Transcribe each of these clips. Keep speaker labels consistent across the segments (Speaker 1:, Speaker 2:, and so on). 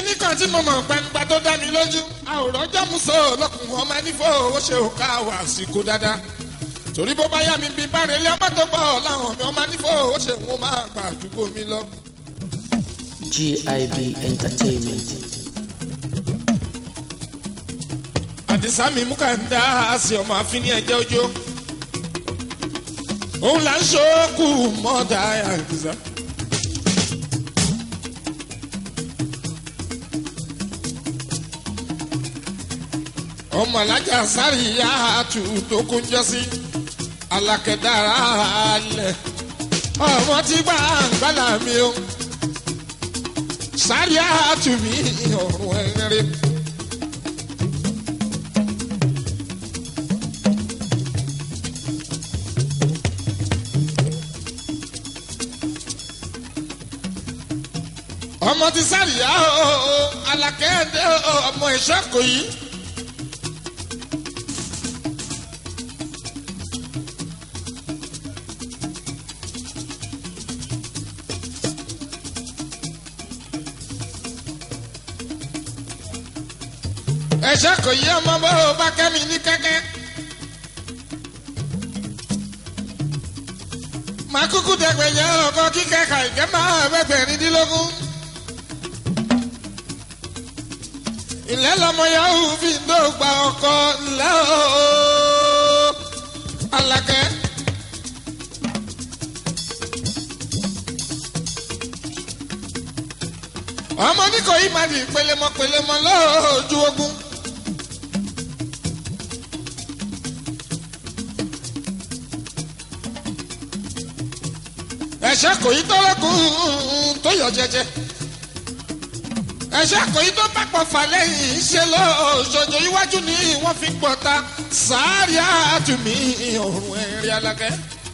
Speaker 1: kíní kan tí mo mọ̀ gbangba tó dá mi lójú àwòrán jọ́mùsọ̀ lọ́kùnrin ọmọ nífò ó ṣe òkà wà síkú dáadáa torí bó bá yá mi bí bá relé ọmọ tó bọ̀ láwọn mi ọmọ nífò ó ṣe wọn máa gbà àdúgbò mi lọ.
Speaker 2: GIB Entertainment.
Speaker 1: àdìsá mi mú ká ń dá àsì ọmọ àfin ní ẹjẹ ojú òun là ń ṣókù mọ́dà àdìsá. ọmọ alájà sáré ìyá àtù tó kún jọ sí alákẹ́dára alẹ̀ ọmọ tí gbà ń gbàlà mi o sáré àtù mi ọ̀rùn ẹ̀rẹ́. ọmọ ti sáríyá o alákẹ́ẹ̀dẹ́ ọmọ ẹ̀ṣọ́ kò yí. ẹ̀ṣọ́ kò yí ọmọ bó o bá kẹ́mi ní kẹ́kẹ́. màá kúkú dẹ̀gbẹ̀yẹ ọkọ kíkẹ́ kàìkẹ́ máa bẹ́gbẹ̀rindínlógún. ilẹ̀ lọmọ yahoo fi ń dọ́gba ọkọ ńlẹ́ ooo alakẹ́. ọmọ ní kò yí máa di pelemọ pelemọ lójú ogun. ẹ̀ṣẹ̀ kò yí tọ́lọ́kùn tó yọ jẹjẹ ẹ̀ṣẹ̀ àkòyí tó bá pọ̀ fà lẹ́yìn ṣe lọ́sọ̀jọ́ iwájú ni wọ́n fi gbọ́ta sáárì àtúmí ọ̀rùn ẹ̀rí alákẹ́.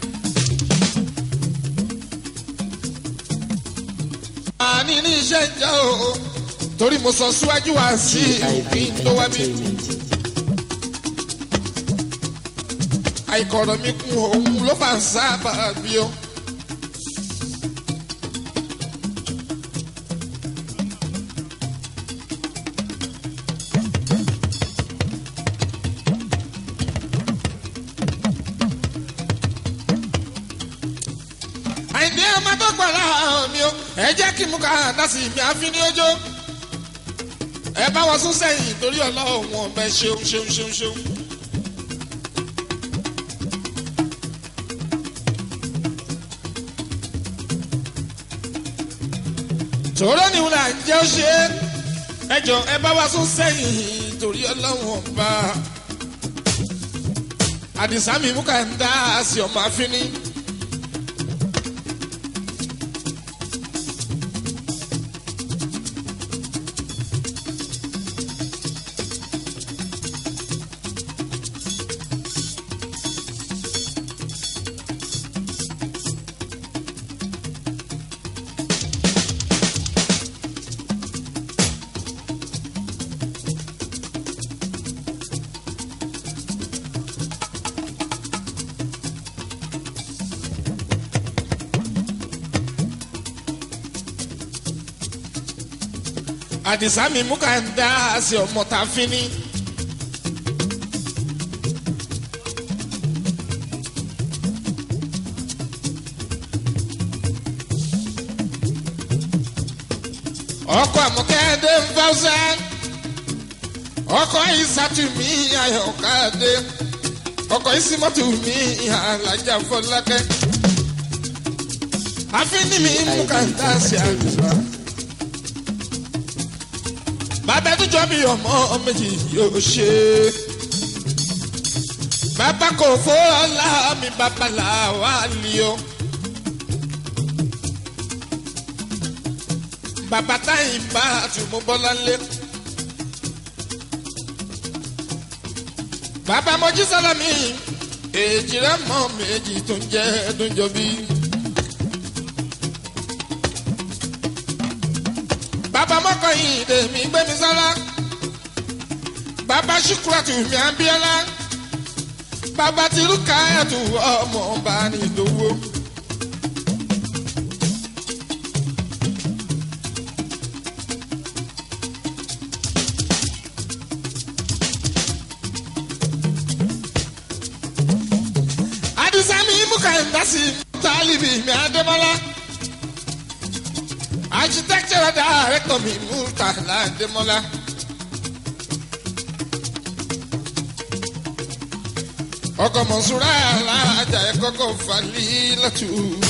Speaker 1: àní ní iṣẹ́ ìjà o torí mo sọ síwájú wá sí
Speaker 2: GIB
Speaker 1: ìpín tó wá bí.
Speaker 2: Entertainment.
Speaker 1: àìkọ̀rọ̀ mi kún òun ló fà ń sábà bí o. àìní ọmọ tó gbà láàárọ̀ mi o ẹ jẹ́ kí mú ká dásì mi àfi ní ọjọ́ ẹ bá wọn sún sẹ́yìn torí ọlọ́run ọ̀bẹ ṣeun ṣeun ṣeun ṣeun. tòró ni wọn là ń jẹ́ ó ṣe é ẹ jọ ẹ bá wa sún sẹ́yìn torí ọlọ́run ọba àdìsá mi mú ká ń dá sí ọmọ àfínní. àdìsá mi mú ká ń dá sí ọmọ tá a fi ní. ọkọ àmọkẹ́dé ń fáwọ́sẹ́ ọkọ ìsàtúmí ayọ̀kadé ọkọ ìsímọ́túmí alájà fọlákẹ́ àfínní mi mú ká ń dá sí àdìsá bàbá tó jọ bí ọmọ méjì yóò ṣe. bàbá kò fọ́ọ́lá mi bàbá làwa lì ó. bàbá táyìn bá àtúmọ̀ bọ́lá lé. bàbá mojí sálámì èjì rẹ̀ mọ́ méjì tó ń jẹ́ ẹ̀dùnjọ́ bí. bàbá mọ́kànyìn lèmi gbẹ́mi sọ́lá bàbá ṣùkúrọ̀tù mi àbíọ́lá bàbá tìlú káyọ̀tù ọmọ ọba nìdówó. kàńdásí tálíbì mi adémọ́lá architectural director mi murtala adémọ́lá. ọkọ̀ mọ̀súrà alájà ẹ̀ kọ́kọ́ falí lọ́tù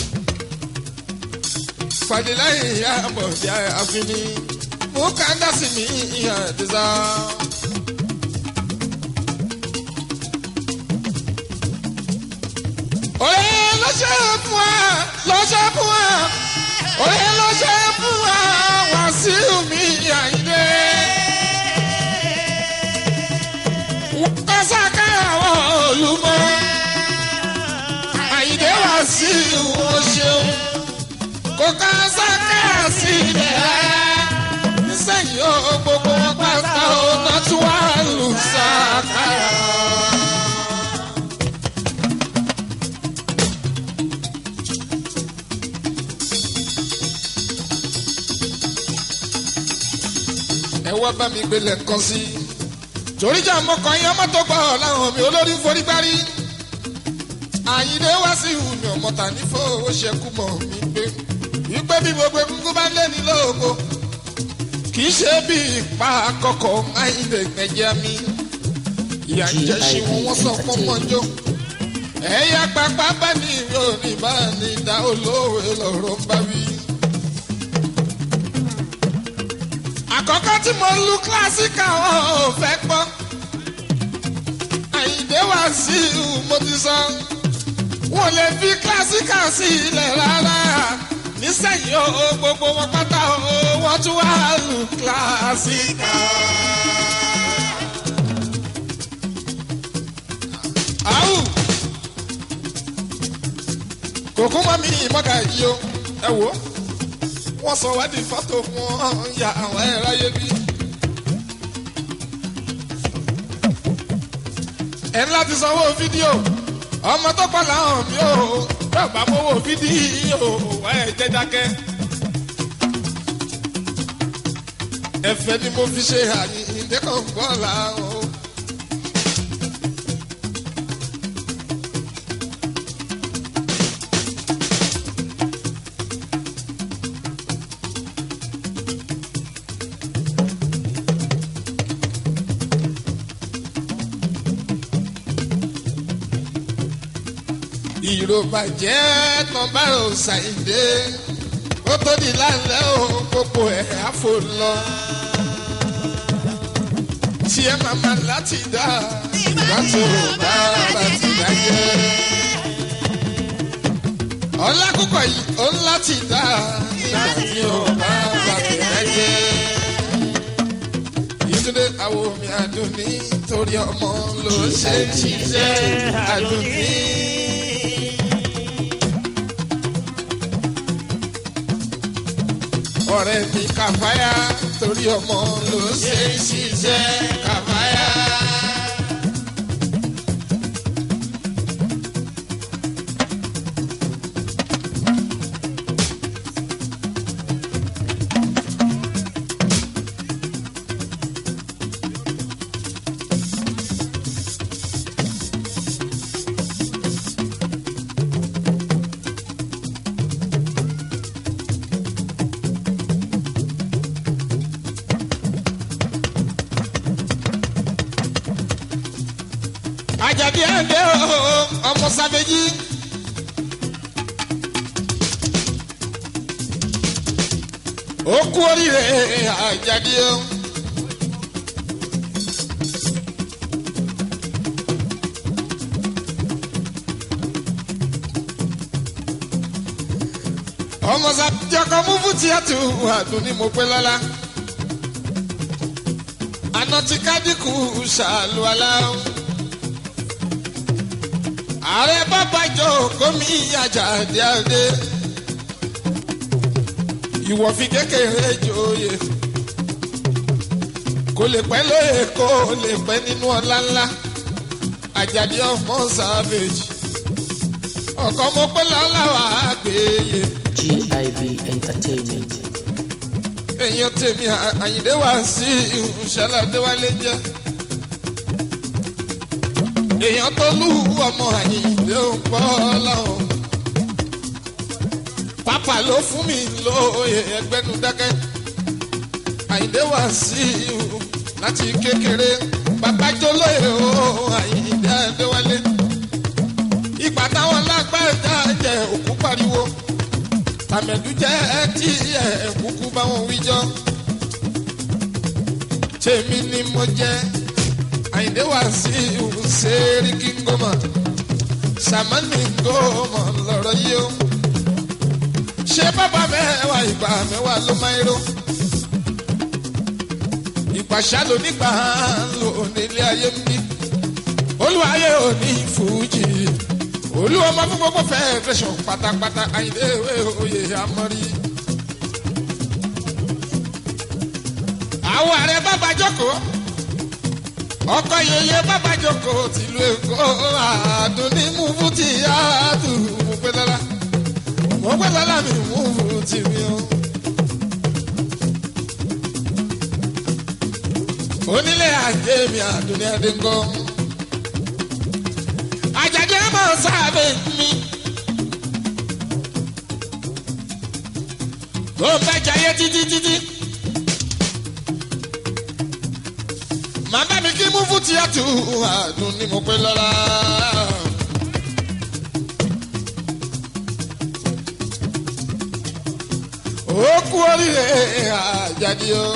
Speaker 1: fàdíláyé àbọ̀dé àfínní mú kàńdásí mi àdìsá. òye ló ṣe fún wa ló ṣe fún wa òye ló ṣe fún wa Wàsíù mi Àyìndé. wọ́n kọ́ sákàrà wọ́n olùmọ̀ Àyìndé Wàsíù ó ṣeun kò ká sákàrà sílẹ̀ rárá nísẹ̀yìn ó gbogbo wọn pátá ó náà tún wà lù sákàrà. ẹ wá bá mi gbélé kan sí. torí jà mọ́kàn yín ọmọ tó gbọ́ láwọn mi olórí forí gbárí. àyíndé wá sí ìhùnà ọmọta ní fowó ṣẹkú mọ̀ mí pé wípé bí gbogbo egungun bá lé ní lóògùn kì í ṣe bí ipa àkọ́kọ́ àyíndé gbẹ̀jẹ̀ mi. ìyá ń jẹ́ sí wọn wọ́n sọ fún mọ́jọ́. ẹ̀yà pápá bá ní ìwé òní bá ní ìdá olóòwe lọ́rọ̀ bá wí. àkọ́kọ́ tí mo lu kílásíkà wọn ò fẹ́ gbọ́. àyìndé wá sí i mo ti sọ. wọn lè fi kílásíkà sí ilẹ̀ rárá. nísẹ̀yìn o gbogbo wọn pátá o wọ́n tún wá lu kílásíkà. àwù kòkó mọ́ mi ìmọ̀gà yìí o ẹ wò ó wọ́n sọ wádìí fọ́tò wọn ya àwọn ẹ̀rọ ayé bí. ẹ̀ ń láti sanwó fídíò ọmọ tó pa làwọn mi ò yóò bá mowó fídíò wá ẹ̀ jẹ́ dákẹ́. ẹ̀fẹ̀ ni mo fi ṣe àyíǹde kan gbọ́ làwọn. ìròbàjẹ́ kan bá ò ṣàìdé ó tó di lálẹ́ o gbogbo ẹ̀ àfò lọ. tí ẹ máa ma láti dá ìgbà tó bá bá ti dájẹ́. ọlákùkọ yìí ó ń láti dá ìgbà tí ó bá bá ti dájẹ́. Yétúndé àwọn omi àdùnní torí ọmọ ló ṣe ń ṣiṣẹ́ àdùnní. ọ̀rẹ́ mi kàfáyà torí ọmọ ló ṣe ń ṣiṣẹ́ kàfáyà. àjàdí ẹ̀ǹdẹ́ o ọmọ sábẹ́jì. ó kú oríire àjàdí o. ọmọ sábẹ́jì ọkọ̀ mú fún tíátù àdùn ní mo pé lọ́la. àná tí kádìkù ṣàlùwalá o ààrẹ bàbájọ gómi àjàdé àdé ìwọ fi kékeré joyè kò lè pẹ́ lóye kó lè pẹ́ nínú ọlá ńlá àjàdé ọmọ savage ọkọ mo pẹ́ lọ́láwà àgbéyé
Speaker 2: GIB Entertainment.
Speaker 1: èèyàn tèmi àyìndé wá sí ìṣẹ̀lẹ̀ adéwálé jẹ́ èèyàn tó lù ọmọ àyìndé ò pọ̀ lọ́hùn pápá ló fún mi lóye ẹgbẹ́nu dákẹ́ àyíndé wá sí i láti kékeré bàbá jólóye o àyíndé adéwálé ìgbà táwọn lágbàdá jẹ òkú pariwo tàmẹ̀dú jẹ́ tí ẹ̀ kúkú bá wọn wíjọ́ tèmi ni mo jẹ́ àyíndé wá sí i sẹ́ríkì ngọ́mọ̀ sàmánì ngọ́mọ̀ lọ́rọ̀ yìí o ṣé bàbá mẹ́wàá ìgbà mẹ́wàá ló máa ń ró ìpàṣà ló nígbà lò nílé ayé ń bí olúwayé ò ní fújì olúwa máa fún gbogbo federation pátápátá àyìnlé ìwé oyè amọ́rí. àwọn ààrẹ bàbá jókòó ọkọ yeye bàbá jókòó tìlú èkó àdùnní múfú tí a tù mú pé lọ́la mo pé lọ́la mi múfú tì mí o. onílé ajé mi àdùnní adéńgọ́ àjàjẹ́ mọ̀ sábẹ́ mi. tó ń bá jayé títí títí. màá bá mi kí múfú tíátù àdùn ni mo pé lọ́la. ó kú oríire àjàdí o.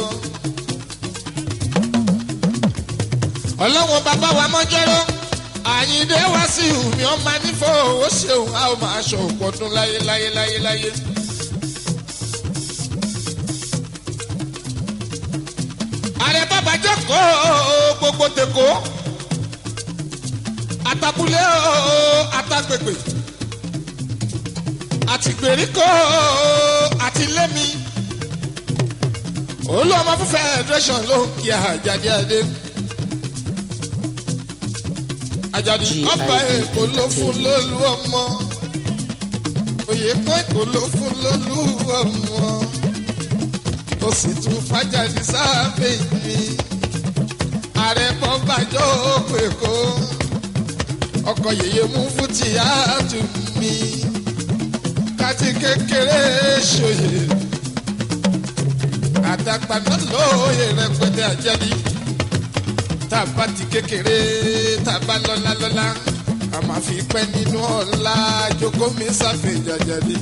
Speaker 1: ọlọ́wọ́n bàbá wa mọ́jọ́rọ́ àyíndé wá sí omi ọmọ nífọ̀ ó ṣeun a ó máa ṣọ òpọ̀dún láyé láyé láyé láyé. ààrẹ bàbá jókòó gbogbo tèkó àtàkùlé àtàgbègbè àti gbèríko àti lémi olú ọmọ fún federation ló ń kí àjàdí adé àjàdí ọba èkó ló fún lólú ọmọ òye kan èkó ló fún lólú ọmọ ó sì tún fàjàdí sábẹ́ mi ààrẹ bọ́bàjọ́ òkú èkó ọkọ̀ yèyé mú fútì àtù mi káti kékeré ṣòye àdàgbà náà lóye rẹpẹtẹ àjẹbí tàbá ti kékeré tàbá lọ́lá lọ́lá a máa fi pẹ́ nínú ọ̀la jókòó mi sáfẹ́ jàjàdí.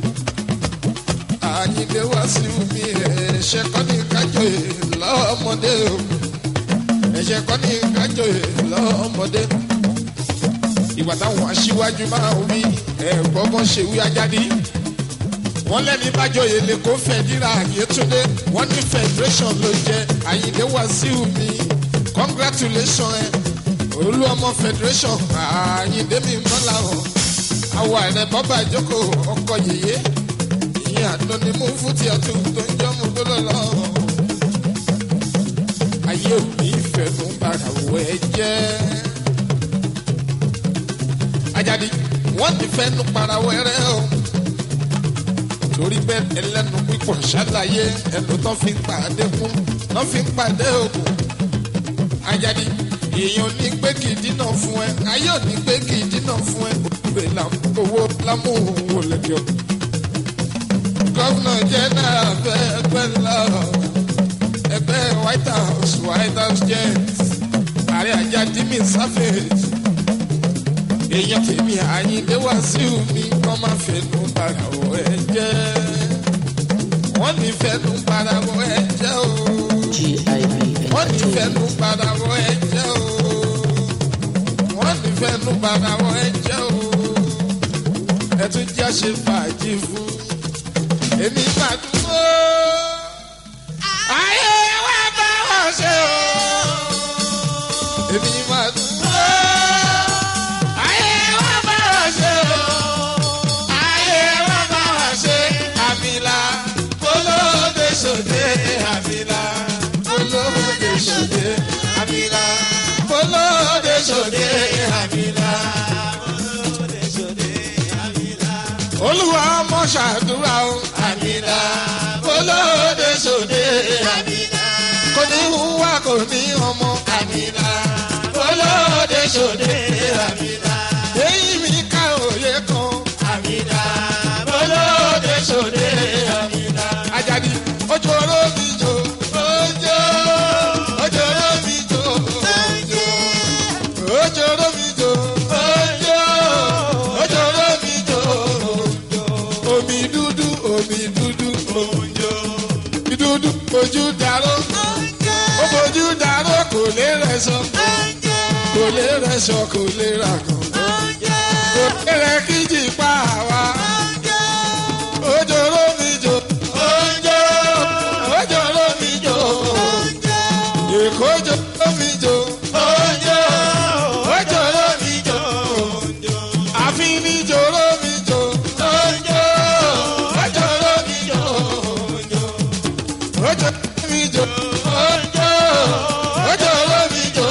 Speaker 1: àyìnlé wá sí mi ẹ̀ṣẹ̀ kọ́ ní kájọyè lọ́mọdé o ẹ̀ṣẹ̀ kọ́ ní kájọyè lọ́mọdé. ìgbà táwọn aṣíwájú máa wí ẹ̀gbọ́gbọ́n ṣe wí ajáde wọ́n lẹ́ni bájọyè lè kó fẹ̀díra àyètúndé wọ́n ní federation ló jẹ́ àyìnlé wá sí mi congratulations ẹ olú ọmọ federation àyíndé mi mọ́lá o àwọ̀ àrẹ bọ́bà ìjókòó ọkọ̀ yèyé ìyẹn àdán ni mú fún tí ọtún tó ń jọ́ mú gbọ́dọ̀ lọ. ayé òbí fẹ̀mú bàrà wọ ẹ jẹ́ ajadi wọ́n ti fẹ́nu para wẹ́rẹ́ o torí bẹ́ẹ̀ ẹlẹ́nu pípọ̀ ṣàlàyé ẹnu tó fi ń pàdé kú tó fi ń pàdé òkú ajadi èèyàn ní pé kì í dínà fún ẹ ayé ò ní pé kì í dínà fún ẹ òwe owó lámúhùnwò lẹ́jọ́. gómìnà jẹ́nẹ́rà fẹ́ ẹgbẹ́ ńlá ẹgbẹ́ white house white house jet ààrẹ ajadi mi sáfẹ̀ẹ́ èèyàn tèmi àyíndé wá sí omi kọ́ máa fẹnu bara wọ ẹ jẹ́ wọ́n ní fẹnu bara wọ ẹ jẹ́ o wọ́n ní fẹnu padà wọ ẹ̀jẹ̀ o wọ́n ní fẹnu padà wọ ẹ̀jẹ̀ o ẹ tún jẹ́ ṣe fàájì fún èmi máa dúró ayé wa bá wọn ṣe o èmi máa dúró ayé wa bá wọn ṣe o ayé wa bá wọn ṣe àmìlà kólóde ṣòde àmìlà olóde ṣòde àmìlà olóde ṣòde àmìlà. olúwa ọmọ ṣàdúrà o àmìlà olóde ṣòde àmìlà. kò ní hùwà kò ní ọmọ àmìlà olóde ṣòde àmìlà. èyí mi ká òye kan àmìlà olóde ṣòde. ojoro mi jo ojo ojoro mi jo ojo ojoro mi jo ojo ojoro mi jo omi dúdú omi dúdú ojo omi dúdú ojú dàrú ó fojú dàrú kò lè rẹ sọ kò lè rẹ sọ kò lè rà kàn kò lè rẹ kíjì pa àwa ojoro mi jo ojo ojoro mi jo èkó joro mi jo ojo ojoro mi jo àfin ni joro mi jo ojo ojoro mi jo ojoro mi jo ojo ojoro mi jo.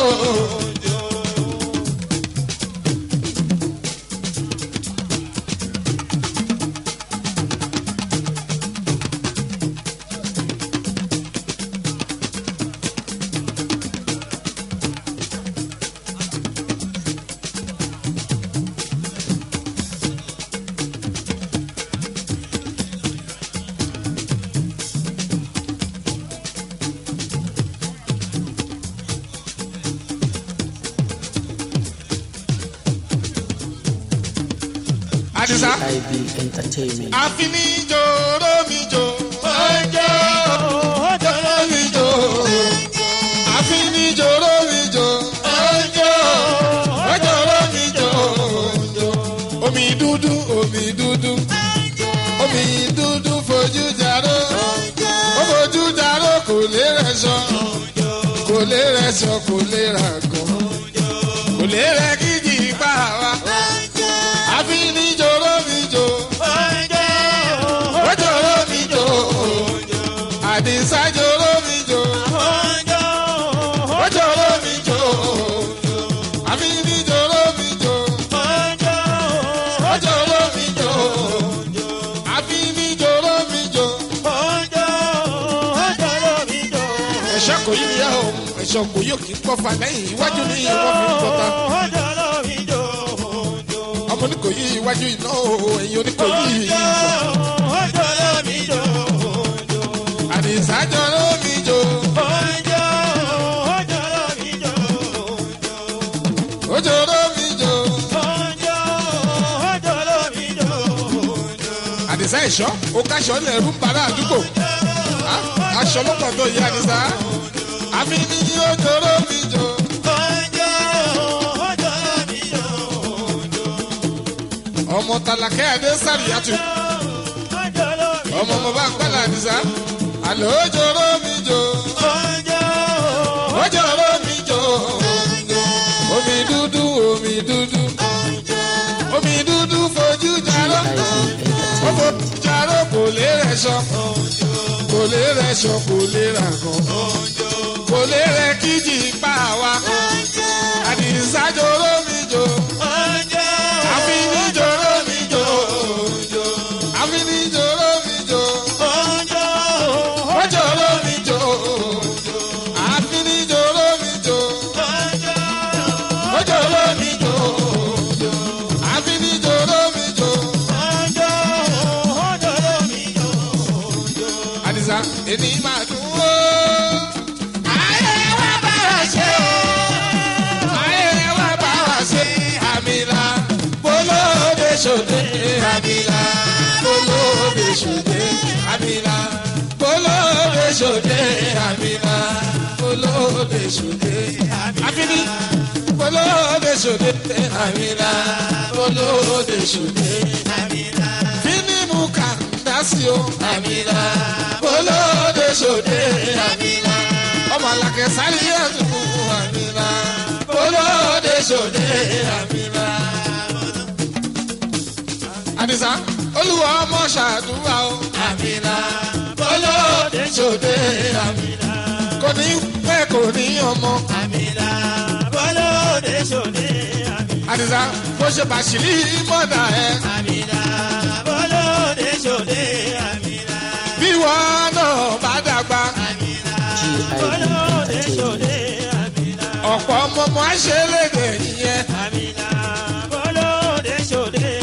Speaker 1: Adisa.
Speaker 2: GIB Entertainment.
Speaker 1: àfinijòrò mi jò. ọjọ́ ọjọ́ mi jò. àfinijòrò mi jò. ọjọ́ ọjọ́ mi jò. omi dúdú omi dúdú. omi dúdú fojú jaró. ó fojú jaró kò lè rẹ̀ sọ. kò lè rẹ̀ sọ kò lè rà gan. kò lè rẹ̀ kíjì pa wá. àfinijòrò mi jò. ojoro mi jò. àdìsá jòrò mi jò. ojoro mi jò. àfinijòrò mi jò. ojoro mi jò. àfinijòrò mi jò. ẹ̀ṣọ́ kò yí ya o ẹ̀ṣọ́ kò yóò kí n kọ́ fa lẹ́yìn iwájú ní ìwọ́n fi ń kọta. ọmọ ní kò yí iwájú iná o ẹ̀yìn oní kò yí ìyá. àdìsá jòrò mi jò. ojoro mi jò. àdìsá ẹ̀ṣọ́ ó káṣọ lẹ̀rú ń bara àdúgbò. Ah, aṣọ lọ́pọ̀ tó yí àdìsá. àfi ní ojoro mi jò. ọmọ tàlàkẹ́ adé sàríyàtú. ọmọ mo bá ń gbàlà àdìsá. àlọ́ ojoro mi jò. ojoro mi jò. omi dúdú omi dúdú. omi dúdú fojú jarọ. ó fojú jarọ kò lè rẹ̀ sọ. kò lè rẹ̀ sọ kò lè rà gan. kò lè rẹ̀ kíjì pa wá. àdìsá jòrò mi jò. àfi ní jòrò mi jò. àfi ní jòrò mi jò. ó jòrò mi jò. àfi ní jòrò mi jò. ó jòrò mi jò. àfi ní jòrò mi jò. àdìsá èmi máa dùn ó. ayé wa bá wa ṣe o. ayé wa bá wa ṣe àmìlà bolóde ṣòde àmìlà bolóde ṣòde àmìlà bolóde ṣòde àmìlà bolóde ṣòde àfínì bolóde ṣòde àmìlà bolóde ṣòde fínì mú kàndásí o àmìlà bolóde ṣòde àmìlà ọmọ alákẹ́ sáré ẹ̀dùn àmìlà bolóde ṣòde àmìlà. àdìsá olúwa ọmọ ṣàdúrà o àmìlà bolóde ṣòde àmìlà kò ní pẹ́ kò ní ọmọ àdìsá bó ṣe bàṣírí mọ́dà ẹ̀ bí wọn náà bá dàgbà
Speaker 2: GIB Entertainment.
Speaker 1: ọ̀pọ̀ ọmọọmọ àṣẹlẹ̀dẹ̀ yẹn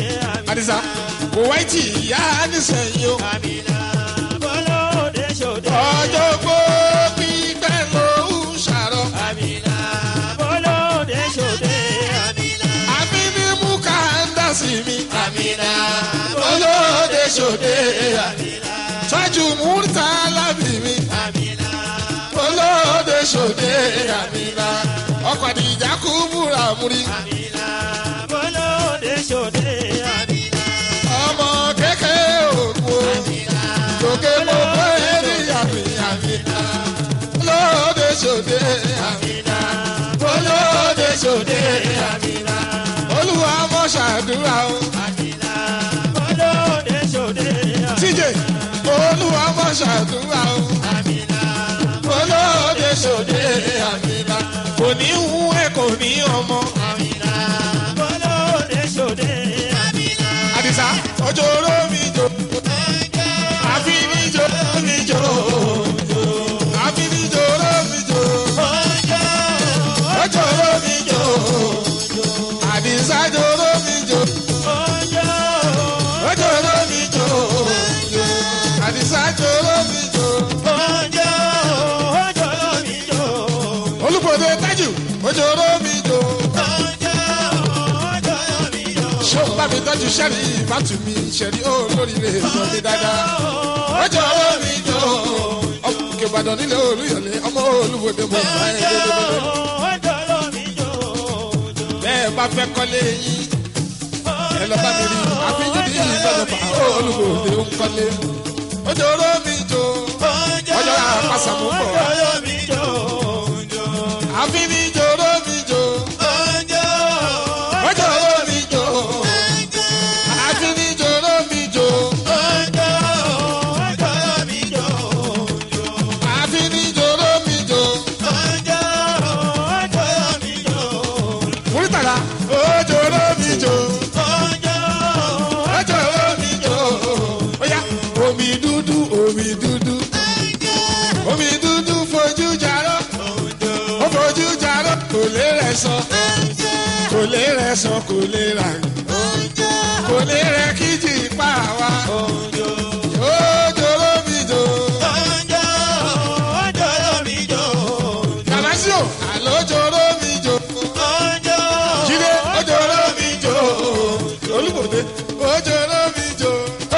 Speaker 1: àdìsá kò wáyé tì ìyá nísìnyí o ọjọ́ gbó pípẹ́ ló ń ṣàrọ̀.
Speaker 3: Àmìnà bọ́lóde ṣòde. Àmìnà
Speaker 1: àbí ní mú káńdà sí mi.
Speaker 3: àmìnà
Speaker 1: olóde ṣòde.
Speaker 3: àmìnà
Speaker 1: tọ́jú múrítà lábì mi.
Speaker 3: àmìnà
Speaker 1: olóde ṣòde. àmìnà ọkọ̀ àdìjà kú búra múri.
Speaker 3: àmìnà bọ́lóde ṣòde. Àmìnà
Speaker 1: ọmọ kékeré òkú. lókè mo bọ́ ẹni àmì àmìnà. olóde ṣòde. àmìnà. olóde ṣòde.
Speaker 3: àmìnà
Speaker 1: olúwa mọ̀ ṣàdúrà o.
Speaker 3: àmìnà bọ́lóde ṣòde.
Speaker 1: tíjẹ olúwa mọ̀ ṣàdúrà o.
Speaker 3: Àmìnà
Speaker 1: olóde ṣòde àmìnà kò ní hu ẹ kò ní ọmọ.
Speaker 3: àmìnà bọ́lóde ṣòde. Àmìnà
Speaker 1: àdìsá ọjọ́ oró mi jò àfi ní jò mi jò àfi ní jò oró mi jò ọjọ́ oró mi jò àdìsá jò oró mi jò ọjọ́ oró mi jò àdìsá jò oró mi jò olùkọ́dé tájù ọjọ́ oró mi jò. ṣó bá mi tọ́jú sẹ́rí ìbátú mi ṣẹ̀rí olóríire sọ mi dáadáa. ọjọ́ ọ̀rọ̀ mi jọ ọmọ òkè ìbàdàn nílé olúyọ̀lé ọmọ olúwòde mo bá ẹ dédédédé. bẹ́ẹ̀ bá fẹ́ kọ́lé yín ẹ lọ bá mi rí àfihàn ní ìjọba olúwòde ń kọ́lé. ọjọ́ ọ̀rọ̀ mi jọ ọjọ́ àpàṣàmú bọ̀ àfi ní ìjọ ọ̀rọ̀ mi jọ ọjọ́ ọ̀rọ̀ mi jọ àfi ní ìjọ ọ̀rọ̀ mi jọ àfi ní ìjọ ọ̀rọ̀ mi jọ. múrítàlá ọjọ́ ọ̀rọ̀ mi jọ. ọjọ́ omi jò óyá omi dúdú omi dúdú omi dúdú fojú jarọ ó fojú jarọ kò lè rẹ sọ kò lè rẹ sọ kò lè rà kò lè rẹ kíjì pa wá ọjọ́ omi jò kàmásíò àlọ́jọ́ omi jò jíde ọjọ́ omi jò olúbòde ọjọ́ omi jò.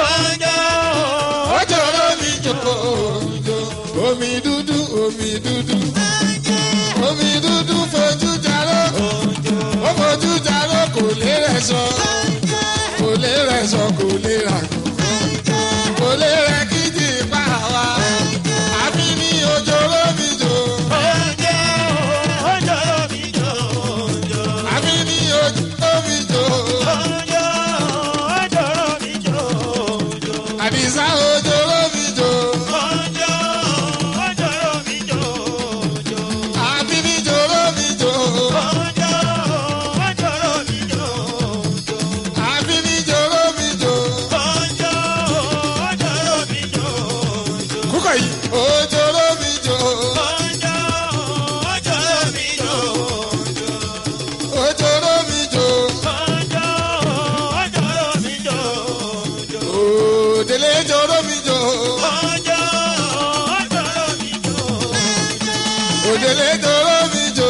Speaker 1: ọjọ́ omi jò omi dúdú omi dúdú omi dúdú fojú jaró ó fojú jaró kò lè rẹ̀ sọ kò lè rẹ̀ sọ kò lè rà kò lè rẹ̀ kíjì pa wá àbí ní ọjọ́ omi jò àbí ní ọjọ́ omi jò àdìsá ọjọ́ omi jò àbí ní ọjọ́ omi jò àbí ní ọjọ́ omi jò kúkọ̀ yìí ọjọ́ omi jò ọjọ́ omi jò òdèlé ọjọ́ omi jò òdèlé ọjọ́ omi jò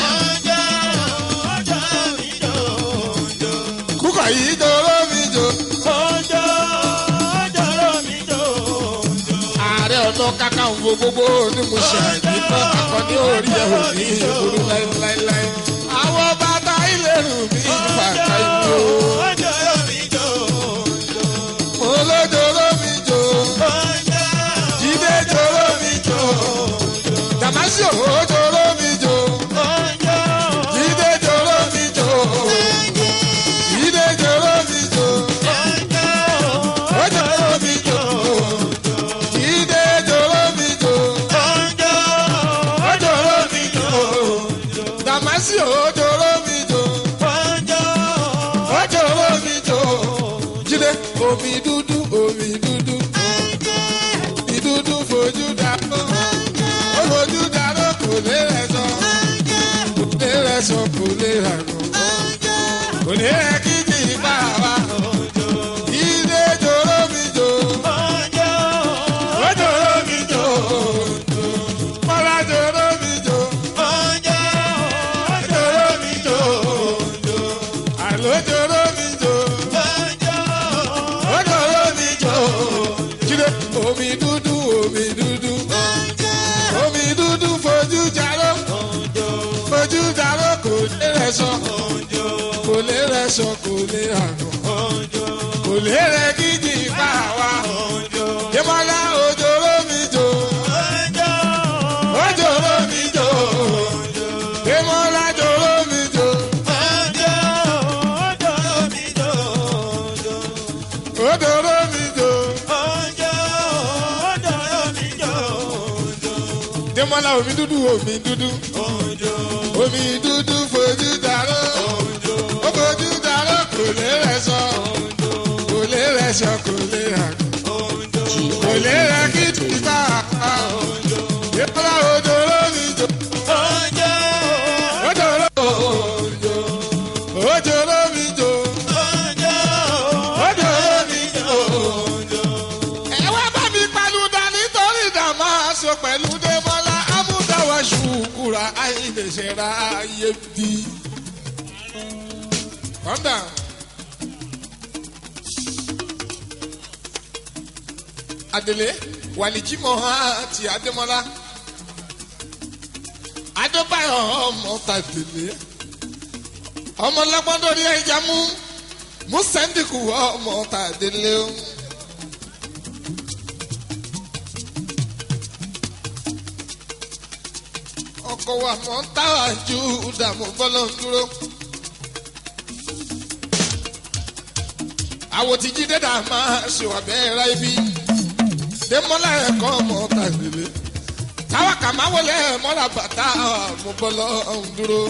Speaker 1: kúkọ̀ yìí ọjọ́ omi jò ààrẹ ọ̀nà kakanfò gbogbo ní mo ṣe àìníkọ́ akọni orí ẹ̀ ò ní ìburú láéláéláé àwọn bàtà ìlérù mi bàtà ìlú mo lójó omi jò jíde jò omi jò dàmásì òjò omi jò jíde jò omi jò jíde jò omi jò òjò omi jò jíde jò omi jò òjò omi jò dàmásì òjò omi jò òjò omi jò jíde omi dúdú omi dúdú omi dúdú fojú dàrú ó fojú dàrú kò lè rẹ̀ sọ kò lè rẹ̀ sọ kò lè rà kò kò lè rẹ̀ kí kì í bá wa jíde jò omi jò òjò omi jò. rẹṣọ
Speaker 3: Ojo,
Speaker 1: kò lè rẹṣọ kò lè àgàn
Speaker 3: ojo,
Speaker 1: kò lè rẹ kíjì bá wa.
Speaker 3: ojo,
Speaker 1: Yémọ́lá òjòrò mi jò
Speaker 3: ojo,
Speaker 1: òjòrò mi jò Yémọ́lá jòrò mi jò
Speaker 3: ojo, ojo, mi jo, ojo.
Speaker 1: òjòrò mi jò.
Speaker 3: Ojo, ojo, mi jo, ojo,
Speaker 1: Yémọ́lá omi dúdú omi dúdú
Speaker 3: ojo,
Speaker 1: omi dúdú fojú dàrú
Speaker 3: ojo,
Speaker 1: ó fojú dàrú kò lè rẹṣọ kò lè rẹṣọ kò lè àgàn.
Speaker 3: ojo,
Speaker 1: kò lè rẹ kí tìta yẹpẹlẹ òjòrò mi jò
Speaker 3: ojo,
Speaker 1: òjòrò òjò òjòrò mi jò
Speaker 3: ojo,
Speaker 1: òjòrò mi jò.
Speaker 3: ojo.
Speaker 1: ẹ wá bá mi pẹ̀lú dání torí dàmá aṣọ pẹ̀lú dẹ́mọ́lá amúdáwá ṣùkúra àìlèṣẹ́ra ayé bí. calm down. adele wàlìjímọ̀ àti adémọ́lá adébáyọ̀ ọmọ tàdélé ọmọ lọ́gbọ́dọ̀rí ẹja mú mú sẹ́ńdìkù ọmọ tàdélé o. ọkọ̀ wa mọ̀ ń táwà ju dààmú bọ́lọ̀ ń dúró. àwọn tí jí dédà máa ṣèwà bẹ́ẹ̀ ra ibi démọ́lá ẹ̀kọ́ ọmọ tàgbélé táwa kà máa wọlé mọ́lá bàtà mo bọ́lọ̀ ń dúró.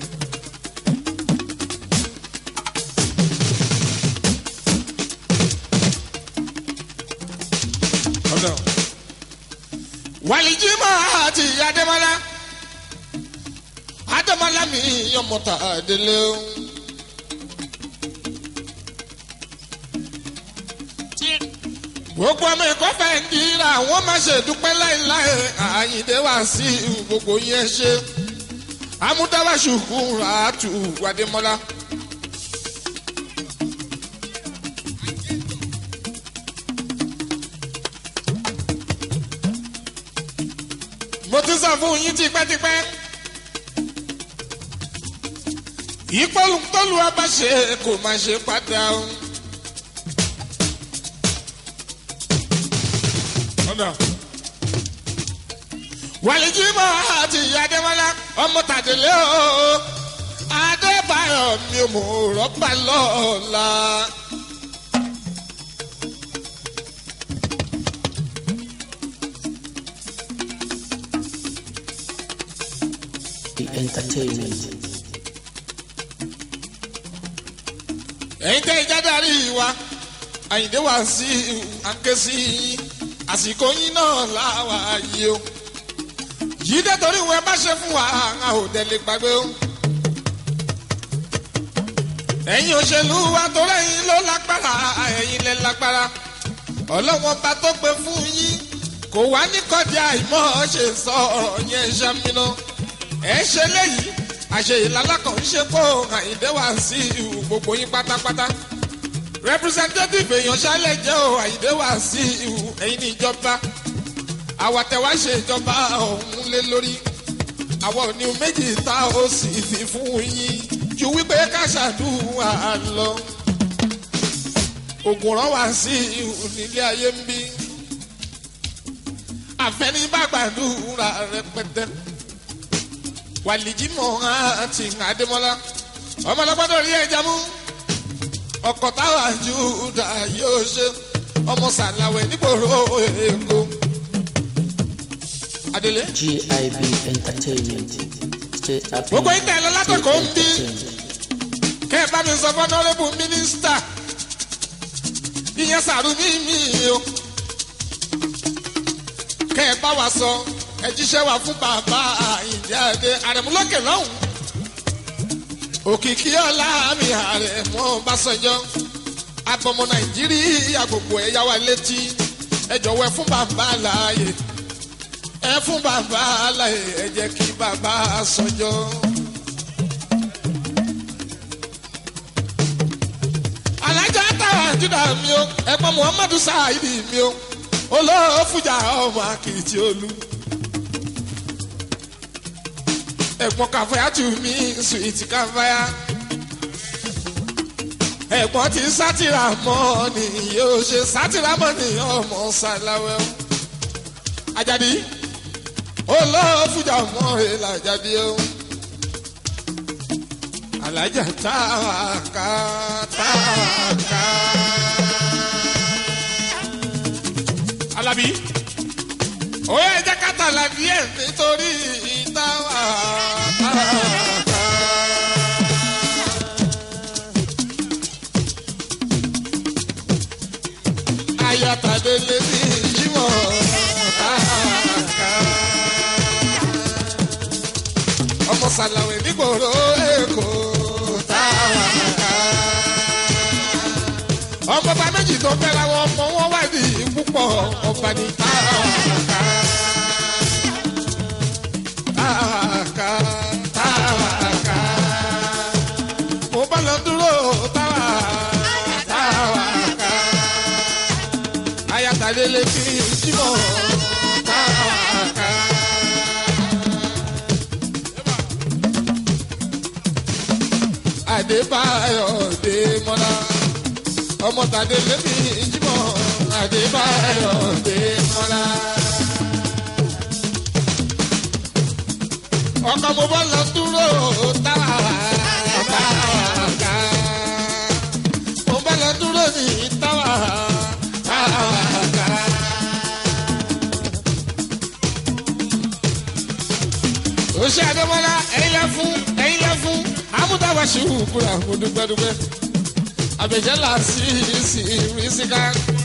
Speaker 1: ọ̀dọ̀ wàlíjímọ̀ àti adémọ́lá adémọ́lá mi yọmọta délé o. gbogbo ọmọ ẹ̀kọ́ fẹ́ ń dira wọ́n má ṣe dúpẹ́ láéláé àyíndé wá sí gbogbo yẹn ṣe amúdáwá ṣùkú ràátù adémọ́lá. mo ti sọ fún yín tipẹ́tipẹ́. ìpolùtọ́lù abáṣe kò máa ṣe padà o. wàlíjìmọ̀ àti adémọ́lá ọmọ tàdélé o adébáyọ̀ mi ò mọ̀ rọ́bà lọ́la.
Speaker 2: The entertainment.
Speaker 1: ẹ̀yin tẹ́ ìjádàrí wa àyìndé wá sí àǹké sí àsìkò yín náà láwa yìí o yìí dé torí ìwé bá ṣe fún wa a ò délé gbàgbé o ẹ̀yin òṣèlú wa torí ẹ̀yin ló lágbára ẹ̀yin lẹ lágbára ọlọ́wọ́n bá tó pé fún yín kò wá ní kọ́dí àìmọ́ ṣe sọ ọ̀rọ̀ yẹn ṣàmìnà ẹ̀ ṣe léyìí àṣeyìí lálákàn ń ṣe kó àyíndé wá sí gbogbo yín pátápátá representative èèyàn ṣálẹ̀ jẹ́ o àyíndé wá sí ẹ̀yin ní ìjọba àwàtẹ̀wá ṣe ìjọba ọ̀hún lé lórí àwọn òní méjì tá ó sì fi fún yín ju wípé ká ṣàdúrà lọ ògùn rán wá sí nílé ayé ń bí àfẹnibàgbàdúrà rẹpẹtẹ wàlìjímọ̀ àti àdèmọ́lá ọmọlọ́gbọ́dọ̀ rí ẹja mú ọkọ̀ táwa júdà yóò ṣe ọmọ sàlàwẹ̀ nígboro èkó. adele.
Speaker 2: GIB Entertainment. Stay happy.
Speaker 1: gbogbo ìtẹ̀ lọ látọ̀kọ̀ ń bí
Speaker 2: Entertainment.
Speaker 1: kẹ́ ẹ bá mi sọ fún ọ̀nàrẹ́bù mínísítà ìyẹn sàrú ní mi o kẹ́ ẹ bá wa sọ ẹ jíṣẹ́ wa fún bàbá ìjáde àrẹ̀múlókè lọ́hùn òkìkí ọ̀la mi àrẹ̀mú bàṣọjọ́ abọmọ nàìjíríà gbogbo ẹ̀yà wa létí ẹ jọ̀wọ́ ẹ fún bàbá láàyè ẹ fún bàbá láàyè ẹ jẹ́ kí bàbá sọjọ́. alájà táwa júdà mi o ẹ̀gbọ́n muhammadu saheed mi o olóòfújà ọmọ akitì olú. ẹ̀gbọ́n kàfáyà tù mí sùwìtì kàfáyà ẹ̀gbọ́n ti sátìrà mọ́ ni yóò ṣe sátìrà mọ́ ni ọmọ sàláwẹ́ o. Àjàdí olóòfújà mọ́ èlà Àjàdí o. Alájà táwàká táwàká. Alábí ó yẹ jẹ́ kátàlá díẹ̀ nítorí táwàká. ayatadele ní ìjímọ̀ káàká. ọmọ sàlàwẹ̀ nígboro èkó táwàká. ọmọ bá méjì tó fẹ́ra wọn ọmọ wọn wà ní púpọ̀ ọba ní táwàká. táwàká táwàká. mo bá lọ dúró táwàká táwàká ayatollah fi jímọ̀ káàká. Adébáyọ̀ Démọ́lá ọmọ tàdé lẹ́mí jímọ̀ Adébáyọ̀ Démọ́lá. ọkọ̀ mo bọ́ lọ dúró táwa táwa mo bọ́ lọ dúró ní táwa ó ṣe àdébọ́lá ẹ̀yin lẹ́ fún ẹ̀yin lẹ́ fún amúdáwà ṣe wù kúrò àwọn dúpẹ́dúpẹ́ àbẹ̀jẹ́ là sí sí rísíká.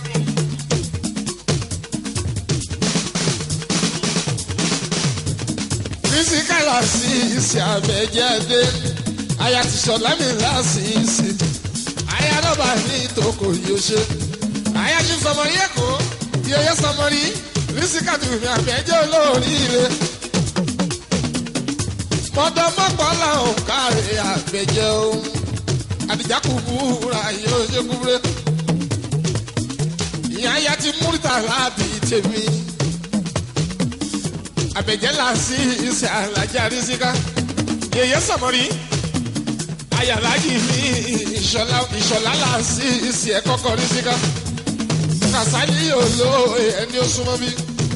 Speaker 1: rísíká là sí sí àbẹ̀jẹ́ dé aya ti sọ̀lá mi là sí sí aya lọ́ba ní ìtòkò yóò ṣe aya ti sọmọrí ẹ̀kọ́ yẹyẹ sọmọrí rísíká tù mí àbẹ̀jẹ́ olóríire mọdọmọpọ làwọn káre àgbẹjẹ o àdìjákù búra yóò ṣe kúbre ìyá ya ti múrítà láàbì tèmi àbẹjẹ là sí ìṣe àlàjà rísíká yèyé sọmọrí ayàlájì ní ìṣọlá là sí ìṣe ẹkọkọ rísíká kàsálí yóò lo ẹni ó súnmọ́ bí.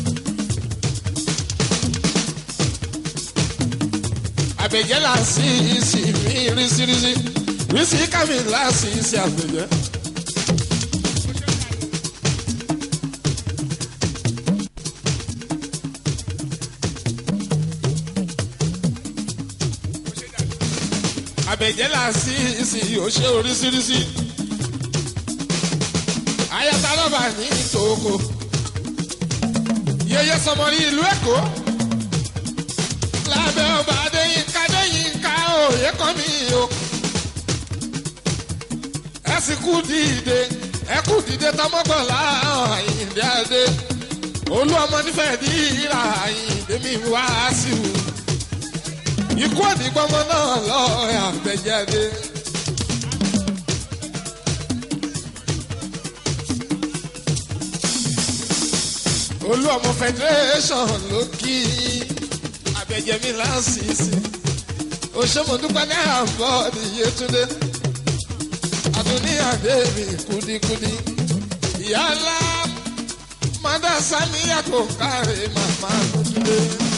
Speaker 1: àbẹ̀jẹ́ là sí ìsì mí rísírísí rísí kàmí là sí ìsì àbẹ̀jẹ́. àbẹ̀jẹ́ là sí ìsì òṣè oríṣiríṣi. ayata lọ́ba ní ìtòkò yẹyẹ sọmọ ní ìlú èkó lábẹ́ ọba adéyínká adéyínká òye kan mi o. ẹ sì kú dìde ẹ kú dìde tọmọgbọ̀nlá àyìndé adé olú ọmọ nífẹ̀ẹ́ dìrà àyìndé mi wá sí o. ikú òdìgbọ́mọ náà lọ àgbẹ̀jáde. olú ọmọ federation ló kí i abẹ́jẹ́mi láǹsìsì òṣèmọ̀dúpẹ́ ní àbọ̀ nìyẹn túndé àtúnyàdé mi kúdíkúdí ìyá ńlá mọ́dá sami yàgò káre màmá túndé.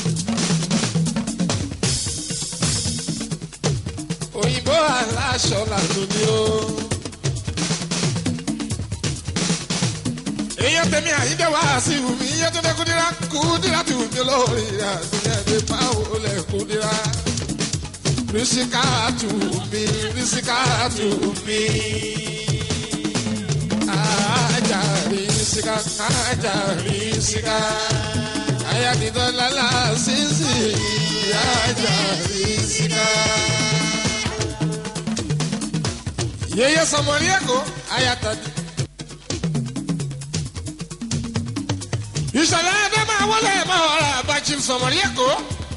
Speaker 1: òyìnbó aláṣọ làtúndí o. èèyàn tẹ̀mí àyíndé wá sí wùmí iye tó dé kúdírá kúdírá tù mí lórí àtúnyẹ̀dẹ̀ báwo lẹ̀ kúdírá. rísíkà tù mí rísíkà tù mí. ajá rísíkà ajá rísíkà. ayánidọ́lá làásìsì ajá rísíkà. yeye sọmọlí ẹ̀kọ́ ayatollah. ìṣẹ̀lẹ̀ ẹ̀dá máa wọlé máa wọlé àbájí sọmọrí ẹ̀kọ́.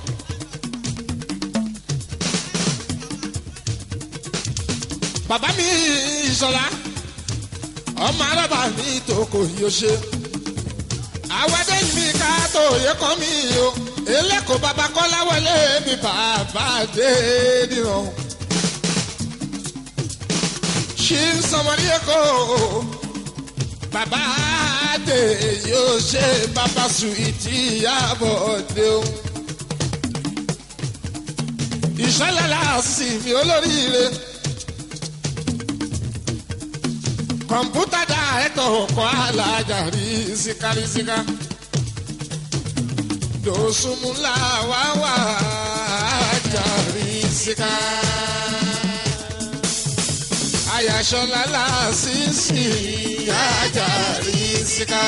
Speaker 1: bàbá mi ìṣọ̀lá ọmọ arábà mi ìtòkò yóò ṣe. àwọ̀dé mi ká tó yẹ kọ́ mi o eléko bàbá kọ́lá wọlé wálé mi bàbá dé nìran. ṣí ń sọmọdé èkó bàbá dé yóò ṣe bàbá sùwìtì àbọ̀dé o. ìṣọ́lá sì mi olóríire. kọ̀mpútà dá ẹ̀tọ́ ọkọ̀ alájà rí síkárísíká. dòsùnmùlà wá wà ájà rí síká. àyàṣọlá làásìsì ájà rí síká.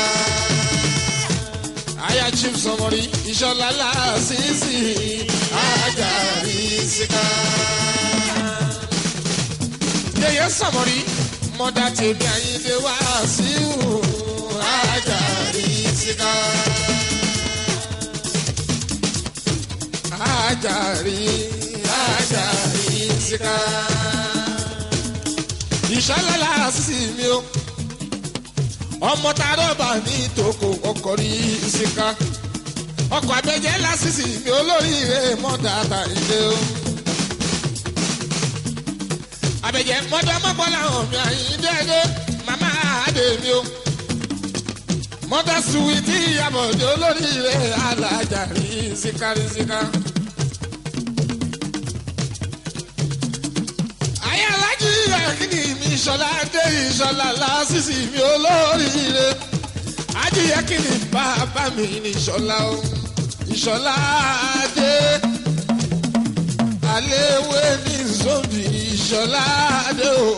Speaker 1: àyà chief sọmọrí ìṣọlá làásìsì ájà rí síká. yẹyẹ sọmọrí mọ́dá tèmi àyíndé wá sí ìhù ajárí síká. ajárí ajárí síká. ìṣálálá sí mi o ọmọ tá a rọ́bà ní ìtòkò ọkọ̀ rí síká. ọkọ̀ abẹ́jẹ́ lásìsì mi olóríire mọ́dá tàyíndé o àbẹ̀jẹ̀ mọ́tò mọ́kànlá hàn mí àyíndéédé màmá àdè mi o. mọ́tò suwìtì ìyàbọ̀dé olóríire alájà rí síkárísíká. ayé alájí ẹ̀kíní mi ìṣọ̀lá dé ìṣọ̀lá lásìsì mi olóríire. ajíyẹ kíni bàbá mi ní ìṣọ̀lá o ìṣọ̀lá dé aléwé ní zombi ìṣọ̀lá dé o.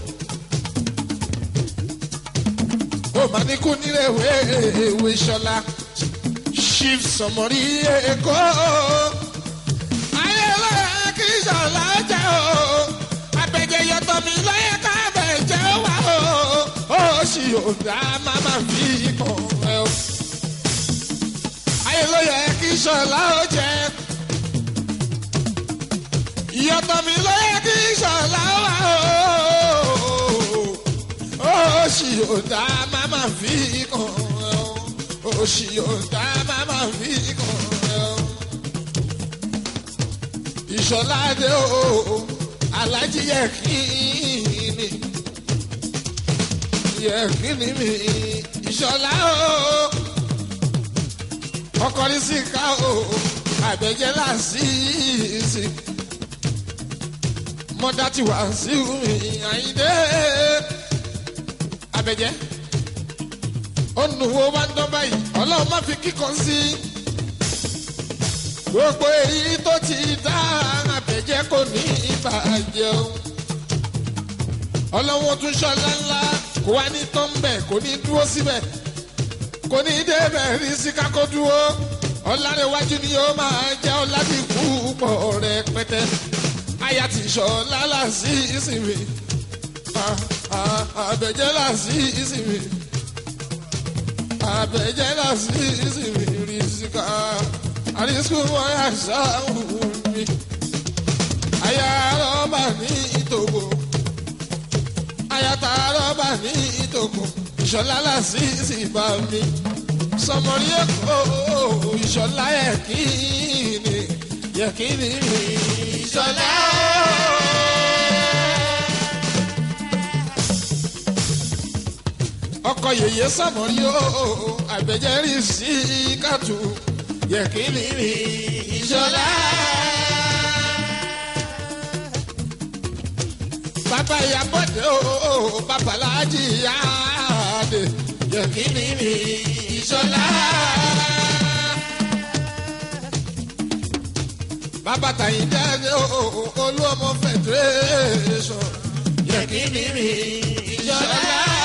Speaker 1: ó mà ní kú níléèwé ìwé ìṣọ̀lá chief sọmọrí èkó. ayélujára kì í ṣọ̀lá jẹ́ o. abẹ́jẹ́ yọtọ̀ mi lọ́yẹ̀ ká bẹ̀jẹ̀ wá o. ó sì ò dá máma fi kàn ẹ́ o. ayélujára kì í ṣọ̀lá ó jẹ́ ìyàtọ̀ mi ló yẹ kí ṣọlá wà ó. Oṣì ò dá máma fi kàn ẹ́ o. Oṣì ò dá máma fi kàn ẹ́ o. Ìṣọ̀lá dé o, alájí yẹ kí ni. Yẹ kí ni mi, ìṣọ̀lá o. Ọkọ̀ ní síkà o, àbẹ̀jẹ̀ làásìsì mọ́dá ti wá sí mi àyíndé abẹ́jẹ́ onuwo bá ń dán báyìí ọlọ́run má fi kíkan sí gbogbo èyí tó ti dá abẹ́jẹ́ kò ní ìbàjẹ́ o ọlọ́run tún ṣọlá ńlá kó wá ní tọ́ḿbẹ̀ kò ní dúró síbẹ̀ kò ní débẹ̀ rí síká kó dúró ọ̀làrẹ̀wájú ni yóò máa jẹ́ ọ̀làdìkú pọ̀ rẹpẹtẹ aya ti sọ lálá sí ìsinmi àbẹ̀jẹ́ là sí ìsinmi àbẹ̀jẹ́ là sí ìsinmi rìsíkà àrísíkù wọn yà sáwù mi aya rọ́bà ní ìtòkò aya ta rọ́bà ní ìtòkò ìṣọ̀lá là sí ìsìnbà mi sọmọrí èkó ìṣọ̀lá yẹ kí ni yẹ kí ni ìṣọ̀lá. ọkọ yèyé sọmọrí o àgbẹjẹrí sí kàtó yẹ kí ni ìṣọ̀lá. bàbá ìyàbọ̀dé o babalájí yáàdé yẹ kí ni ìṣọ̀lá. bàbá tàyín jáde olú ọmọ federation yẹ kí ni mi ìṣọlá.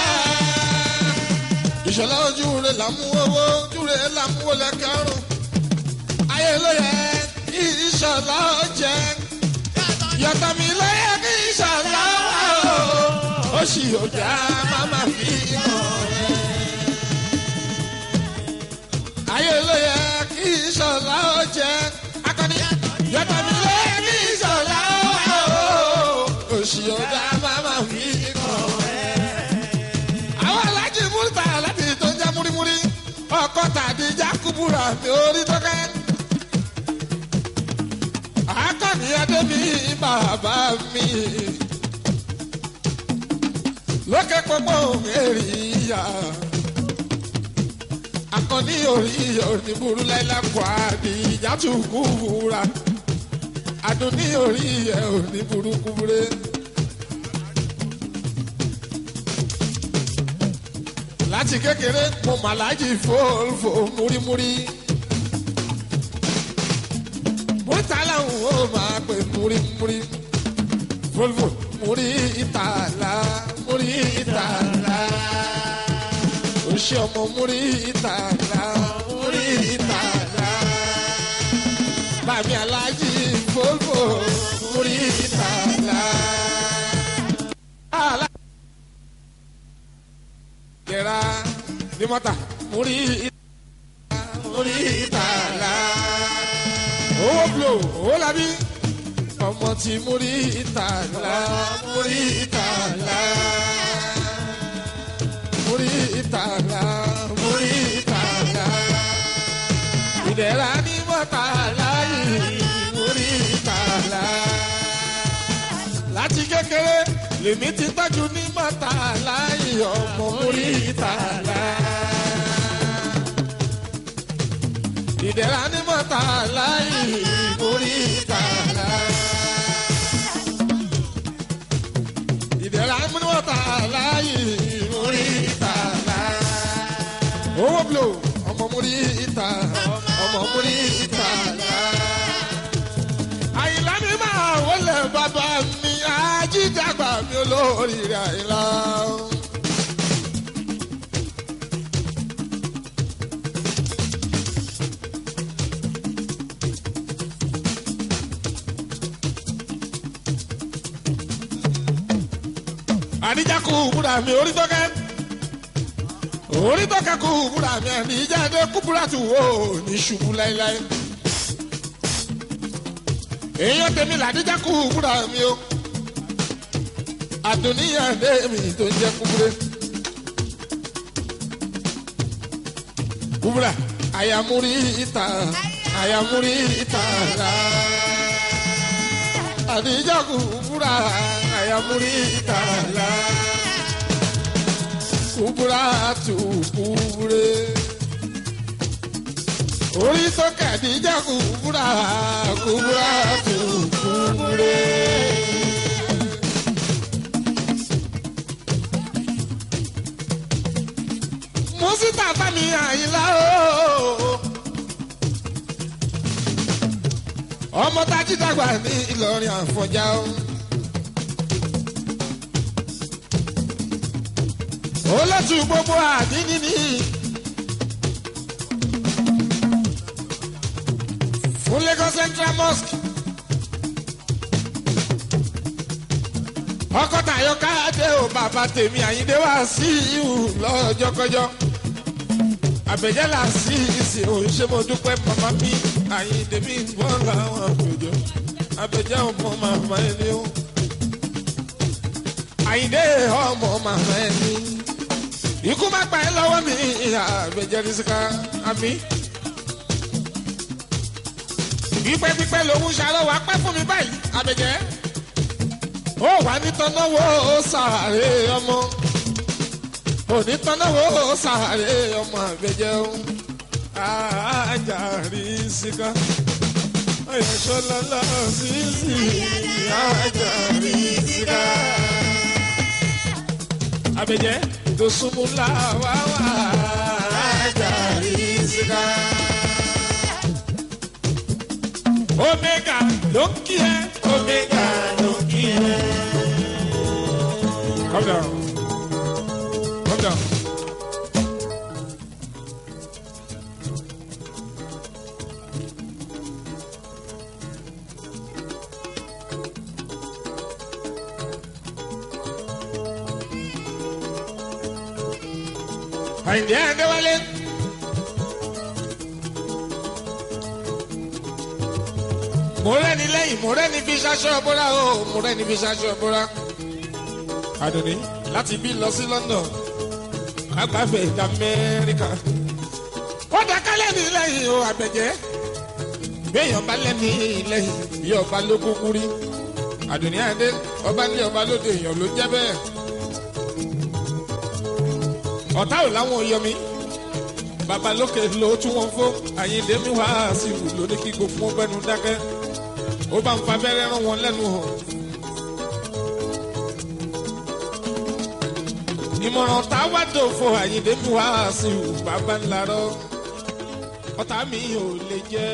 Speaker 1: ìṣọlá ojú rẹ làmú owó ojú rẹ làmú wọlé kẹrùn. ayé ló yẹ kí ìṣọlá jẹ yàtọ̀ mi ló yẹ kí ìṣọlá wà ó. ó sì yóò dá máma fi hàn rẹ. ayé ló yẹ kí ìṣọlá jẹ akọni yàtọ̀ mi lé ní ìṣọ̀lá òṣì ọ̀dà máma fi kàn ẹ́. àwọn alájí múlítà láti tó ń jẹ́ múrímúrí ọkọ̀ tàbí jákúbúrà mi orí tókẹ́. bàbá mi lókè pọpọ èrì ìyá akọni orí oníburú láìláàkọ àdì ìjàtú kúbúra adùnní orí ẹ oníburú kúbúrẹ. láti kékeré mo màlájì fòlfò múrímúrí múrítàlá ń wò máa pè múrímúrí fòlfò múrí ìtàlá múrí ìtàlá oṣù ọmọ múrí ìtàlá múrí ìtàlá bàmí alájì fòlfò múrí ìtàlá. Alá- Yẹra ní mọ́tà múrí ìtàlá múrí ìtàlá owó blo owó labí ọmọ tí múrí ìtàlá múrí ìtàlá múrí ìtàlá múrí ìtàlá ìdẹ̀ra ní mọ́tà láyé múrí ìtàlá láti kékeré lèmi ti tọ́jú ní mọ́tà láyé ọmọ múrí ìtàlá. ìdẹ̀ra ní mọ́ta láì mórí ìtàlá. ìdẹ̀ra ní mọ́ta láì mórí ìtàlá. owó blo ọmọ mórí ìtà ọmọ mórí ìtàlá. àyìnlá mi máa wọlé bàbá mi ajídàgbà mi olóríire àyìnlá. àdìjà kú búra mi orí tọ́kẹ́ orí tọ́kẹ́ kú búra mi àdìjà dé kú búra tù wó ní ṣubú láéláé èèyàn tèmi làdìjà kú búra mi o àdùnníyàn dé mi tó ń jẹ kúbúrẹ kúbúra àyàmúrí ìta àyàmúrí ìta rà àdìjà kú búra àyàmúrí ìta rà kúbúra tù kúbúrẹ orí sókè àdìjà kúbúra kúbúra tù kúbúrẹ. mùsítà fami àyìnlá o. ọmọ tají dàgbà ní ìlọrin àfọjá o. olótú gbogbo àdínní ní. fún lagos central mosque. ọkọ tàyọ káàdé o bàbá tèmi àyíndé wá sí ìhù lọ́jọ́kọjọ́ àbẹ̀jẹ́là sí ìsìn òun ṣé mo dúpẹ́ màmá mi àyíndé mi wọ́n làwọn àpèjọ àbẹ̀jẹ́ ọmọ màmá ẹni o àyíndé ọmọ màmá ẹni ikú má pa ẹ́ lọ́wọ́ mi àbẹ̀jẹ́ rìsíkà àmì pípẹ́ pípẹ́ lòun ṣàlọ́wọ́ apẹ́ fún mi báyìí àbẹ̀jẹ́ ó wà ní tọ́náwó sàárè ọmọ òní tọ́náwó sàárè ọmọ àgbẹ̀jẹ̀ o ajárí síká ayọ̀ṣọ́lọ́lọ́ sísì ajárí síká. àbẹ̀jẹ̀ tó súnmú làwá wà ajárí síká. omega ló ń kí ẹ omega ló ń kí ẹ. Calm down. Calm down. Àyìndé Adéwálé. Mo rẹ́ni lẹ́yìn, mo rẹ́ni fi ṣaṣọ bóra o, mo rẹ́ni fi ṣaṣọ bóra. Adùnní láti bí lọ sí London, agbábẹ̀ ìdá Amẹ́ríkà. Ó dáká lẹ́ni lẹ́yìn o àbẹ̀jẹ́. Béèyàn bá lẹ́ni lẹ́yìn bí ọba ló kúkú rí. àdùnní àdé ọba ní ọba lóde èèyàn ló jẹ́ bẹ́ẹ̀ ọ̀tá ò láwọn yọmi bàbá lókè ló tún wọn fó àyíndé mi wá sí ìlú lóní kí gbogbo wọn bẹnu dákẹ́ ó bá ń fa abẹ́rẹ́ rán wọn lẹ́nu hàn. ìmọ̀ràn tá a wá dòfo àyíndé mi wá sí ìlú bàbá ńlá rọ ọ̀tá mi ò lè jẹ́.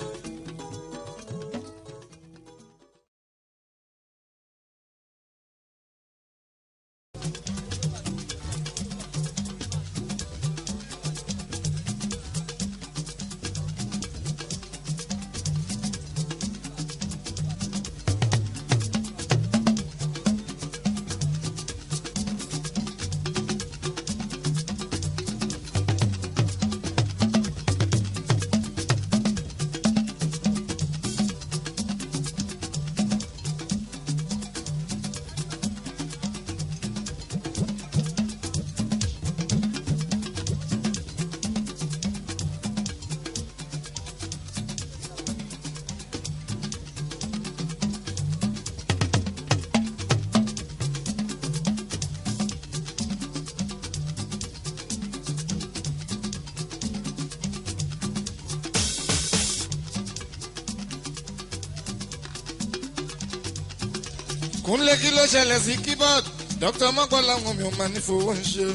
Speaker 1: kúnlẹ̀ kí ló ṣẹlẹ̀ sí keyboard dr mọ́kànlá wọn mi ò máa ní fowó ń ṣe.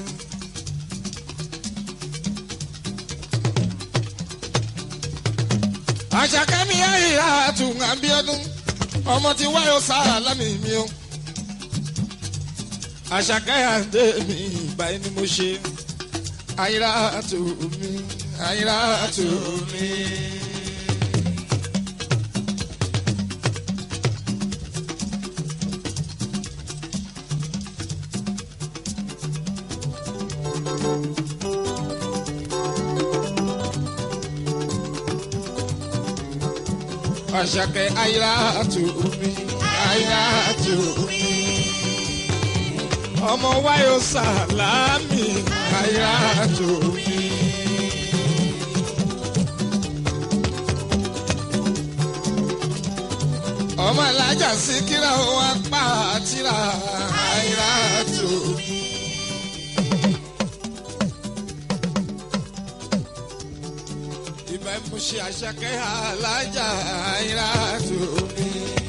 Speaker 1: àṣàkẹ́mi àyíra àtùn àbíọ́dún ọmọ tí wáyọ̀ sáà lámì mi o. àṣàkẹ́ àdé mi báyìí ni mo ṣe àyíra àtù mi àyíra àtù mi. Àṣàkẹ́ àyíra àtù mi àyíra àtù mi. ọmọ wáyọ̀ sàlámì àyíra àtù mi. ọmọ alájà síkírà wọn apá àtìrà àyíra àtù mi. ìbá mo ṣe àṣàkẹ́ alájà àyíra àtù mi.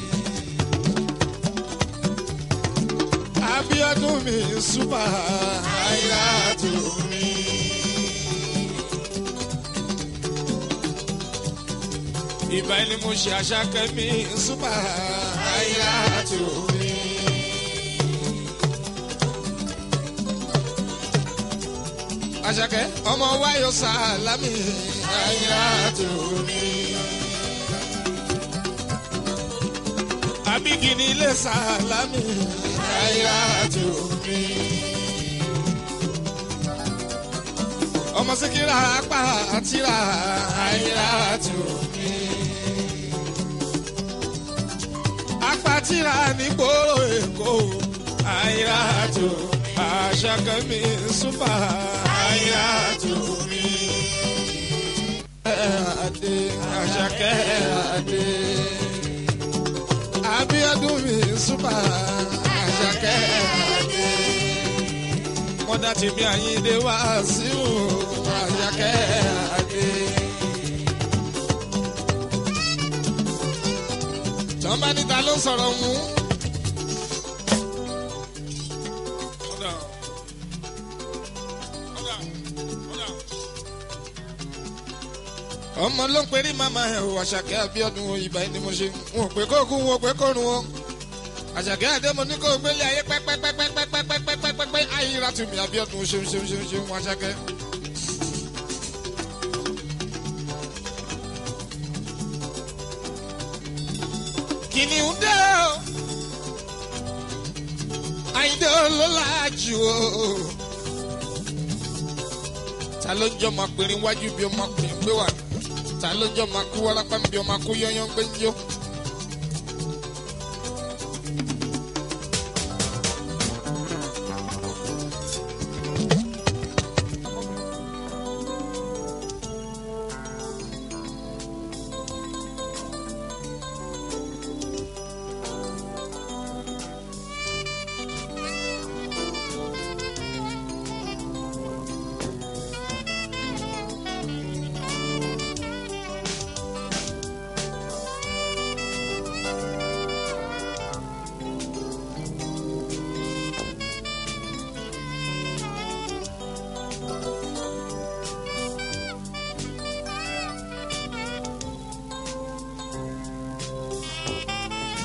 Speaker 1: Abíọ́dún mi súpà àyíra àtù mi. ìbá ni mo ṣe àṣàkẹ́ mi súpà àyíra àtù mi. àṣàkẹ́ ọmọ wáyọ̀ sálámì àyíra àtù mi. abigini ilé sálámì àyíra àtù mi. ọmọ síkírà apá àtìrà àyíra àtù mi. apá tìrà ní gbòòrò èkó àyíra àtù àṣàkẹ́ mi súpà àyíra àtù mi. Adé àṣàkẹ́ adé. Abíọ́dún mi súpà àṣàkẹ́ adé. Mọ́dá tèmi àyíndé wá síwò àṣàkẹ́ adé. Tọ́ba níta ló sọ̀rọ̀ mú. ọmọ ló ń perí màmá ẹ o àṣàkẹ́ Abíọ́dún ìbá ẹni mo ṣe wọn ò pé kó kú wọn ò pé kó run wọn àṣàkẹ́ àdémo ní kó gbélé ayé pẹ́pẹ́pẹ́pẹ́pẹ́pẹ́pẹ́pẹ́pẹ́ ayíra tù mí Abíọ́dún ṣeun ṣeun ṣeun ṣeun wọn àṣàkẹ́. kìnìún dé o àyíndé olólàájú o ta ló ń jọ máa pèrè wájú bí ọmọ pèrè gbé wà ta ló ń jọ máa kú wárápá bí ọmọ kú yányán gbé ń jó.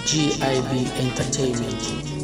Speaker 2: GIB Entertainment.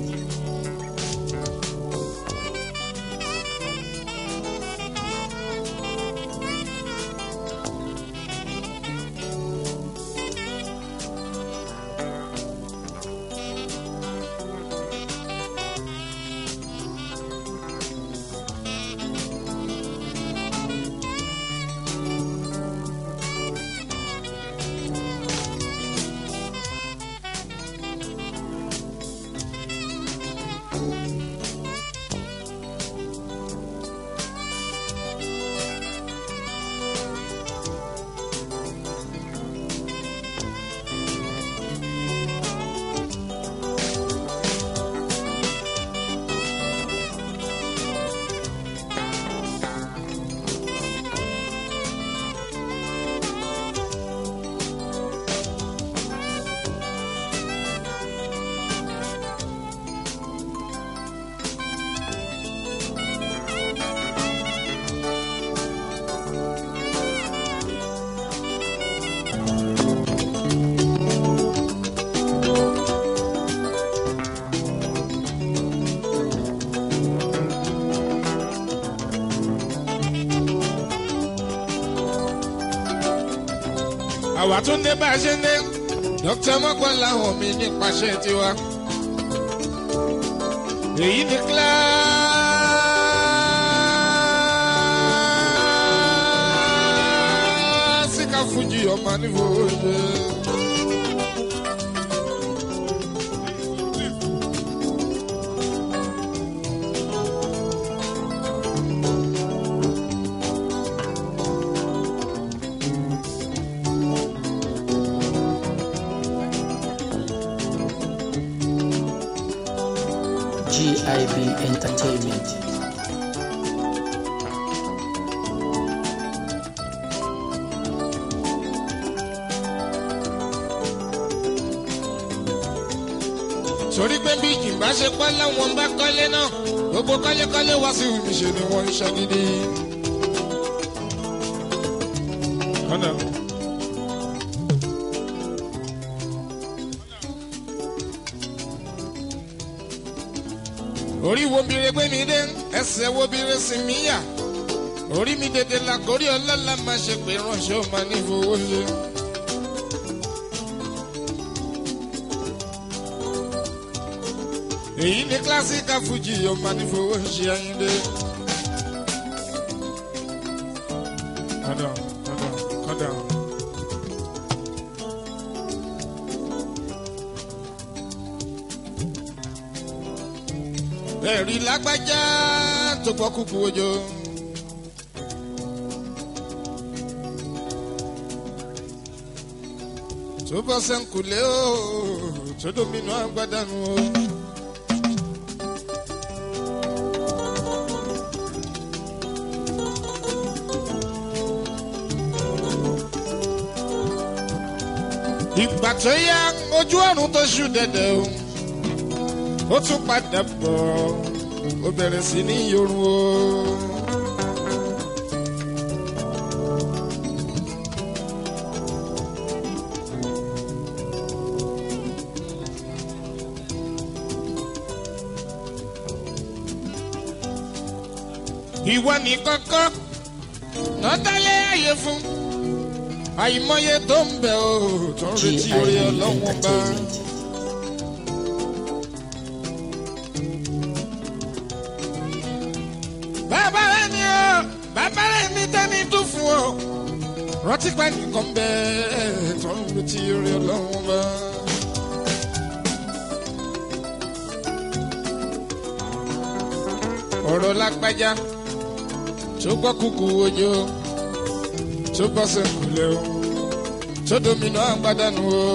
Speaker 1: àwa tún dé bá a ṣe ń dé dókítà mọ́kànlá hàn mí nípasẹ̀ tiwa. èyí ni kíláàsìkà fújì ọmọ nífò ṣe.
Speaker 2: GIB Entertainment.
Speaker 1: sórí pé bí ìgbà ṣe pọ́ láwọn bá kọ́lé náà gbogbo kọ́lékọ́lé wá sí ìṣe ni wọ́n ń ṣe gidi. kọ́nà. orí wo bire gbé mi dé ẹsẹ̀ wo bire sì mí yà orí mi dèdè la kórí ọlọ́lá máa ṣe pé ránṣẹ́ ò máa ní fowó ṣe. èyí ni kílásíkà fújì yóò máa ní fowó ṣe ayíǹde. kọ́dà kọ́dà kọ́dà. ẹ̀rí lágbájá tó gbọ́ kúkú ojó. tó bọ́ sẹ́ńkùlé o tó domínú agbádànù o. ìgbà tó yá ojú ọ̀run tó ṣú dẹ̀dẹ̀ o ó tún padà bọ̀ ó bẹ̀rẹ̀ sí ní yorùn o. ìwọ ní kọ́kọ́ lọ́tàlẹ́ àyè fún àìmọye tó ń bẹ̀ o tó ń retí
Speaker 2: GIB
Speaker 1: orí ọlọ́wọ́n bá.
Speaker 2: Entertainment.
Speaker 1: bàbá rẹ ni o bàbá rẹ ni tẹ́ni tó fún ọ rántí pé nìkan bẹ́ẹ̀ tó ń retí orí ọlọ́wọ́n bá. ọ̀rọ̀ lágbájá tó gbọ́ kúkú ojó tó bọ́ sẹ́kùlẹ̀ o tó domino àgbàdànù o.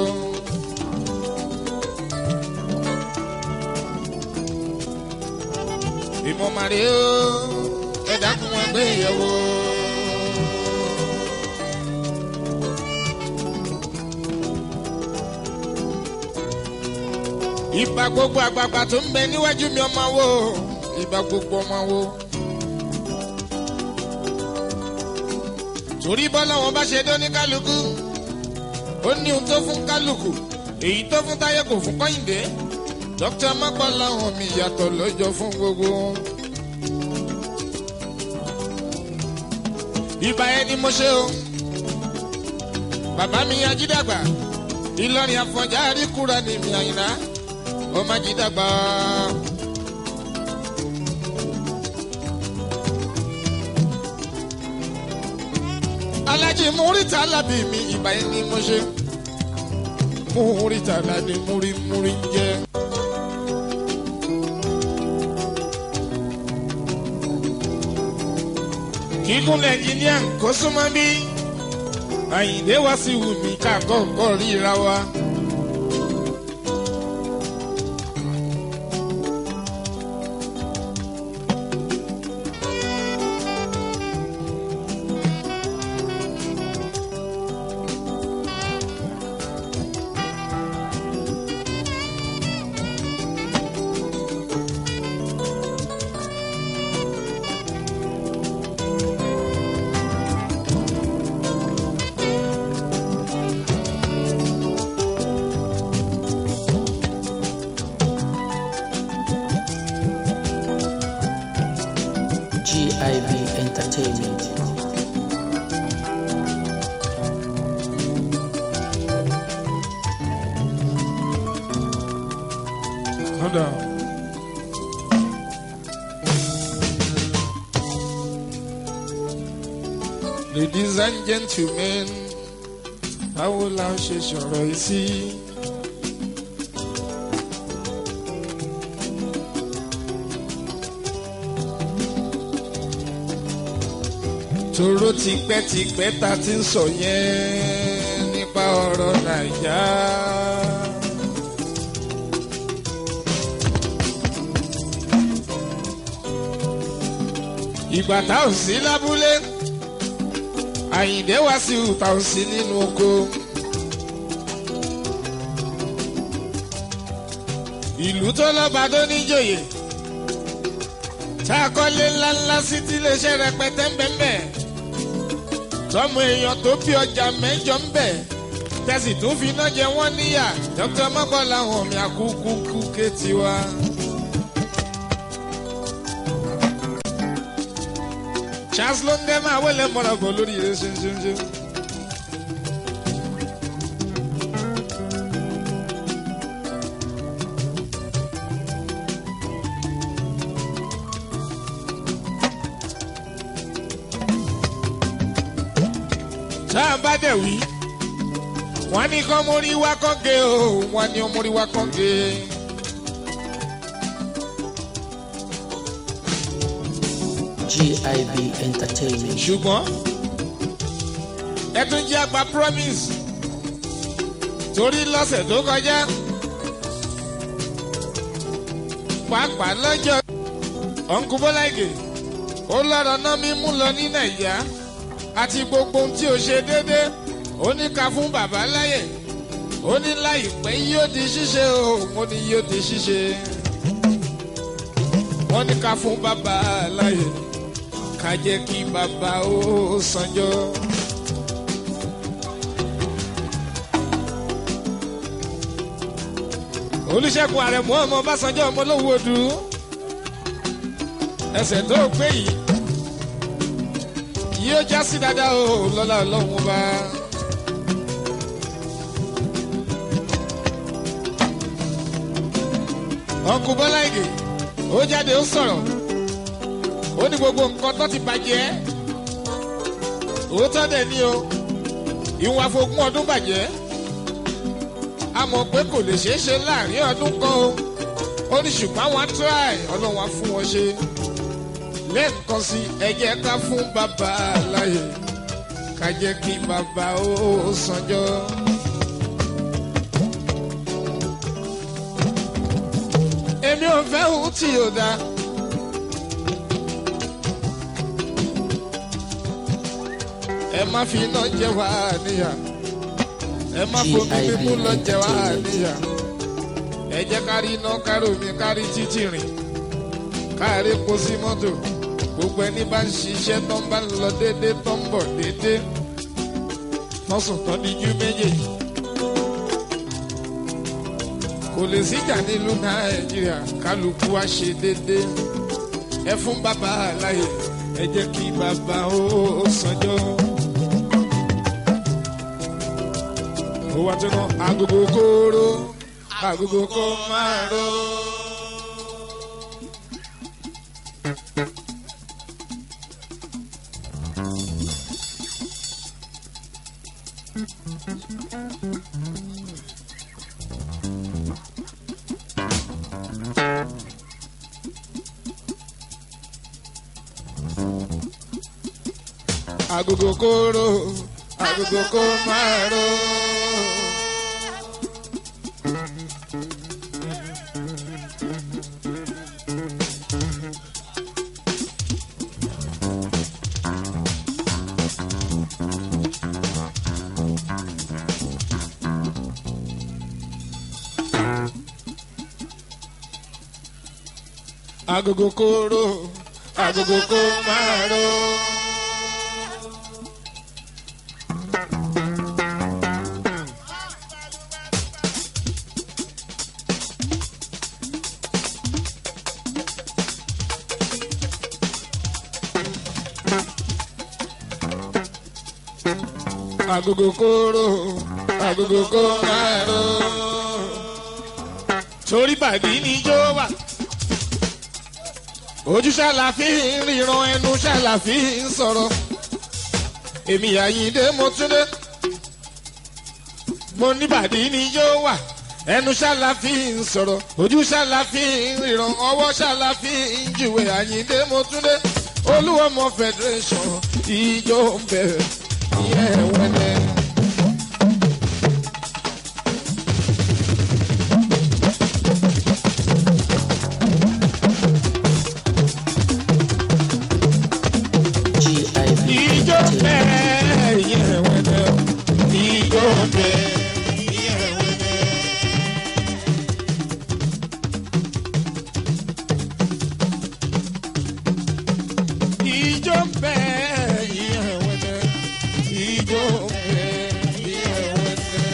Speaker 1: ìmọ̀ màrí o ẹ̀dá kún wọn gbé ìyẹ̀wò. ìbà gbogbo àgbààgbà tó ń bẹ níwájú mi ọmọ wo ìbà gbogbo ọmọ wo. torí bọ́lá wọn bá ṣe dé ní kálukú ó ní ohun tó fún kálukú èyí tó fún táyé kò fún kọ́yìndé dókítà mọ́pọ̀ làwọn mi yàtọ̀ lọ́jọ́ fún gbogbo. ibà ẹni mo ṣe o bàbá mi ajídàgbà ìlọrin àfọ̀njá àríkúra ni mi àyìnlá ọmọ ajídàgbà. alájí múrítà lábì mi ìbà ẹni mo ṣe múrítà lábì múrí múrí ń jẹ. kíkún nàìjíríà kó súnmọ́ bí àyìndé wá sí wù mí ká kọ́kọ́ ríra wa.
Speaker 2: GIB Entertainment.
Speaker 1: Hold on. Ladies and gentlemen, báwo la ṣe sọ̀rọ̀ yìí sí? Tòró tipẹ́tipẹ́ ta ti ń sọ yẹn nípa ọ̀rọ̀ Nàìjà. ìgbà tá ò sí lábúlé àyìndé wá sí ìta ò sí nínú oko. ìlú tó lọ́ba tó níjòyè tá a kọ́lé ńláńlá sí tí iléeṣẹ́ rẹpẹtẹ ń bẹ̀ ń bẹ̀ tọ́mọ èèyàn tó bí ọjà mẹ́jọ ń bẹ̀ tẹ̀sí tún fi iná jẹ wọ́n níyà dókítà mọ́kànlá hàn mí àkúkú kú ké tiwa. charles ló ń dẹ́ máa wọlé mọ́ra bọ̀ lórí ire ṣinṣinṣin. tá a bá dẹ̀ wí wọ́n ní kọ́ mórí wá kọ́gé o wọ́n ní mórí wá kọ́gé.
Speaker 2: GIB Entertainment.
Speaker 1: ṣùgbọ́n ẹ tún jẹ́ àgbà promise torí lọ́sẹ̀ tó kọjá pàápàá lọ́jọ́ ọ̀nkú bọ́láìgè ó lọ́rọ̀ náà mímú lọ ní nàìjíríà àti gbogbo ohun tí ó ṣe déédéé ó ní ká fún bàbá láyè ó ní láìpẹ́ yóò di ṣíṣe o mo ní yóò di ṣíṣe wọ́n ní ká fún bàbá láyè ká jẹ́ kí bàbá ó sanjọ́. olùṣègùn àrẹ̀mú ọmọ ọbásanjọ́ ọmọ olówó odù ẹsẹ̀ tó gbé yìí yóò já sí dáadáa o lọ́la ọlọ́run bá. ọkùn bọ́lá ìgè ó jáde ó sọ̀rọ̀ ó ní gbogbo nǹkan tó ti bàjẹ́ òótọ́ dẹ̀ ni o ìwọ̀n àfogún ọdún bàjẹ́ a mọ̀ pé kò lè ṣeé ṣe láàrin ọdún kan o ó ní ṣùgbọ́n àwọn try ọlọ́run á fún wọn ṣe lẹ́ẹ̀kan sí ẹ jẹ́ ká fún bàbá láyè ká jẹ́ kí bàbá ó sanjọ́. èmi ò fẹ́ ohun tí yóò dáa. ẹ má fi iná jẹ wá níyà ẹ má fomi mímú lọ jẹ wá níyà ẹ jẹ́ kárí iná kárí omi kárí títì rìn kárí epo sí mọ́tò gbogbo ẹni bá ń ṣiṣẹ́ tó ń bá ń lọ déédéé tó ń bọ̀ déédéé wọ́n sùn tán díjú méjèèjì kò lè síjà nílùú nàìjíríà kálukú wa ṣe déédéé ẹ fún bàbá láyè ẹ jẹ́ kí bàbá ó sanjọ́. ó wá tó ná agogo kóró agogo kó máa ró. agogo kóró agogo kó máa ró. agogo kóró agogo kó máa ró. agogo kóró agogo kó máa ró. torí bàbí ni jó wà ojú ṣàlàfí ríran ẹnu ṣàlàfí sọ̀rọ̀ èmi àyíndé mo túndé mo ní bàbí ni yóò wà ẹnu ṣàlàfí sọ̀rọ̀ ojú ṣàlàfí ríran ọwọ́ ṣàlàfí jùwé àyíndé mo túndé olúwọmọ federation ìjọ ń bẹ̀rẹ̀ ìyẹn wẹ́lẹ́.
Speaker 2: GIB
Speaker 1: ìjọ
Speaker 2: Entertainment.
Speaker 1: bẹ́ẹ̀ ìyẹn wẹ́lẹ́ ìjọ bẹ́ẹ̀ ìyẹn wẹ́lẹ́. ìjọ bẹ́ẹ̀ ìyẹn wẹ́lẹ́ ìjọ bẹ́ẹ̀ ìyẹn wẹ́lẹ́.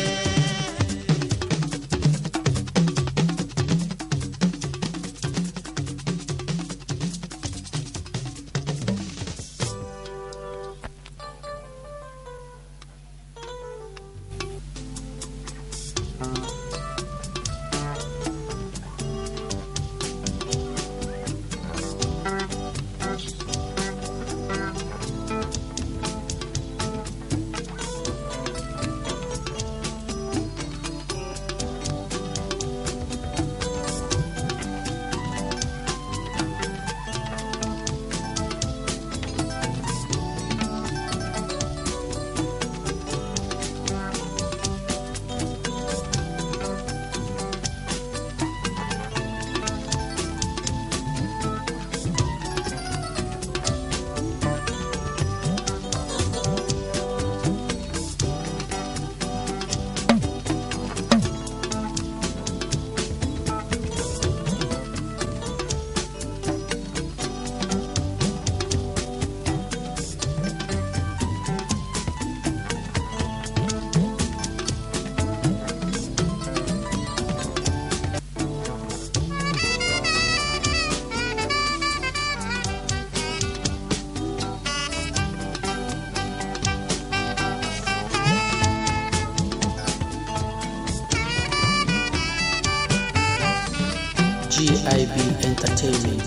Speaker 2: GIB Entertainment.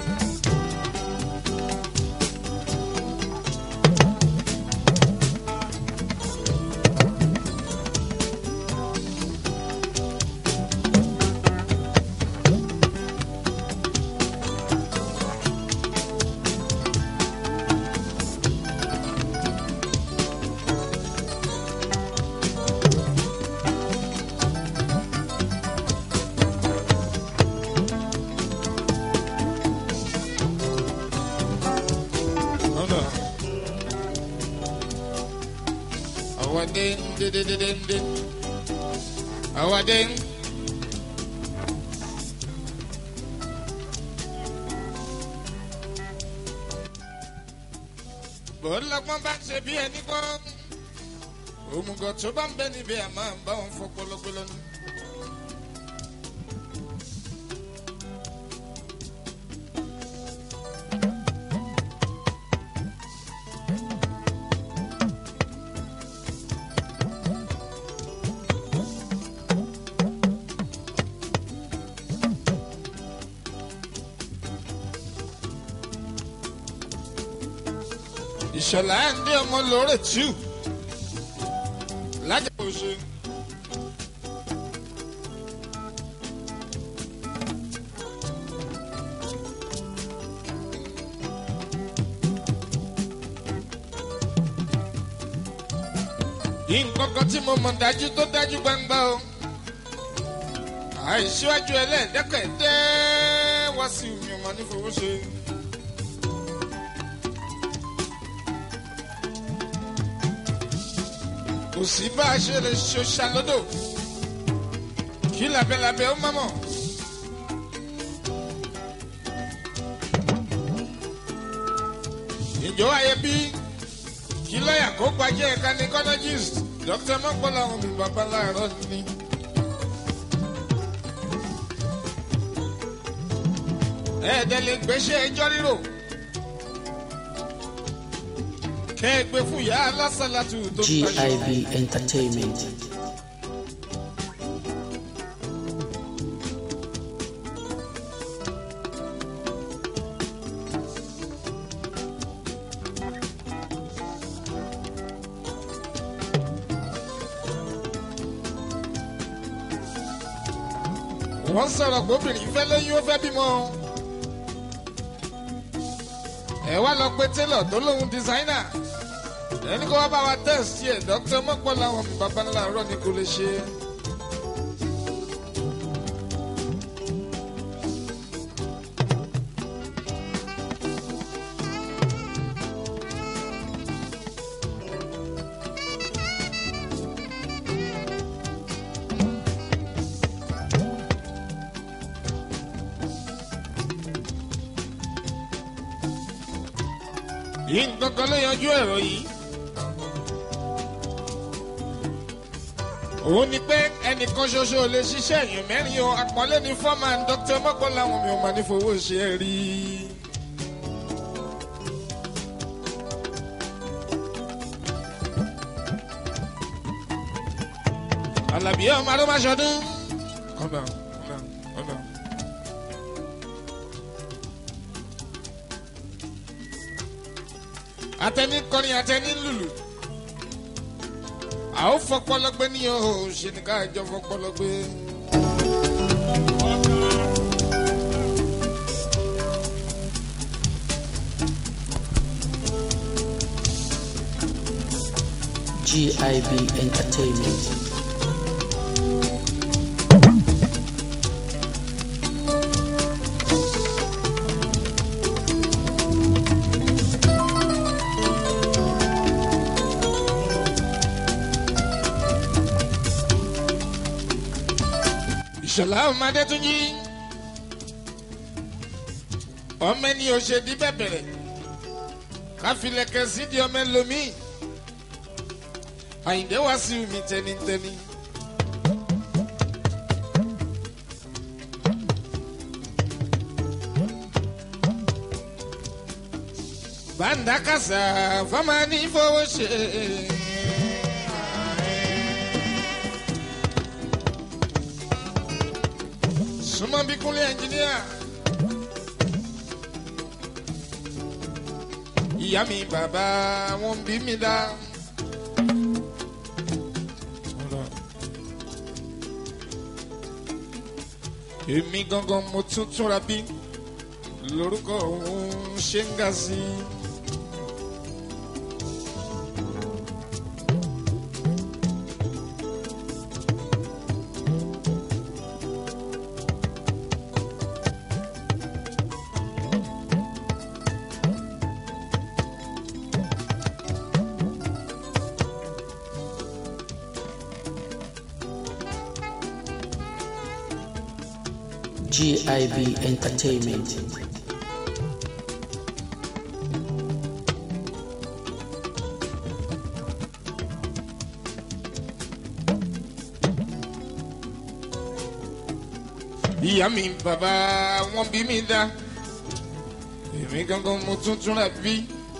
Speaker 1: Hold on. Awa ding ding ding ding ding. Awa ding. Bọ́lápọ́n bá ṣe bí ẹni gbọ́. Òmùgọ̀ tó bá ń bẹ níbi àmọ́ ń bá wọn fọpọlọpọlọ ní. ìṣọ̀lá ẹ̀ndé ọmọ lóore tù lájà òṣè. nǹkan kan tí mo mọ̀ dájú tó dájú gbangba o àìsíwájú ẹlẹ́ẹ̀dẹ́kẹ̀dẹ́ wá sí mi ọmọ nífowóṣe. kò sí bá a ṣe lè ṣoṣà lódò kí labẹ́labẹ́ ó mọ̀mọ́. ìjọ ayé bí kí lọ́ọ̀yà kó gbajẹ́ gynecologist dr mọ́gbọ́lá ọ̀hún mi bàbá láàárọ̀ ni. ẹ̀ẹ́dẹ̀ lè gbéṣẹ́ ẹjọ́ rírò kẹ́ ẹ gbé fún ìyá alásàlátù tó ń taṣọ.
Speaker 2: GIB Entertainment.
Speaker 1: wọ́n sọ̀rọ̀ pé obìnrin fẹ́ lóyún ó fẹ́ bímọ. ẹ wá lọ pé tailor tó lóun dísáínà ẹni kó wá bá wa tẹ̀sí ẹ̀ dókítà mọ́pọ́ làwọn mi bàbá ńlá rọ̀ ni kò lè ṣe. yìí nǹkan kan ló yanjú ẹ̀rọ yìí. òun ni pé ẹnìkan ṣoṣo ò lè ṣiṣẹ́ èèyàn mẹ́rin o àpọ́nlé ní fọ́ọ̀mán dr mọ́kànlá àwọn mi ò máa ní fowó ṣe é rí. alábí ọmọ arúgbó aṣọdún. ọ̀nà ọ̀nà ọ̀nà. atẹni kọrin atẹni lùlù a ó fọpọlọgbẹ ní o ṣe ní ká jọ fọpọlọgbẹ.
Speaker 2: GIB Entertainment.
Speaker 1: ìṣọ̀lá ọmọdé tún yí ọmọ ẹni ò ṣe di bẹ̀bẹ̀rẹ̀ káfílẹ̀kẹ̀ sí di ọmọ ẹlòmíì àyìndé wá sí mi tẹnitẹni. bàǹdà kàṣà fọmọ ní fowó ṣe. súnmọ́ bí kúnlé ẹnjìníà. ìyá mi bàbá wọn bí mi dá. èmi gangan mo tún túnra bí lórúkọ òun ṣe ń ga sí i.
Speaker 2: GIB Entertainment.
Speaker 1: ìyá mi bàbá wọn bí mi dá èmi gangan mo tún túnra bí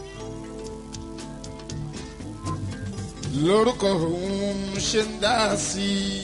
Speaker 1: lórúkọ òun ṣe ń dá sí i.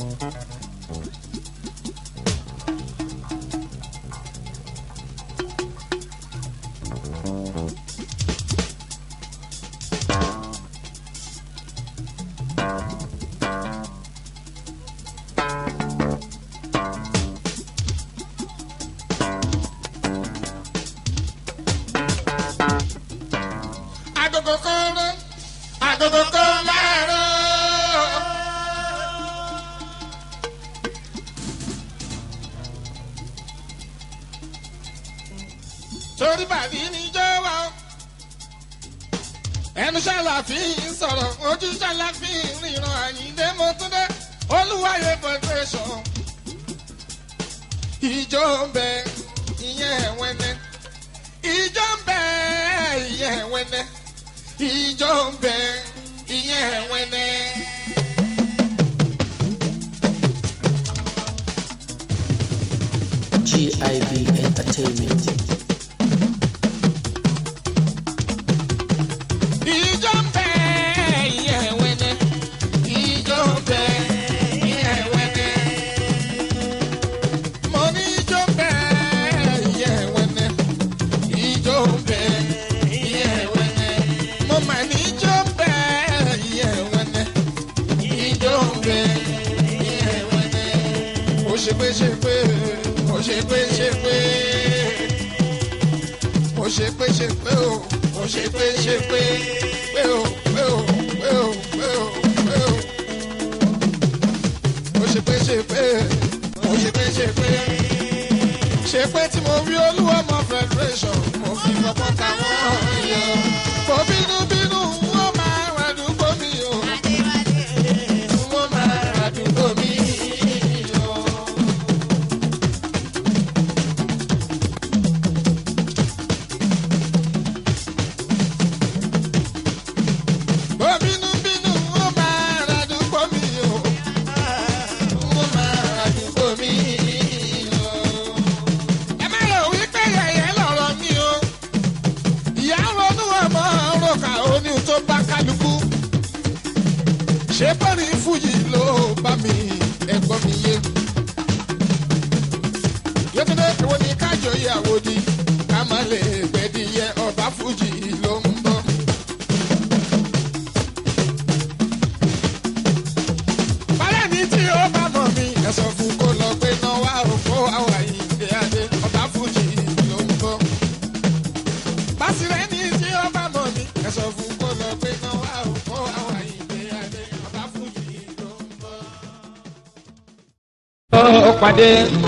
Speaker 1: torí bàbí ní jọwọ ẹnu ṣàlàfín sọ̀rọ̀ ojú ṣàlàfín ríran àyíndé mọ́túndé olúwayé federation ìjọ ń bẹ ìyẹn wẹ́nẹ́ ìjọ ń bẹ ìyẹn wẹ́nẹ́ ìjọ ń bẹ ìyẹn wẹ́nẹ́.
Speaker 2: GIB Entertainment.
Speaker 1: ìjọ ń bẹ ìyẹn wẹ́nẹ́ ìjọ ń bẹ ìyẹn wẹ́nẹ́. mo ní ìjọ ń bẹ ìyẹn wẹ́nẹ́ ìjọ ń bẹ ìyẹn wẹ́nẹ́. mo mà ní ìjọ ń bẹ ìyẹn wẹ́nẹ́ ìjọ ń bẹ ìyẹn wẹ́nẹ́. ó ṣe pé ṣe pé ó ṣe pé ṣe pé ó ṣe pé ṣe pé o ó ṣe pé ṣe pé pé o pé o pé o pé o pé o ó ṣe pé ṣe pé ó ṣe pé ṣe pé ṣe pé tí mo rí olúwọmọ federation mo fi fọpọ́n táwọn èèyàn mo bínú bínú wọ́n máa rà dúgbò mi o wọ́n máa rà dúgbò mi o. Bó bínú bínú ó máa ra dúpọ̀ mi o. Ó máa ra dúpọ̀ mi o. Ẹ má lọ wípé yẹ̀yẹ́ lọ̀rọ̀ mi o. Ìyá ronú ọmọ roka oní tó bá kálukú. Ṣé bọ́ọ̀lì fújì ló bá mi ẹ̀gbọ́n mi yé? Yétúndé ìwọ ni kájọ ìyàwó di. Ká má lè gbẹ̀dìyẹ ọba fújì ló ń bọ̀. Bálẹ̀ ní tí ó bá mọ̀ mi, ẹ sọ fún kó lọ pé náà wá òkú àwà ìdè adé, ọba fújì ló ń bọ̀. Básirẹ́ ní tí ó bá mọ̀ mi, ẹ sọ fún kó lọ pé náà wá òkú àwà ìdè adé, ọba fújì ló ń bọ̀. Ó pàdé.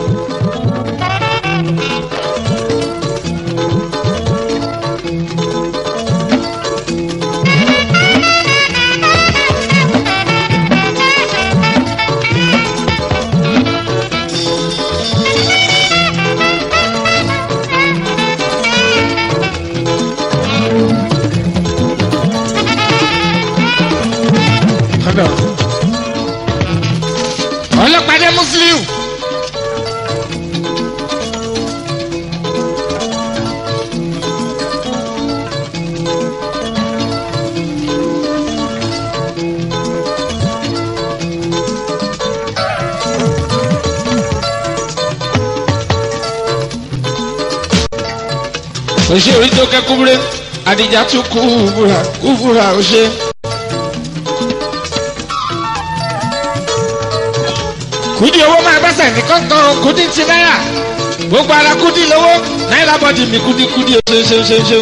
Speaker 1: Ọ̀dọ̀. Ọlọ́pàdé Muslim. Òṣè orí tó kẹ́ kúbúrẹ́, Adija tún kú búra, kú búra òṣè. kùdí owó máa gbẹ́sẹ̀ ní kọ́ńtàn kùdí ti náírà gbogbo ara kùdí lówó náírà bọ́dì mi kùdí kùdí ṣe ṣe ṣe ṣe.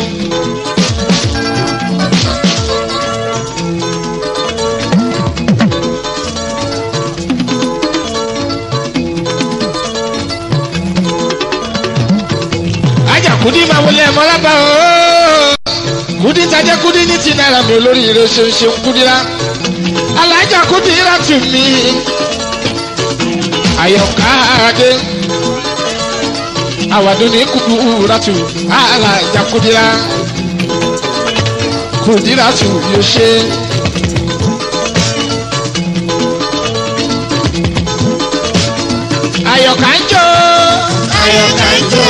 Speaker 1: ajá kùdí máa wọlé ẹ̀mọ́ lábàá ooo kùdí tajẹ́ kùdí ní ti náírà mi olórí ire ṣe ṣe kùdí rà alájà kùdí rà tù mí ayọ̀káde àwàdùn ní kúrúrátù alájà kúdírà kúdírátù yóò ṣe. ayọ̀ká ń jó ayọ̀ká ń jó.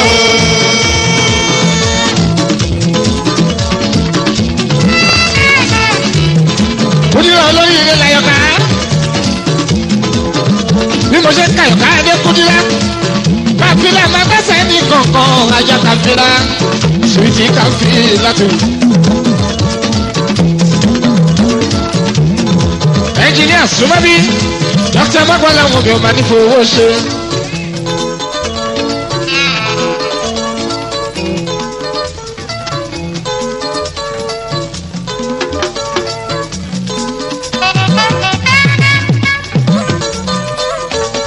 Speaker 1: kúdírà olórí ilé layọ̀ká bí mo ṣe ń ka ìka ẹdẹ kúndínlá káfílà máa bẹ́sẹ̀ ní kankan ajá káfílà suwiti káfílà tó. ẹnjìníà súnmọ́bí dókítà mọ́gbọ́lá wọn bí ọmọ nífò owó ṣe.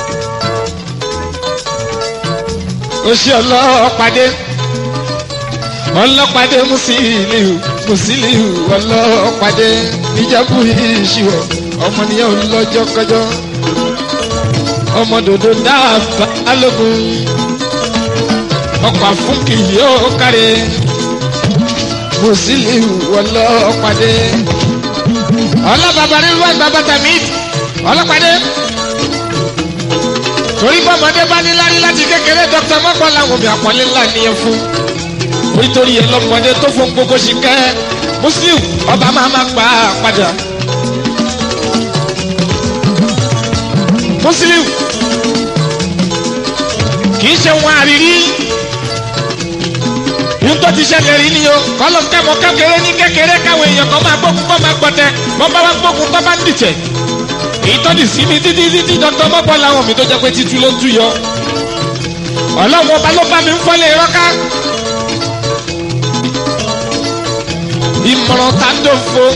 Speaker 1: oṣù ọlọ́pàdé ọlọ́pàdé musiliu musiliu ọlọ́pàdé níjàmbù ìṣirò ọmọnìyàn lọ́jọ́ kọjọ́ ọmọ dòdò dáàbà alógun ọkọ̀ àfúnkì yóò kárẹ̀ musiliu ọlọ́pàdé ọlọ́bàbà nínú ẹgbàá bàtà mi ọlọ́pàdé torí bọ́mọdé bá ní lárí láti kékeré dr mọ́gbọ́n làwọn òbí àpọ́nlé ńlá nìyẹn fún nítorí ẹ lọ́mọdé tó fún gbogbo sí kẹ́ muslim ọba máa ma gbà á padà muslim kì í ṣe wọn àrírí yín tó ti ṣẹlẹ̀ rí ni o kọ́lọ́ kẹ́mọ́ kékeré ní kékeré káwọn èèyàn kan máa gbógun kọ́ máa gbọ́tẹ wọ́n bá wá gbógun tó bá ń dìtẹ̀ èyí tó di sí mi títí títí dr mọ́gbọ́n làwọn mi tó jẹ́ pé títú ló tú yọ ọlọ́run ọba ló bá mi ń fọ́lé rọ́ká ìmọ̀ràn tá a dòfo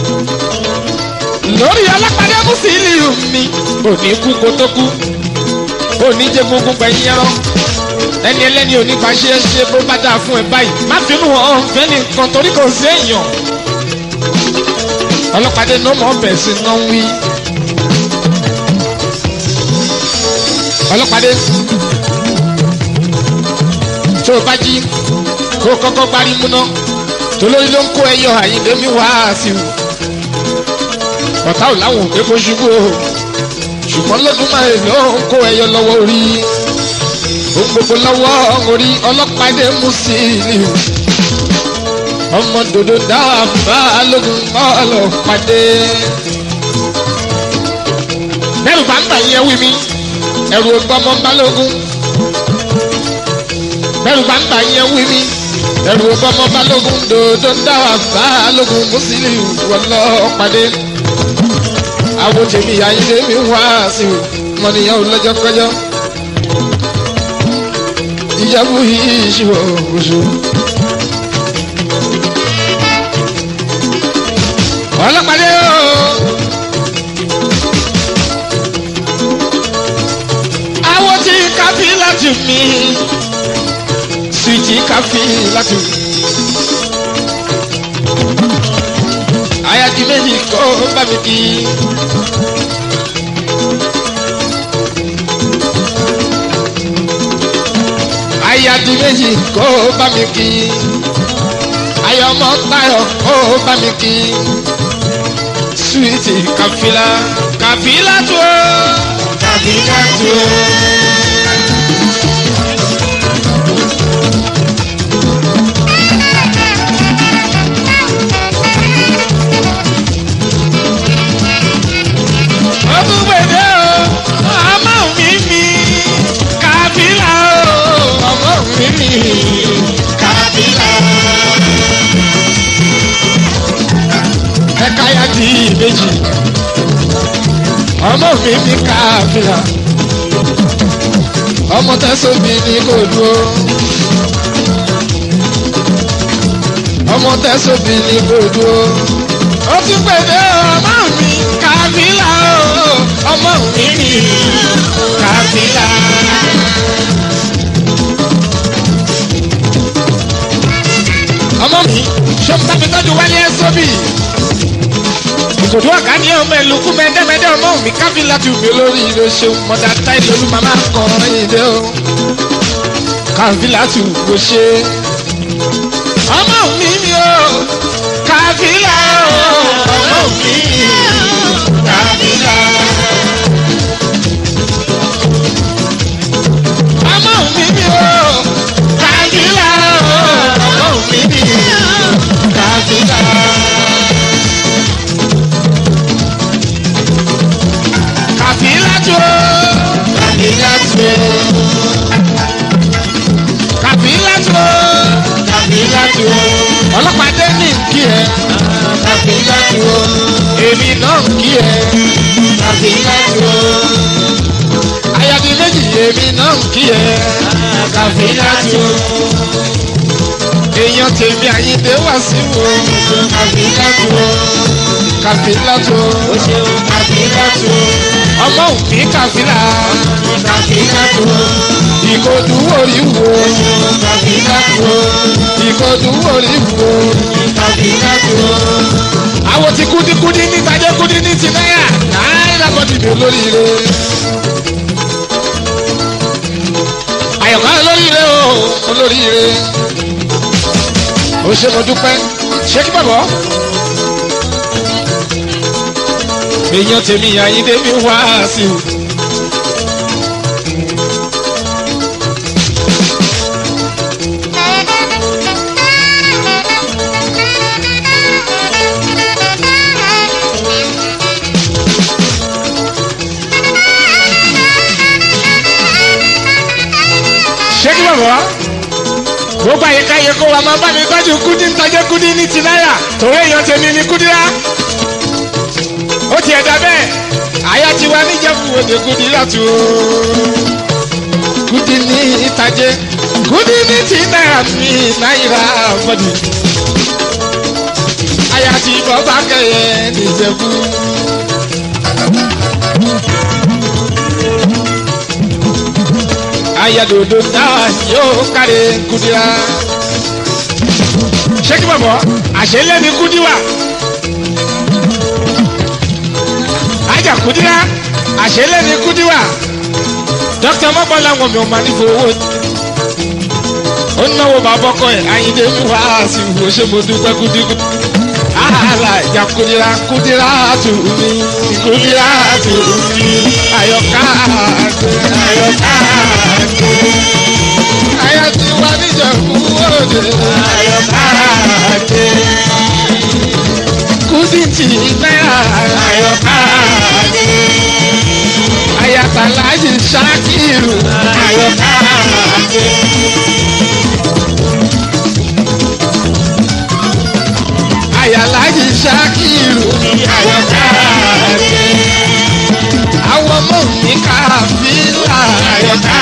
Speaker 1: lórí alápàdé mùsùlùmí mi òní kú kó tó kú òní jẹ gbogbo gbẹ̀yìn ẹran ẹni ẹlẹ́ni òní bá ṣe é ṣe bó bá dáa fún ẹ báyìí má bínú ọ̀hún fẹ́ nìkan torí kò sí èèyàn ọlọ́pàdé ní ọmọ ọbẹ̀ sí náà ń wí. ọlọ́pàdé tó o bá jí kó o kọ́kọ́ gbárí múná tolórí ló ń kó ẹyọ àyíndé mi wá sí i ọ̀tá ò láwọn òkè kó ṣubú o ṣùgbọ́n lọ́dún máa ń lọ ń kó ẹyọ lọ́wọ́ orí ohun gbogbo lọ́wọ́ orí ọlọ́pàdé mú sí i ọmọ dòdò dáwà bá lógun ọlọ́pàdé. bẹ́ẹ̀rù bá ń bà yẹn wí mi ẹ̀rù ọgbọ́mọ balógun bẹ́ẹ̀rù bá ń bà yẹn wí mi ẹ̀rù ọgbọ́mọ balógun dòdò dáwà balógun mùsùlùmí ọlọ́pàdé. àwọn tèmi àyíndé mi wá sí i mọ̀nìyàn lọ́jọ́ kọjọ́ ìyàwó yìí ṣìwọ̀ oṣù. ọlọ́pàdé o. àwọn tí káfí láti mi sùìtì káfí láti mi. àyàtí méjì kọ́ bá mi kí. àyàtí méjì kọ́ bá mi kí. ayọ̀mọ́ tayọ̀ kọ́ bá mi kí suwiti kafila kafila tó kafila tó. ọdún gbèdé o ọmọ mi mi kafila o ọmọ mi mi kafila ẹ̀ka ya di ìbejì ọmọ mi ní káfíà ọmọ tẹ́sán mi ní kò dúró ọmọ tẹ́sán mi ní kò dúró ó tún pèdé ọmọ mi káfíà o ọmọ mi ní káfíà. ọmọ mi ṣé mo sábẹ́ tọ́jú wálé ẹ́ sóbì ìkòdó ọ̀gá ní ọmọ ẹlòkú mẹ́dẹ́mẹ́dẹ́ ọmọ mi káfí láti wùmí olórí ilé ṣeun mọ̀dà táìlì olú màmá kan ìdè o káfí láti wùmí ṣe. ọmọ mi mi o káfí là o ọmọ mi káfí là. ọmọ mi mi o káfí là o ọmọ mi mi káfí là. kàfílàtò kàfílàtò kàfílàtò kàfílàtò ọlọ́pàá ní nkí ẹ kàfílàtò èmi náà nkí ẹ kàfílàtò ayadi méjì èmi náà nkí ẹ kàfílàtò èèyàn tèmi àyíndé wá sí wo kàfílàtò kàfílàtò kàfílàtò ọmọ òfin kàfílà kàfílàtò ìkọdù orí wo kàfílàtò ìkọdù orí wo kàfílàtò. àwọn ti kúdíkúdí ní tajẹ́ kúdí ní ti náírà náírà bọ́ dìbò lóríire. àyọ̀ká olóríire o olóríire ó ṣe mo dúpẹ́ ṣé kí bàbá. èèyàn tèmi àyíndé mi wá sí i. ṣé kí bàbá gbogbo àyíká yẹ kó wa máa bá mi tọ́jú kúdí ntọ́jú kúdí ní ti náírà torí èèyàn tèmi ní kúdí rá ó tiẹ̀ dá bẹ́ẹ̀ àyà ti wá níjẹ̀bù òde kúdí láti o kúdí ní ìtàjẹ́ kúdí ní ti náírà mi náírà bọ́dì àyà ti bọ́ bá kẹyẹ níjẹ̀bù. ayadodo náà yóò kárí kudira. ṣé kí bàbá àṣẹlẹ̀ ní kudiwa. ajá kudira àṣẹlẹ̀ ní kudiwa. dókítà mọ́bọ́lá wọn mi ò máa ní fowó. ó náwó bàbá ọkọ ẹ̀ ayíǹde mi wá sí ìwò ṣé mo dúpẹ́ kudiku. àhàlà ìjà kudira kudira tù mí kudira tù mí ayọ̀ká ayọ̀ká ayọ̀ tí wà níjẹ̀kú òde ayọ̀ká kùdí tì náírà ayọ̀ká ayatollah ṣakiru ayọ̀ká. ayalaji ṣakiru ayọ̀ká àwọn ọmọ mi káfíńlá ayọ̀ká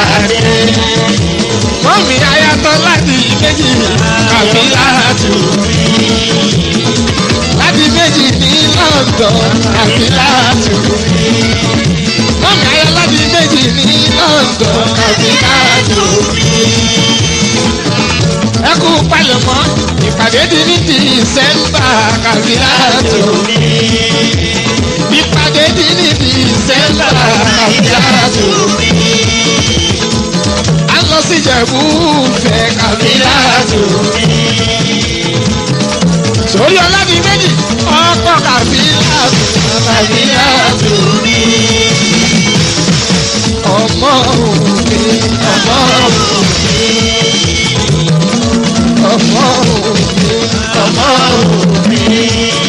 Speaker 1: mọ́mí ayatọ́ láti méjì kàfíńlá tù láti méjì ní london kàfíńlá tù mọ́mí ayọ̀ láti méjì ní london kàfíńlá tù ẹ kú palẹ̀mọ́ ìpàdé di ní dísẹ́mbà kàfíńlá tù ìpàdé di ní dísẹ́mbà kàfíńlá tù a lọ sí ìjẹ̀bú fẹ́ kàfíńlá tù sórí ọlọ́dún méjì ọkọ̀ kàfíńlá tù kàfíńlá tù ọmọ òkè ọmọ òkè ọmọ òkè ọmọ òkè.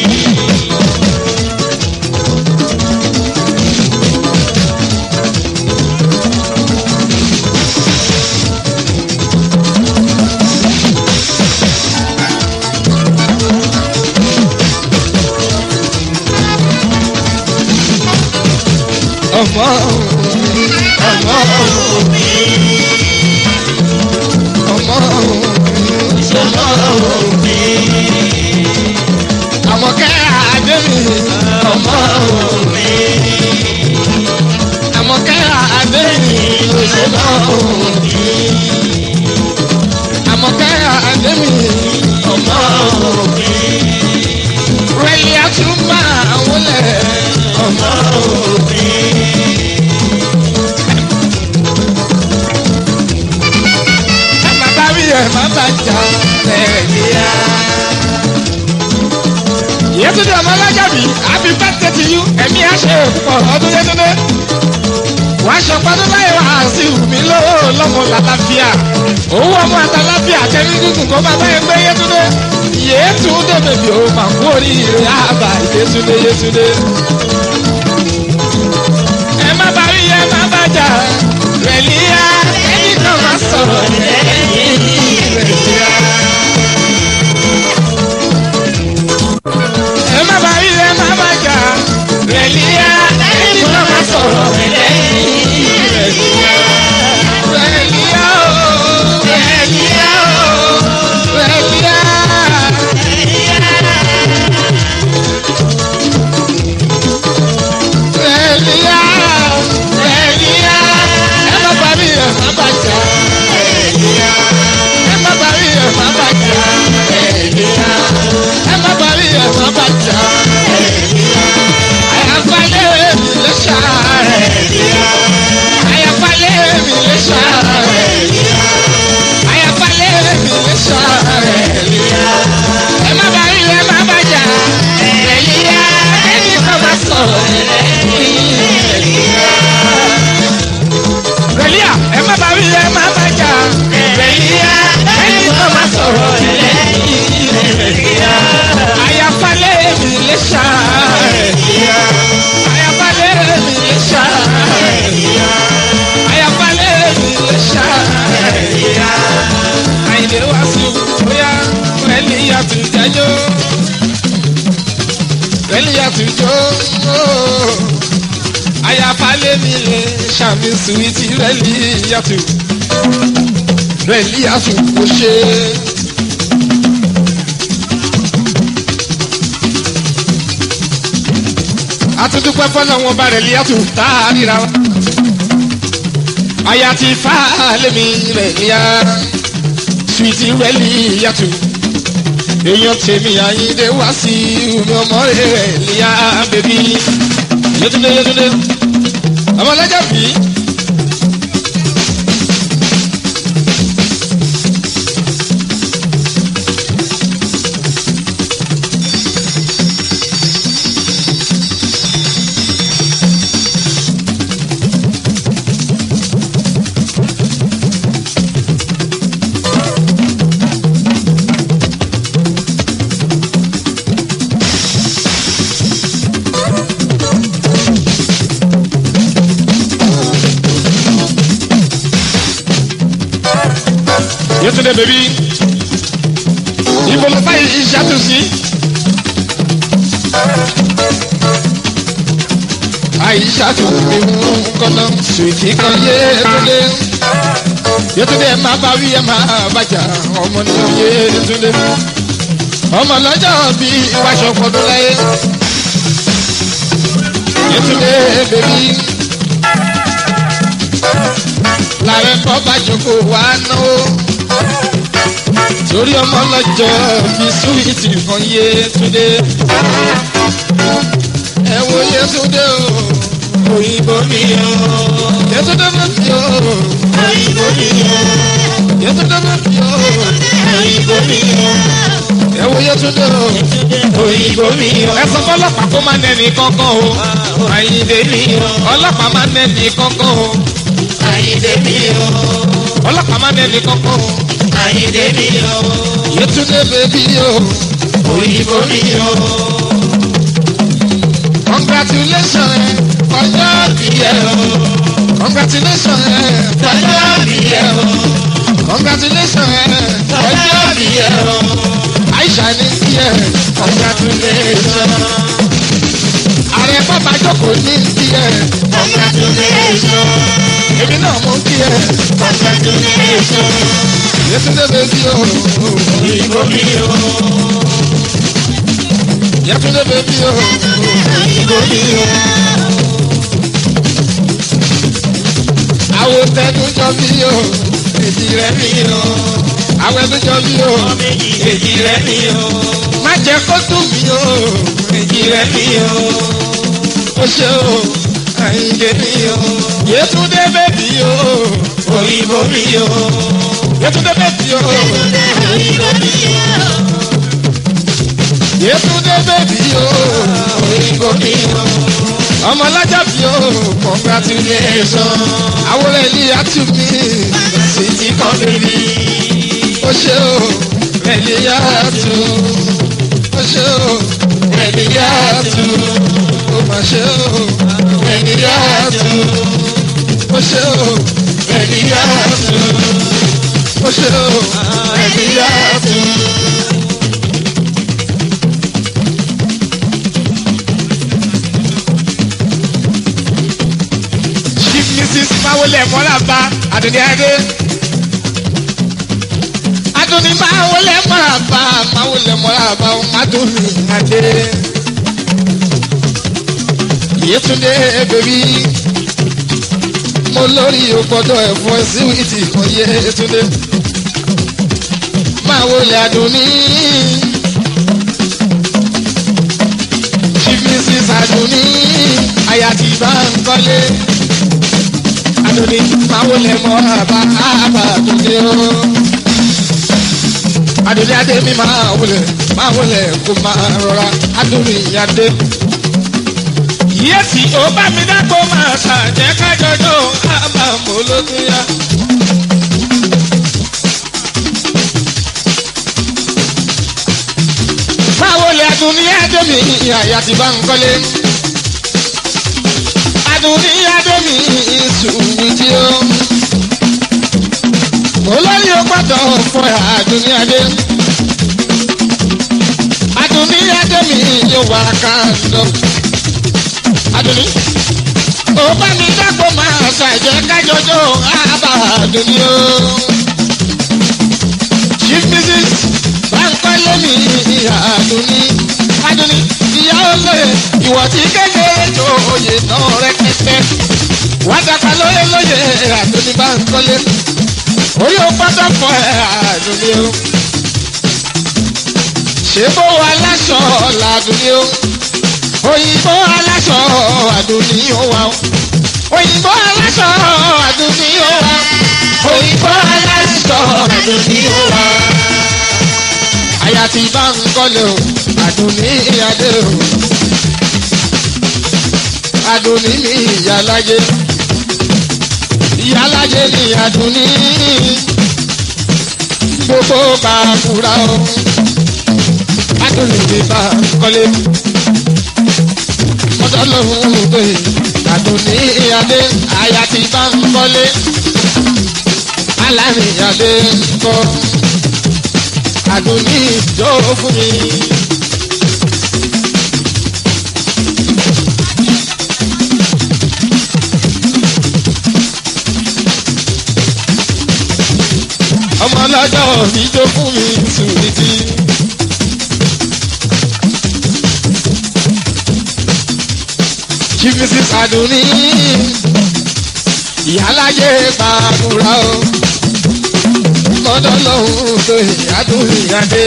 Speaker 1: ọmọ òkè ọmọ òkè ọmọ òkè ọmọ òkè àmọ̀kẹ́ àdémi ọmọ òkè àmọ̀kẹ́ àdémi ọmọ òkè àmọ̀kẹ́ àdémi ọmọ òkè rẹ̀lẹ̀ àtúmọ̀ àwọn lẹ̀ ọmọ òkè. bàbá mi yẹ má bà jà lẹ́yìnlá. Yétúndé ọmọ alájàbí happy birthday to you ẹ̀mí àṣẹ òkùnkọ̀ ọdún Yétúndé. Wàá ṣọpọ́dún láyé wá sí ìwùmí lówó lọ́mọ làlàáfíà. Owó ọmọ àtàlàfíà tẹ́lí gígùn kó bàbá yẹn gbé Yétúndé. Yétúndé bèbí o mà kú oríire àbá Yétúndé Yétúndé. Ẹ má bá rí ẹ má bá jà rẹ̀líyà ẹni kan máa sọ̀rọ̀ lẹ́yìn rẹ̀líyà. Ẹ má bá rí ẹ má bá jà rẹ̀líyà ẹni kan máa sọ̀rọ̀ lẹ́yìn rẹ̀líyà. Rẹ̀líyà o rẹ̀líyà o rẹ̀líyà ẹjọ́ rẹ́lí àtúnjọ́ àyàfálẹ́ mi lè ṣàmì sùwìtì rẹ́lí yàtù rẹ́lí yàtù kò ṣe. àtúndúpẹ́ fọ́nà wọn bá rẹ́lí yàtù tá a ríra wa. àyà ti fà á lémi rẹ́lí yá sùwìtì rẹ́lí yàtù èèyàn tèmi àyíndé wá sí omi ọmọ rẹ̀ níyà bèbí yétúndé yétúndé ọmọlẹ́jà bí. Yetunde bèbí ibo ló bá ìṣàtú sí. àìṣàtú mi mú kọ́nà sùìtì kan Yétúndé Yétúndé ẹ máa bá wí ẹ máa bàjá ọmọ ní Yétúndé ọmọ lọ́jọ́ bí ìwáṣọ fọdún láyé Yétúndé bèbí làwọn ẹ̀kọ́ bá jókòó wá náwó torí ọmọ lọ́jọ́ bí súwìtì kan Yétúndé ẹ wo Yétúndé o òyìnbó mi o Yétúndé mi o òyìnbó mi o Yétúndé mi o òyìnbó mi o ẹ wo Yétúndé o òyìnbó mi o ẹ sọ fọlọ́pàá kó má nẹni kankan o Àyìndé mi o ọlọ́pàá má nẹni kankan o
Speaker 3: Àyìndé mi o,
Speaker 1: ọlọ́pàá má nẹni kankan o
Speaker 3: Àyìndé mi o,
Speaker 1: Yétúndé bèbí o
Speaker 3: òyìnbó mi o,
Speaker 1: congratulation ẹ ọjọ́ bí ẹ o congratulation ẹ
Speaker 3: ọjọ́ bí ẹ o,
Speaker 1: congratulation ẹ
Speaker 3: ọjọ́ bí ẹ o,
Speaker 1: Aisha ní kí ẹ congratulation ààrẹ bàbá jókòó ní kí ẹ
Speaker 3: congratulation,
Speaker 1: èmi náà mú kí ẹ
Speaker 3: congratulation,
Speaker 1: Yétúndé bèbí o
Speaker 3: òyìnbó mi o,
Speaker 1: Yétúndé bèbí o
Speaker 3: òyìnbó mi o,
Speaker 1: àwọn tẹnujọ bí o èdè rẹ
Speaker 3: mi o,
Speaker 1: àwọn ẹnujọ bí o
Speaker 3: méjì èjì rẹ mi o,
Speaker 1: má jẹ kó dùn mí o
Speaker 3: èjì rẹ mi o,
Speaker 1: ó ṣe o Àyìndé mi o Yétúndé bèbí o
Speaker 3: òyìnbó mi o,
Speaker 1: Yétúndé bèbí o
Speaker 3: òyìnbó mi o,
Speaker 1: Yétúndé bèbí o
Speaker 3: òyìnbó mi o,
Speaker 1: ọmọ alájà bí o congratulation àwọn ẹni àtúmí
Speaker 3: títí kan bèbí,
Speaker 1: ó ṣe o ẹni àtú ó ṣe o ẹni àtú ó mà ṣe o ẹni àtú ó ṣe o ẹni àtú ó ṣe o ẹni àtú. chief mrs mawole mọ́làbá àdùnní adé. àdùnní mawole mọ́làbá mawole mọ́làbá àdùnní adé. Yétúndé bèbí mo lórí ògbọ́dọ̀ ẹ̀fọ́ síwìtì kan Yétúndé. mawole àdùnní. chief mrs àdùnní àyàtì bá ń kọ́lé adoni máwo lẹ mọ àbá àbá àdúgbò o. adoni adé mi máa wọlé máa wọlé kó máa rọra adoni adé. yíyẹ́sì ó bá mi dágbó máa ṣàjẹ́ kájọjọ́ àbá mo ló tún yá. máa wọlé adoni adé mi àyà ti bá ń kọ́lé adùnní adémi ìsùnwìtì o. mo lórí o gbọ́dọ̀ fọ adùnní adé. adùnní adémi yóò wá kàndọ́. adùnní ó bá mi dágbò máa ṣàjẹ́ kájọjọ́ àbá adùnní o. chief mrs bankole mi adùnní adùnní ìyá olóye ìwọ tí kékeré tó oyè náà rẹpẹtẹ wá dàgbà lóye lóye adùnní bankole orí o gbọ́dọ̀ fọ ẹ adùnní o ṣé bó wa láṣọ làdùnní o òyìnbó aláṣọ àdùnní ó wà ó òyìnbó aláṣọ àdùnní ó wà ó òyìnbó aláṣọ àdùnní ó wà ó. àyà tí bá ń kọ́lé o àdùnní adé o àdùnní mi ìyálájé ìyálájé ni àdùnní gbogbo bá a kúra o adùnní mi bá ń kọ́lé ọjọ́ lòun gbé àdùnní adé àyà tí bá ń kọ́lé alárìn adé ń kọ́ àdùnní ìjọ fún mi. ọmọ ọlọ́jọ́ ìjọ fún mi sùn títí. chief mrs aduni ìyáláyé gbàdúrà o mọ́dọ́ lọ́hùn tó ìyádùn ìyáde.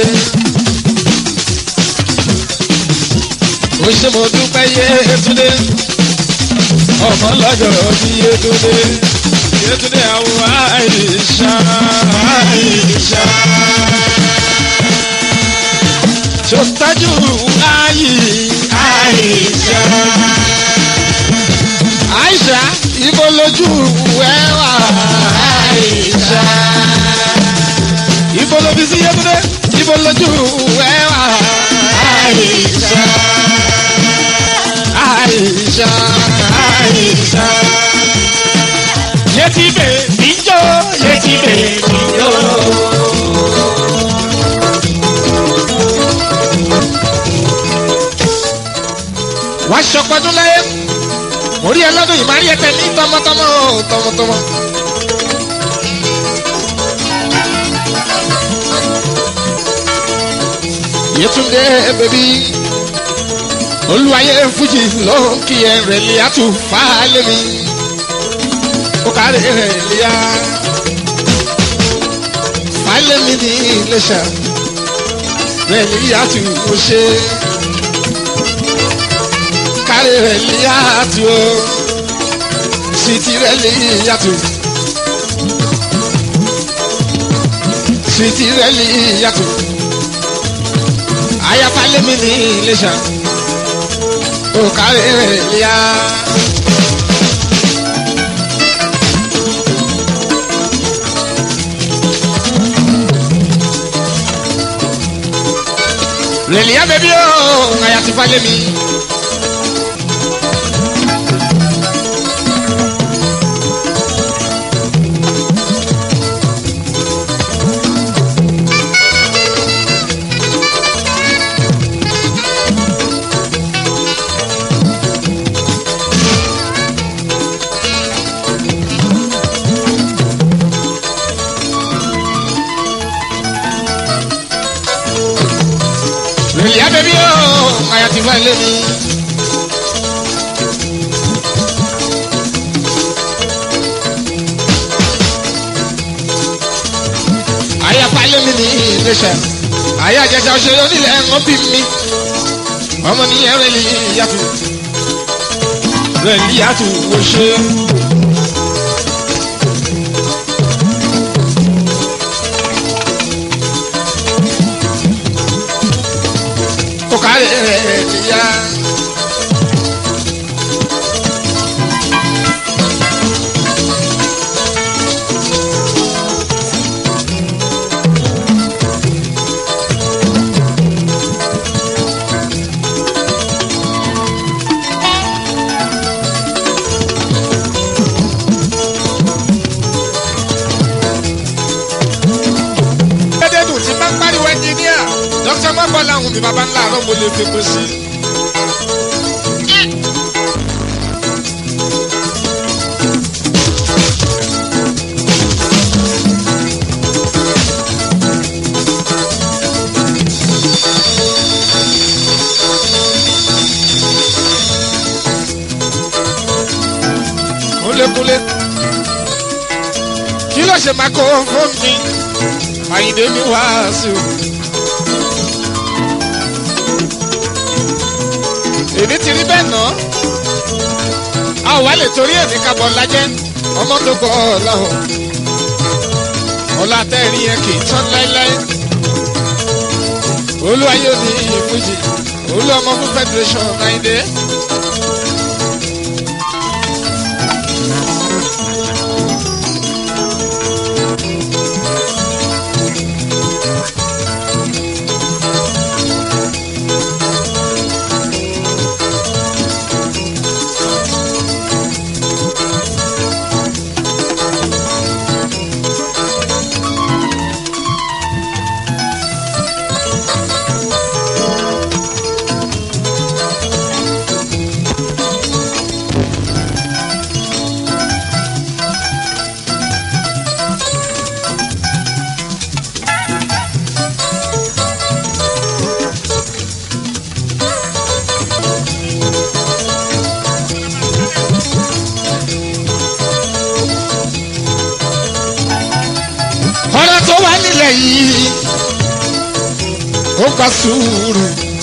Speaker 1: ó ṣe mo dúpẹ́ yétúndé ọmọ lọ́jọ́ bí yétúndé yétúndé àwọn àìsà àìsà. ṣòtájú ayé àìsà àìsà ibo lójú ẹ wà àìsà ibo lóbi sí yẹtúndé ibo lójú ẹ wà àìsà àìsà àìsà yẹtí bè níjó yẹtí bè níjó. wàá ṣọpọdún láyé orí ẹlọ́dún ìmárí ẹtẹ ní tọmọtọmọ tọmọtọmọ. Yétúndé bèbí olúwayé fújì ló ń kí ẹ rẹ̀ lé àtú fáálé mi ó kárí rẹ̀ léyà fáálé mi ní iléṣà rẹ̀ lé àtú ó ṣe kárí rẹ̀ lé àtú ó sìtì rẹ̀ lé àtú sìtì rẹ̀ lé àtú ayafalẹ mi ní iléṣà òkàrẹ rẹ líà. rẹ̀líà bẹ́bí o ayafalẹ mi. rẹ̀líà bẹ́bí o ayafalẹ mi. ayafalẹ mi ní iléṣà ayé àjẹsà òṣèré onílẹ̀ ẹ̀wọ̀n bí mi ọmọ nìyẹn rẹ̀ lè yàtọ̀ rẹ̀ lè yàtọ̀ wò ṣe. ó kárẹ̀ rẹ̀ lè yá. dédédùn tí bá ń pariwo ẹnjìníà dókítà mọ́bọ́lá àwọn mi bàbá ńlá àárọ̀ mo lè fi pè sí. kúlékúlé kí ló ṣe máa kó fún mi àyìndé mi wá sí o. èmi ti rí bẹ́ẹ̀ náà a ò wá lè torí èmi kábọ̀ lájẹ́ ọmọ tó gbọ́ ọ̀làwọ̀ ọ̀la tẹ́ẹ̀rí yẹn kì í tán láéláé olúwayé ní ìfújì olú ọmọ fún federation àyìndé. ọ̀rọ̀ tó wà nílẹ̀ yìí ó gba sùúrù.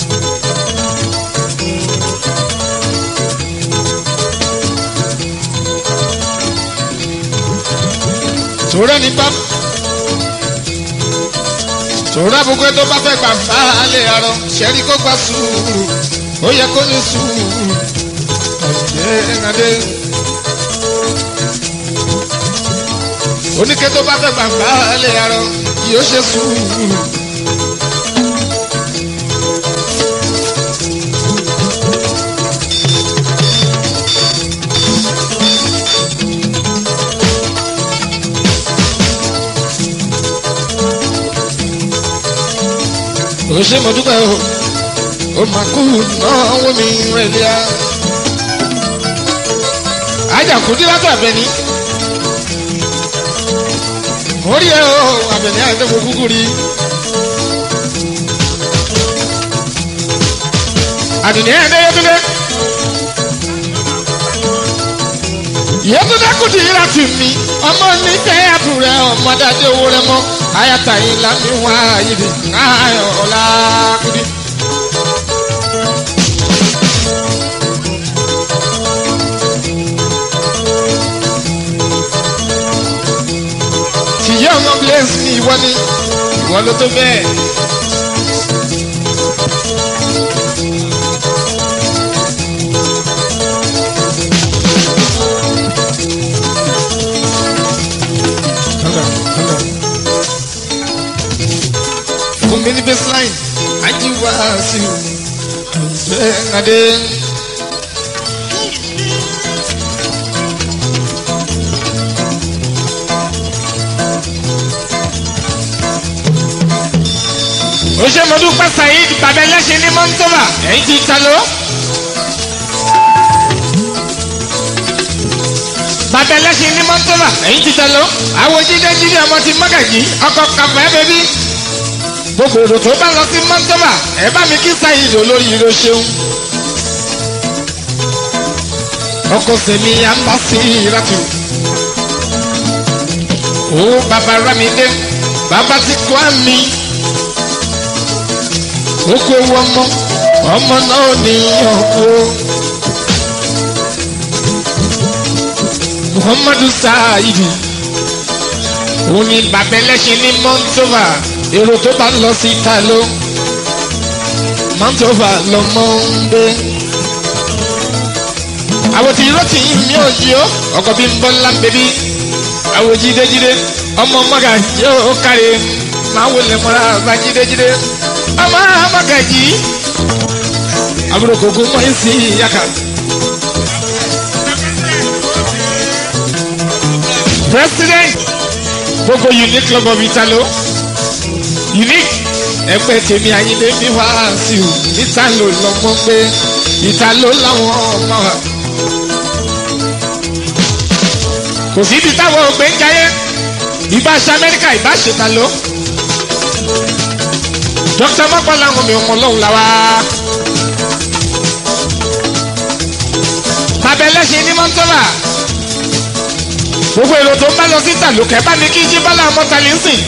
Speaker 1: tòrẹ́ ní bá tòrẹ́ àbúkọ́ tó bá fẹ́ gbà bá a lè arọ ṣẹ́rí kó gba sùúrù ó yẹ kó ní sùúrù ọ̀jẹ̀ nàdé. oníkẹ́ tó bá fẹ́ gbàgbá lè arọ yóò ṣe sùúrù. ó ṣe mo dúpẹ́ o ó máa kú náwó mi rẹ̀ lẹ́yà. ajakudi látọ̀ abẹ ni orí ẹ o abẹni àti mo kúkú rí. àdùnní ẹ̀ ẹ̀ yẹtúndé. yẹtúndé kùtì yìí láti mi ọmọ nífẹ̀ẹ́ àbúrò ọmọ dájú owó rẹ mọ́ ayata yìí lámì wá yìí ayọ̀ ọ̀la kùdí. tìyẹ́ ọmọ blaze ní ìwọ ni ìwọ ló tó bẹ́ẹ̀. fún mi ní baseline ajíwá sí i bẹ́ẹ̀ adé. ó ṣe mo dúpẹ́ saheed bàbá ẹlẹ́ṣin ní mọ́ńtòbà ẹ̀yìn ti ta ló. bàbá ẹlẹ́ṣin ní mọ́ńtòbà ẹ̀yìn ti ta ló. àwọn jíjẹ́ jíjẹ́ ọmọ ti mọ́gàjì ọkọ̀ kàfẹ́ bẹ́bí. gbogbo èrò tó bá lọ sí mọ́ńtòbà ẹ bá mi kí saheed olórí ìró ṣeun. ọkọ̀ sẹ̀mi àmbásí ìrátù. ó bàbá rámidé bàbá ti kọ́ àmì oko ewu ọmọ ọmọ náà ní ọkọ muhammadu saidi òun ni bàbá ẹlẹ́ṣin ní montova èrò tó bá lọ sí italo montova lọmọ ń gbé àwòtí ìrọ́tì mi ò yí ó ọkọ̀ bí ń bọ́ ńlá bẹ́bí àwọ̀ jídéjídé ọmọ mọ́gà yóò kárí máa wọlé mọ́ra bá jídéjídé ọmọ amagaji àbúrò kòkó mọ esi yaka. president gbogbo unique club of italo unique ẹgbẹ́ tèmi ayílé mi wá sí o níta ló lọ́mọ gbé ìta ló láwọn ọmọ wa. kò síbi táwọn ògbé ń jayé ìbá ṣe amẹ́ríkà ìbá ṣe ta ló. dókítà mọ́kàn láwọn mi ọmọ lọ́hùn la wá. bàbá ẹlẹ́sìn ní mọ́tòlá gbogbo èrò tó ń bá lọ sí tàlókẹ́ bá ní kí jíbọ́lá mọ́tàlí ń sìn.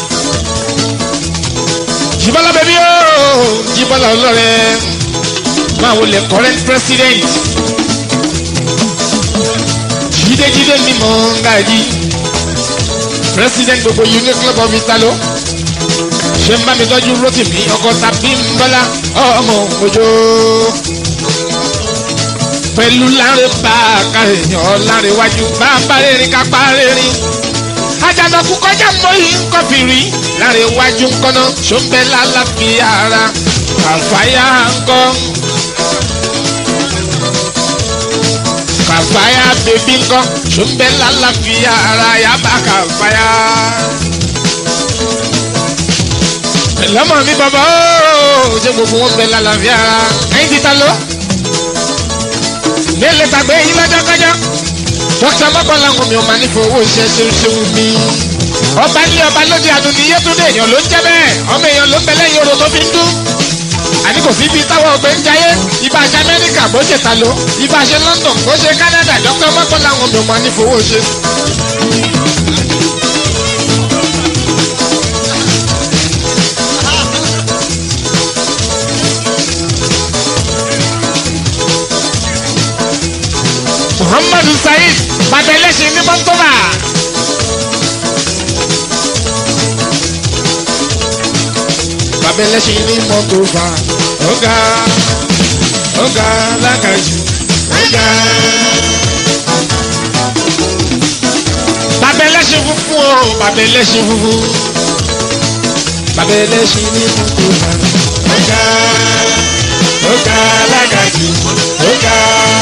Speaker 1: jíbọ́lá bẹ́bí ooo jíbọ́lá ọlọ́rẹ́ máa wọlé current president jídéjídé ni mò ń ga yí president gbogbo union club of italo ṣe ń bá mi tọ́jú rotimi ọkọ tàbí ń bọ́lá ọmọ òjò pẹ̀lú láre bá a ká èèyàn láre wájú bá a bá rẹ́rìn ká pa rẹ́rìn. àjànàkú kọjá mọ́ yìí ń kọfì rí láre wájú ń kọ́nà ṣọ́nbẹ́ lálàáfíà ara kàfáyà ń kọ́. kàfáyà bèbí ń kọ́ ṣọ́nbẹ́ lálàáfíà ara yàbá kàfáyà. lọ́mọ mi bàbá ó ṣe gbogbo wọn bẹ lálàáfíà ara ẹ̀yin ti ta lọ nílé tàgbé yín lọ́jọ́kọ́jọ́ dókítà mọ́kànlá ń mi ò máa ní fowó iṣẹ́ ṣe ṣe wù mí. ọba ní ọba lóde àdùnní yétúndé èèyàn ló ń jẹ́ bẹ́ẹ̀ ọmọ èèyàn ló ń bẹ lẹ́yìn orò tó fi ń dún. àní kò sí ibi táwọn ọgbẹ́ ń jayé ibà ṣe amẹ́ríkà bó ṣe ta ló ibà ṣe london bó ṣe canada dókítà mọ́kànlá ń mi ò máa ní fowó ṣe. muhammadu saheed babẹlẹsìn ní mọ́tòmá. babẹlẹsìn ní mọ́tòmá ọ̀gá ọ̀gá lákàjù ọ̀gá. babẹlẹsìn funfun o babẹlẹsìn funfun babẹlẹsìn ní mọ́tòmá ọ̀gá ọ̀gá lákàjù ọ̀gá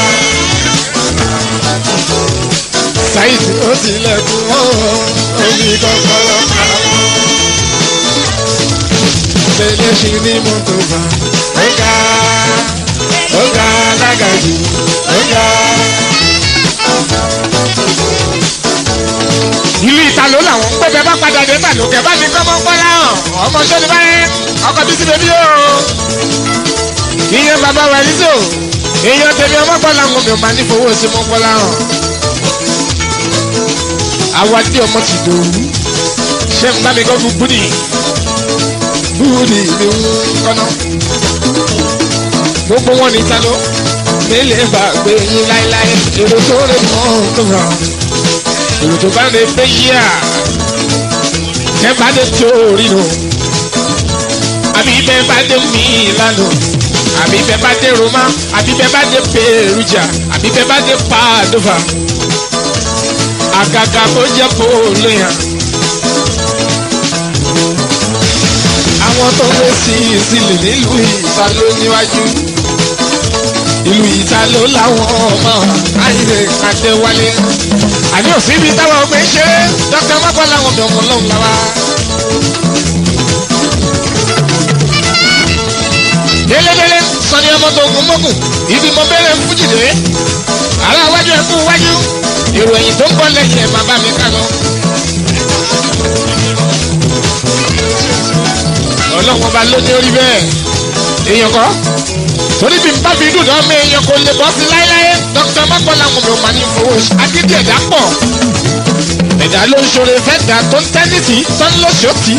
Speaker 1: saheed ó tilẹ̀kùn ọ̀hún omi kọ́kọ́rọ́ àwọn. Bẹ́lẹ̀ ṣe ní mọ́tò bá ó ga ó ga lágàjù ó ga. ìlú ìtàló làwọn ń pẹ́ẹ́bẹ́ bá padà dé tàló kẹ́ bá mi kọ́ mọ́ pọ́lá hàn ọmọ sọ́ni báyẹn ọkọ̀ bí sí bèbí o. ìyẹn bàbá wa yìí tó èèyàn tẹ̀lé ọmọ pọ́lá ń mi ò máa ní fowó sí mọ́ pọ́lá hàn awadi ọmọ ti dòwú ṣé n bá mi kọ́ fún búdì búdì ni ń kọ́nà gbogbo wọn ní talo mélèé bá gbé yín láéláé èrò tó rè mọ́ tó rà èrò tó bá lè gbé yíyà tẹ́ bá lè tó rí nù àbí bẹ́ẹ̀ bá dé mí lánàá àbí bẹ́ẹ̀ bá dé Roma àbí bẹ́ẹ̀ bá dé Perugia àbí bẹ́ẹ̀ bá dé Padova àgàgà tó jẹ́ pòólù yàn. àwọn tó lé sí ìsìlẹ̀ nílùú ìta ló níwájú. ìlú ìta ló láwọn ọmọ àyè àdéwálé. àní òsínbí táwọn ọgbẹ́ ń ṣeré dókítà mọ́kàn láwọn ọmọ ọmọ lọ́hùn láwa. délédélé sọni ọmọ tó gun mọ́gùn ibi mo bẹ̀rẹ̀ fújìdé. àrà wájú ẹ̀ kú wájú èrò ẹ̀yìn tó ń bọ̀ lẹ́yìn ẹ̀ máa bá mi ká lọ. ọlọ́run ọba ló ní orí bẹ́ẹ̀ èèyàn kọ́ torí bí n bá fi dùn náà mi èèyàn kò lè bọ́ sí láéláé dókítà mọ́kànlá wọn mi ò máa ní fowó agídí ẹ̀dá pọ̀ ẹ̀dá ló ń ṣoore fẹ́ dà tó ń tẹ́nìtì tó ń lọ́sọ̀tì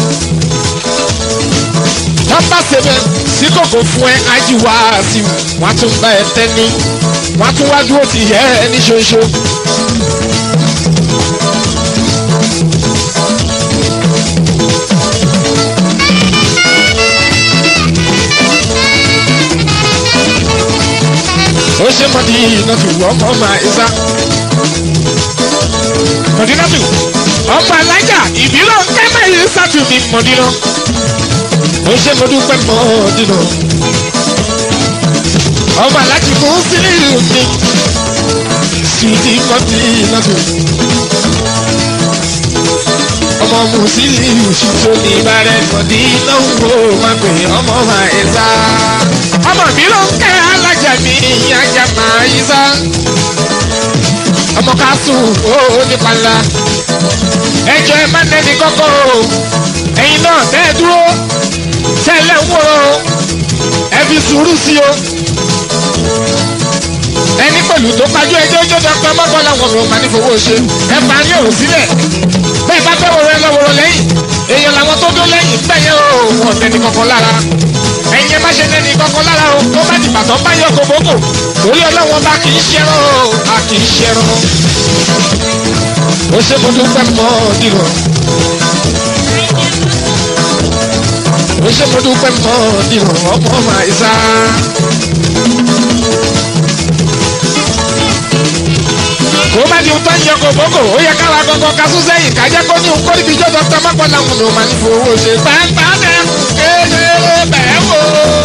Speaker 1: tó ń bá sebẹ̀ sí kòkò fún ẹ ájú wá sí wọn á tún bá ẹ tẹ́ni wọn á tún wá dúró ti yẹ ẹ ní ṣoṣo. ó ṣe mọ̀dí ìnàtù ọmọ ọmọ ẹ̀sà. mọ̀dínàtù ọmọ alájà ìbílọ̀ kẹ́mẹ́ yìí sátú mi mọ̀dínà. ó ṣe mọ̀dúpẹ́ mọ̀dínà. ọmọ alájì fún sílíù mi. sùdí mọ̀dínàtù. ọmọ ọmọ Musiliu ṣíṣó ní ìbàrẹ̀ kọ̀dí náwó máa pè ọmọ àìsà. ọmọ mi ló ń kẹ́ alájà mi ìyájà máa yí sá. ọmọ ká sùn ó nípa ńlá. ẹjọ́ ẹ má nẹ́ni kọ́kọ́ o ẹ̀yin náà tẹ́ ẹ dúró tẹ́lẹ̀ ń wòrò o ẹ fi sùúrù sí o ẹni pẹ̀lú tó kájú ẹjọ́ ọjọ́ dọ́pẹ́ mọ́kànlá wọn ló máa ní fowó ṣe ẹ bá ní òrò sílẹ̀ bẹ́ẹ̀ bá fẹ́ wọ̀rọ̀ ẹ lọ́wọ́rọ̀ lẹ́yìn èèyàn làwọn tó dó lẹ́yìn bẹ́ẹ̀ yẹn o wọn tẹni kankan lára ẹ̀yin ẹ má ṣe tẹni kankan lára o tó bá dìgbà tó bá yọ kòbókò torí ọlọ́wọ́n bá kì í ṣẹran o a kì í ṣẹran ó ṣe mo dúpẹ́ mọ́ nílò ó ṣe mo dúpẹ́ mọ́ nílò ọmọ màá sá. kó má di tó ń yọ kòbókò ó yẹ káwa gbọgbọ kasú sẹ́yìn kájẹ́ kó ní kó níbi jọjọ tó má pọ̀ làwọn ló máa ní fowó ṣe. pàápàá bẹ́ẹ̀ kéde bẹ́ẹ̀ wò.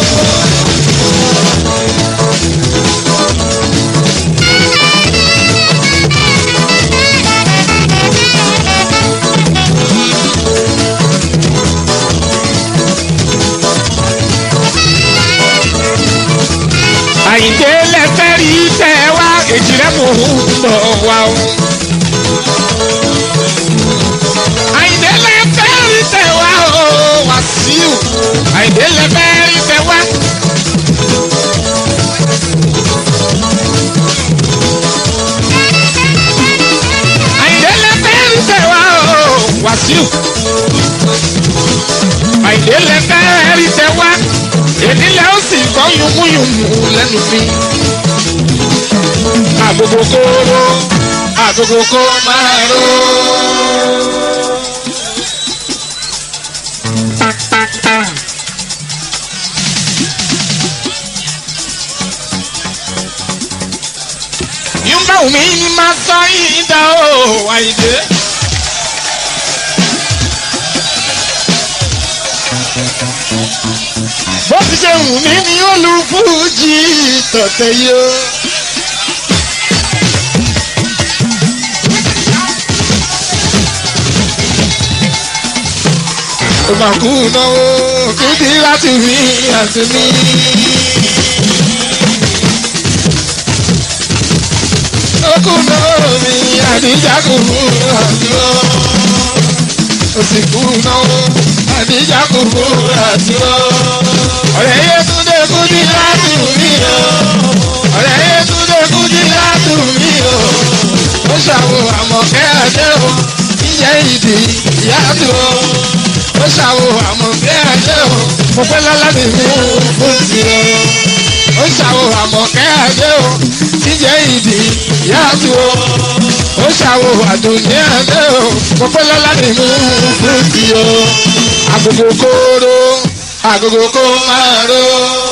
Speaker 1: àyíndé lẹ́fẹ́ rí tẹ́ wá èjì rẹ̀ mò ń bọ̀ wá o. àyíndé lẹ́fẹ́ rí tẹ́ wá o Wàsíù àyíndé lẹ́fẹ́ rí tẹ́ wá. àyíndé lẹ́fẹ́ rí tẹ́ wá o Wàsíù àyíndé lẹ́fẹ́ rí tẹ́ wá ènìlẹ̀ ó sì kọ́ yùmúyùmú lẹ́nu mi. Àgógó kóró, àgógó kó máa ró. Yúmbà omi ni máa sọ yìí dá o, Àyìndé. bó ti ṣe wù mí ni ó lu fújì tọ̀tẹ̀ yó. ó máa kú náwó kúdí láti rí àti mí. ó kú náwó mi àdíjà kù àti ó. ó sì kú náwó àdíjà kù àti ó ọ̀rẹ́ Yétúndé Kúdí látù mí o ọ̀rẹ́ Yétúndé Kúdí látù mí o ó ṣàwò àmọ̀kẹ́ àdé o ìjẹ́ ìdí ìyáàtú o ó ṣàwò àmọ̀kẹ́ àdé o mo pẹ́ lọ́ládì mi fún ti o ó ṣàwò àmọ̀kẹ́ àdé o ìjẹ́ ìdí ìyáàtú o ó ṣàwò àdùnní àdé o mo pẹ́ lọ́ládì mi fún ti o agogo kóró agogo kó máa ró.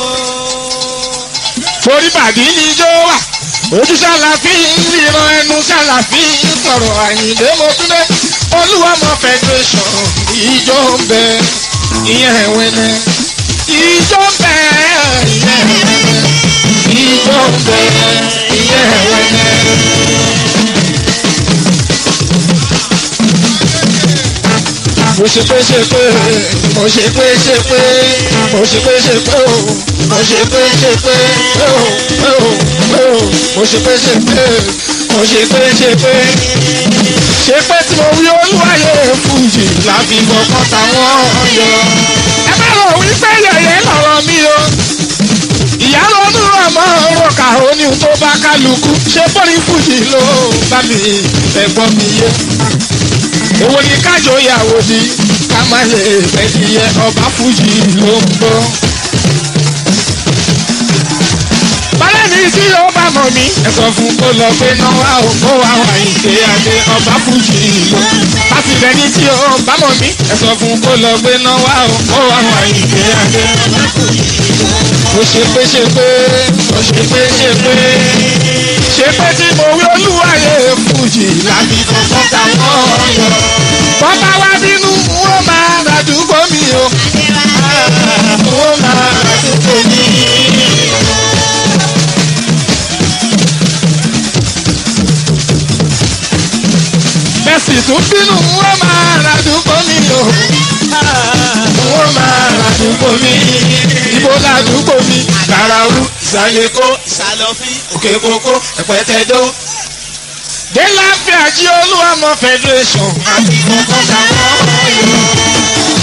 Speaker 1: torí bàdí ni ijó wà ojú ṣàlàfí ríran ẹnu ṣàlàfí sọ̀rọ̀ àyìndé mọ́túndé olúwàmọ̀ federation ijó ń bẹ ìyẹn ẹ̀wẹ̀nẹ̀ ijó ń bẹ ìyẹn ẹ̀wẹ̀nẹ̀ ijó ń bẹ ìyẹn ẹ̀wẹ̀nẹ̀. mo ṣe pé ṣe pé mo ṣe pé ṣe pé mo ṣe pé ṣe pé o mo ṣe pé ṣe pé o o o mo ṣe pé ṣe pé mo ṣe pé ṣe pé ṣe pé tí mo wí olúwayé fújì láfi gbọ́kàn táwọn yọ. ẹ má lọ wí pé yẹ̀yẹ́ lọ̀rọ̀ mi o ìyá lọ́dún ọmọ òrùka òní tó bá kálukú ṣe bọ́ọ̀lì fújì ló bá mi ẹ̀gbọ́n mi yé èwo ni kájọ ìyàwó di ká má lè fẹ́díyẹ ọba fújì ló ń bọ́. bálẹ̀ ní tí ó bá mọ̀ mí ẹ sọ fún kó lọ pé náà wá ò kó wá wà ìṣe adé ọba fújì ló. láti rẹ ní tí ó bá mọ̀ mí ẹ sọ fún kó lọ pé náà wá ò kó wá wà ìṣe adé ọba fújì ló. mo ṣe pé ṣe pé mo ṣe pé ṣe pé ṣe pé tí mo wí olúwayé fújì láti kọ́kọ́ táwọn yọ. bọ́bá wá bínú wọ́n máa ràdúgbò mi o. wọ́n máa ràdúgbò mi. bẹ́sì tún bínú wọ́n máa ràdúgbò
Speaker 3: ládùúgbò mi.
Speaker 1: ibo ládùúgbò mi.
Speaker 3: Garawu ìsàlẹ̀kọ́ ìsàlọ́fín òkè kókó ẹ̀pẹ́tẹ́dó.
Speaker 1: dé láfíà jí olúwàmọ federation.
Speaker 3: Àti kókó táwọn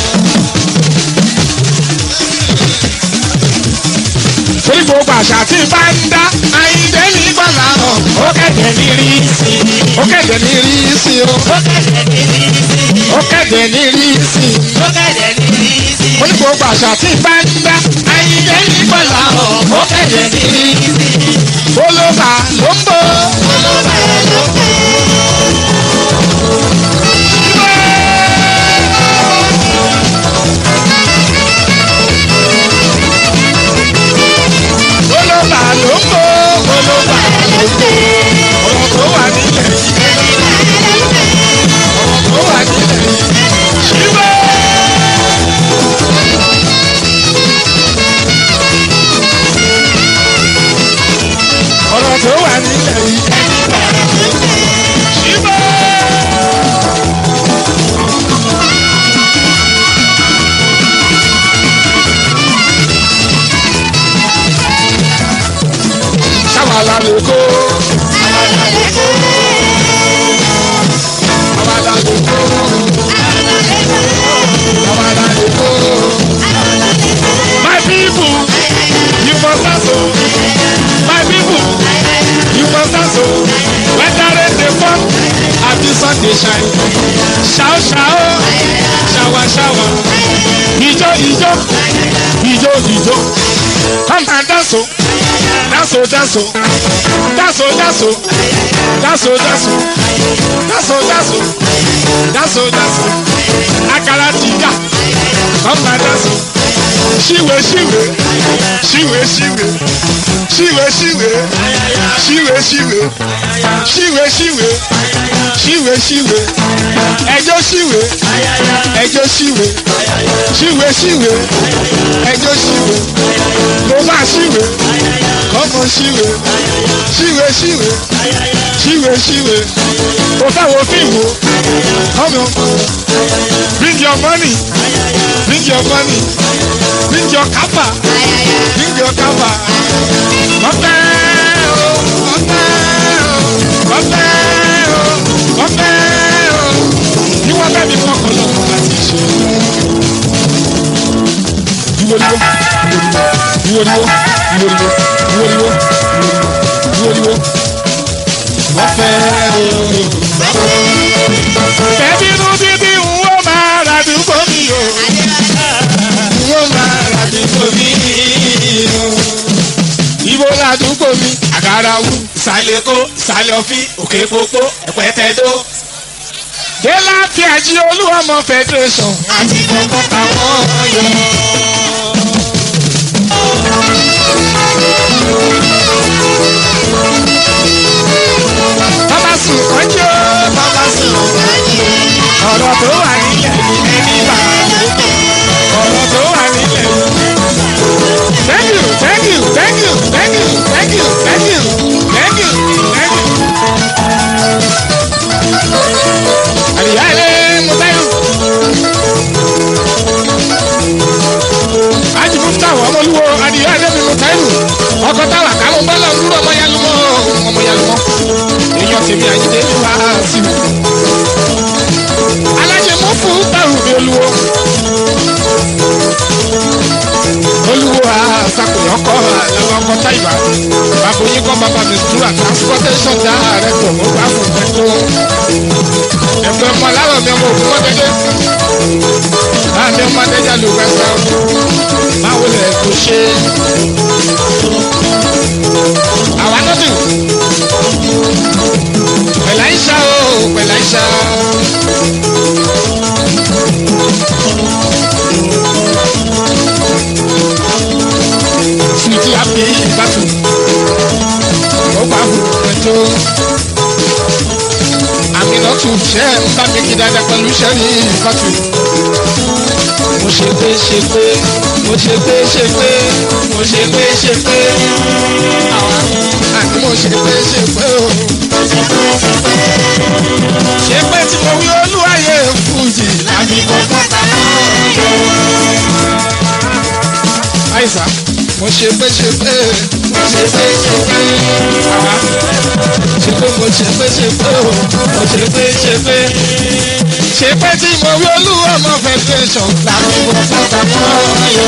Speaker 1: torí gbogbo àṣà tí bá ń dá àyíndé ní gbọ́dọ̀ hàn. ó kẹ̀dẹ̀ ní rí sí i. ó kẹ̀dẹ̀ ní rí sí i o.
Speaker 3: ó kẹ̀dẹ̀ ní rí sí i.
Speaker 1: ó kẹ̀dẹ̀ ní rí sí i.
Speaker 3: ó kẹ̀dẹ̀ ní rí sí i.
Speaker 1: ó ní gbogbo àṣà tí bá ń dá àyíndé ní gbọ́dọ̀ hàn.
Speaker 3: ó kẹ̀dẹ̀ ní rí sí i.
Speaker 1: olóba ló ń bọ̀.
Speaker 3: olóba ẹ̀ ló kù.
Speaker 1: olóba ló ń bọ̀.
Speaker 3: olóba ẹ̀ ló kù.
Speaker 1: ọ̀rọ̀ tó wà nílẹ̀ yìí. ọ̀rọ̀ tó wà nílẹ̀ yìí. ṣíbẹ̀. ọ̀rọ̀ tó wà nílẹ̀ yìí. ṣíbẹ̀. ṣàwàlà lè kó. àwàlà lè kó. àwàlà lè kó. My people, you must also. My people, you must also. Whether rain dey fall, abi sun dey shine. Ṣao ṣao, ṣawa ṣawa. Ijó ijó, ijó ijó. Come and dance o, dance o dance o, dance o dance o, dance o dance o, dance o dance o, dance o dance o. Akara ti dà, come and dance o. Ṣíwe ṣíwe, ṣíwe ṣíwe, ṣíwe ṣíwe, ṣíwe ṣíwe, ṣíwe ṣíwe, ṣíwe ṣíwe, ẹjọ́ ṣíwe, ẹjọ́ ṣíwe, ṣíwe ṣíwe, ẹjọ́ ṣíwe, mo máa ṣíwe, kọ́mọ ṣíwe, ṣíwe ṣíwe, ṣíwe ṣíwe, mo fẹ́ wo fíìmù, kọ́mọ, bring your money, bring your money, bring your kapa, bring your kapa, ọ̀fẹ́ o, ọ̀fẹ́ o, ọ̀fẹ́ o, ọ̀fẹ́ o, ní wọ́n bẹ́ẹ̀ mi fọkàn lọ́kàn láti ṣe. Ìwòlíwó, ìwòlíwó, ìwòlíwó, ìwòlíwó, ìwòlíwó, ọ̀fẹ́ o. Bẹ́ẹ̀ni inú bíbí ń wọ́n máa ra dùgbò mi o. Ń wọ́n máa ra dùgbò mi o. Ibo ládùúgbò mi, àgàrà wù.
Speaker 3: ìsàlẹ̀kọ́ ìsàlọ́fín òkè kókó ẹ̀pẹ́tẹ́dó.
Speaker 1: Dé láti àjí olúwọmọ federation.
Speaker 3: Àti kókó táwọn yọ.
Speaker 1: Bàbá sùn kọjú.
Speaker 3: Bàbá sùn kájí.
Speaker 1: Ọ̀rọ̀ tó wà nílẹ̀ yìí ẹni bá. Ọ̀rọ̀ tó wà nílẹ̀ yìí. Thank you, thank you, thank you, thank you, thank you, thank you, thank you, thank you. Àdìyá ilé Mùtáyù. Ájì Mufta wà ọmọlúwo àdìyá ilé mi Mùtáyù. Ọkọ̀ táwà káwọn bọ́lá ń dúró ọmọ yálùmọ́ ọmọ yálùmọ́. Èèyàn tèmi àyíndé ní wàá sí mi alájẹ mọ fún báwo ni olúwo olúwo àṣàkóyọ kọ àwọn ọkọ táìbà bàbá yín kọ bàbá mi sùúrà transportation director mo bá fún ẹjọ ẹgbẹ ọmọ aláwọ mi ọmọ òkú mọdẹdẹ láàbí ọmọ adẹjà ló gbẹsẹ báwo lẹ kó ṣe àwa nọdù pẹlẹ àìsà o pẹlẹ àìsà. Sweetie happy battle. Ó bá wù ẹjọ́. Àmì náà tún ṣe ń bá mi kí dáadáa pẹ̀lú sẹ́rí ìfàtù. Mo ṣe pé ṣe pé mo ṣe pé ṣe pé mo ṣe pé ṣe pé àwa àti mo ṣe pé ṣe pé o. Ṣé pé tí mo wí olúwayé fújì lábí kọ́kọ́ ta mọ́. àìsà mo ṣe pé ṣe pé mo ṣe pé ṣe pé àwa ṣe pé mo ṣe pé ṣe pé o mo ṣe pé ṣe pé ṣe pé tí mo rí olúwa ọmọ federation làwọn ọmọ pátá mọ́ ayọ̀.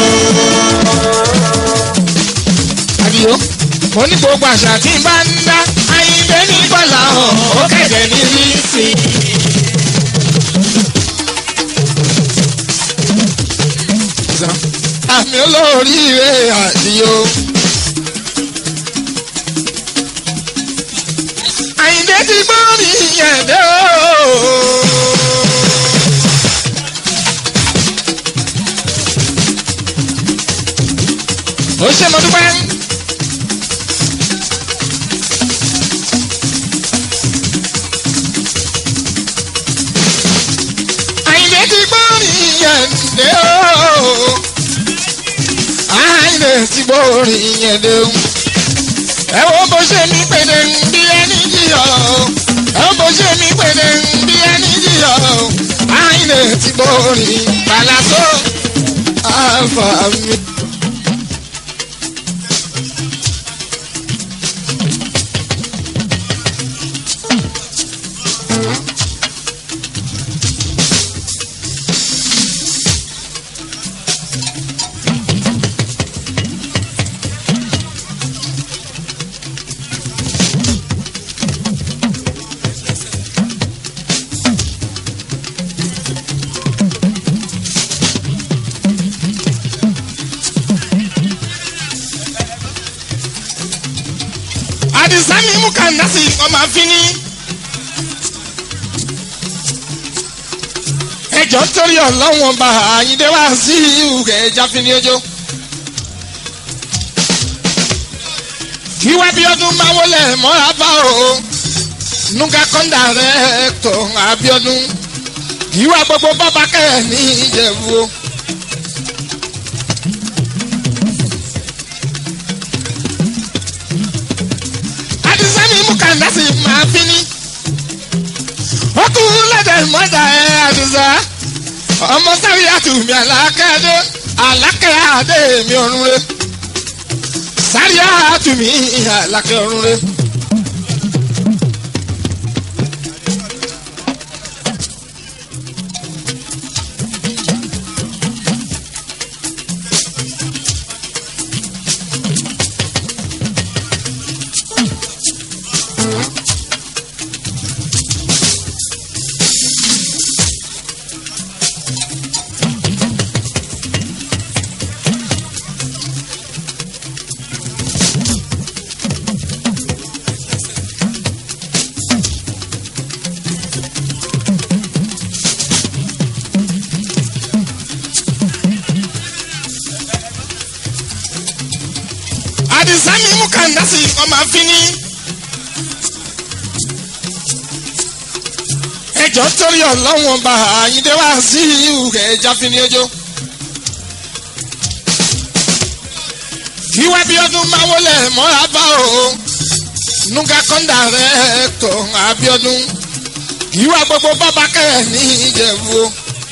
Speaker 1: àdìo mo ní gbogbo àṣà tí n bá ń dá ayíǹde ní bọ́lá hàn ó kẹ̀dẹ̀ ní rí sí i. àmì olóríire àdìo. àyìndé ti gbọ́ mi yẹn dé o. ó ṣe mo dúpẹ́. àyìndé ti gbọ́ mi yẹn dé o àìlè tí borí yẹn dé. ẹ wo bó ṣe mi pèdè bí ẹni jìyọ. ẹ wo bó ṣe mi pèdè bí ẹni jìyọ. àìlè tí borí palaso àfà mi. àdìsá mi mú kàndásì ọmọ àfínní. ẹjọ́ torí ọlọ́wọ́n bá àyíndé wá sí ìhùkẹ́ ẹja fínní ojó. kí wá bí ọdún máa wọlé mọ́ra bá o nuga kọ́ńdà rẹ̀ tó Abíọ́dún kí wá gbogbo bàbá kẹ́ ní Ìjẹ̀bú o. àdìsẹ́mi mú kàndásì máa fi ní. ó tún lẹ́dẹ̀ mọ́dà ẹ̀ àdìsá. ọmọ sáré àtúmí àlákẹ́dé àlákẹ́adé mi ọ̀run rẹ̀. sáré àtúmí àlákẹ́ ọ̀run rẹ̀. àdìsá mi mú kàndásì ọmọ àfínní. ẹjọ́ torí ọlọ́wọ́n bá àyíndé wá sí ìhùkẹ́ ẹja fínní ojó. kí wá bí ọdún máa wọlé mọ́ra bá o nuga kọ́ńdà rẹ̀ tó Abíọ́dún kí wá gbogbo bàbá kẹ́ ní Ìjẹ̀bú o.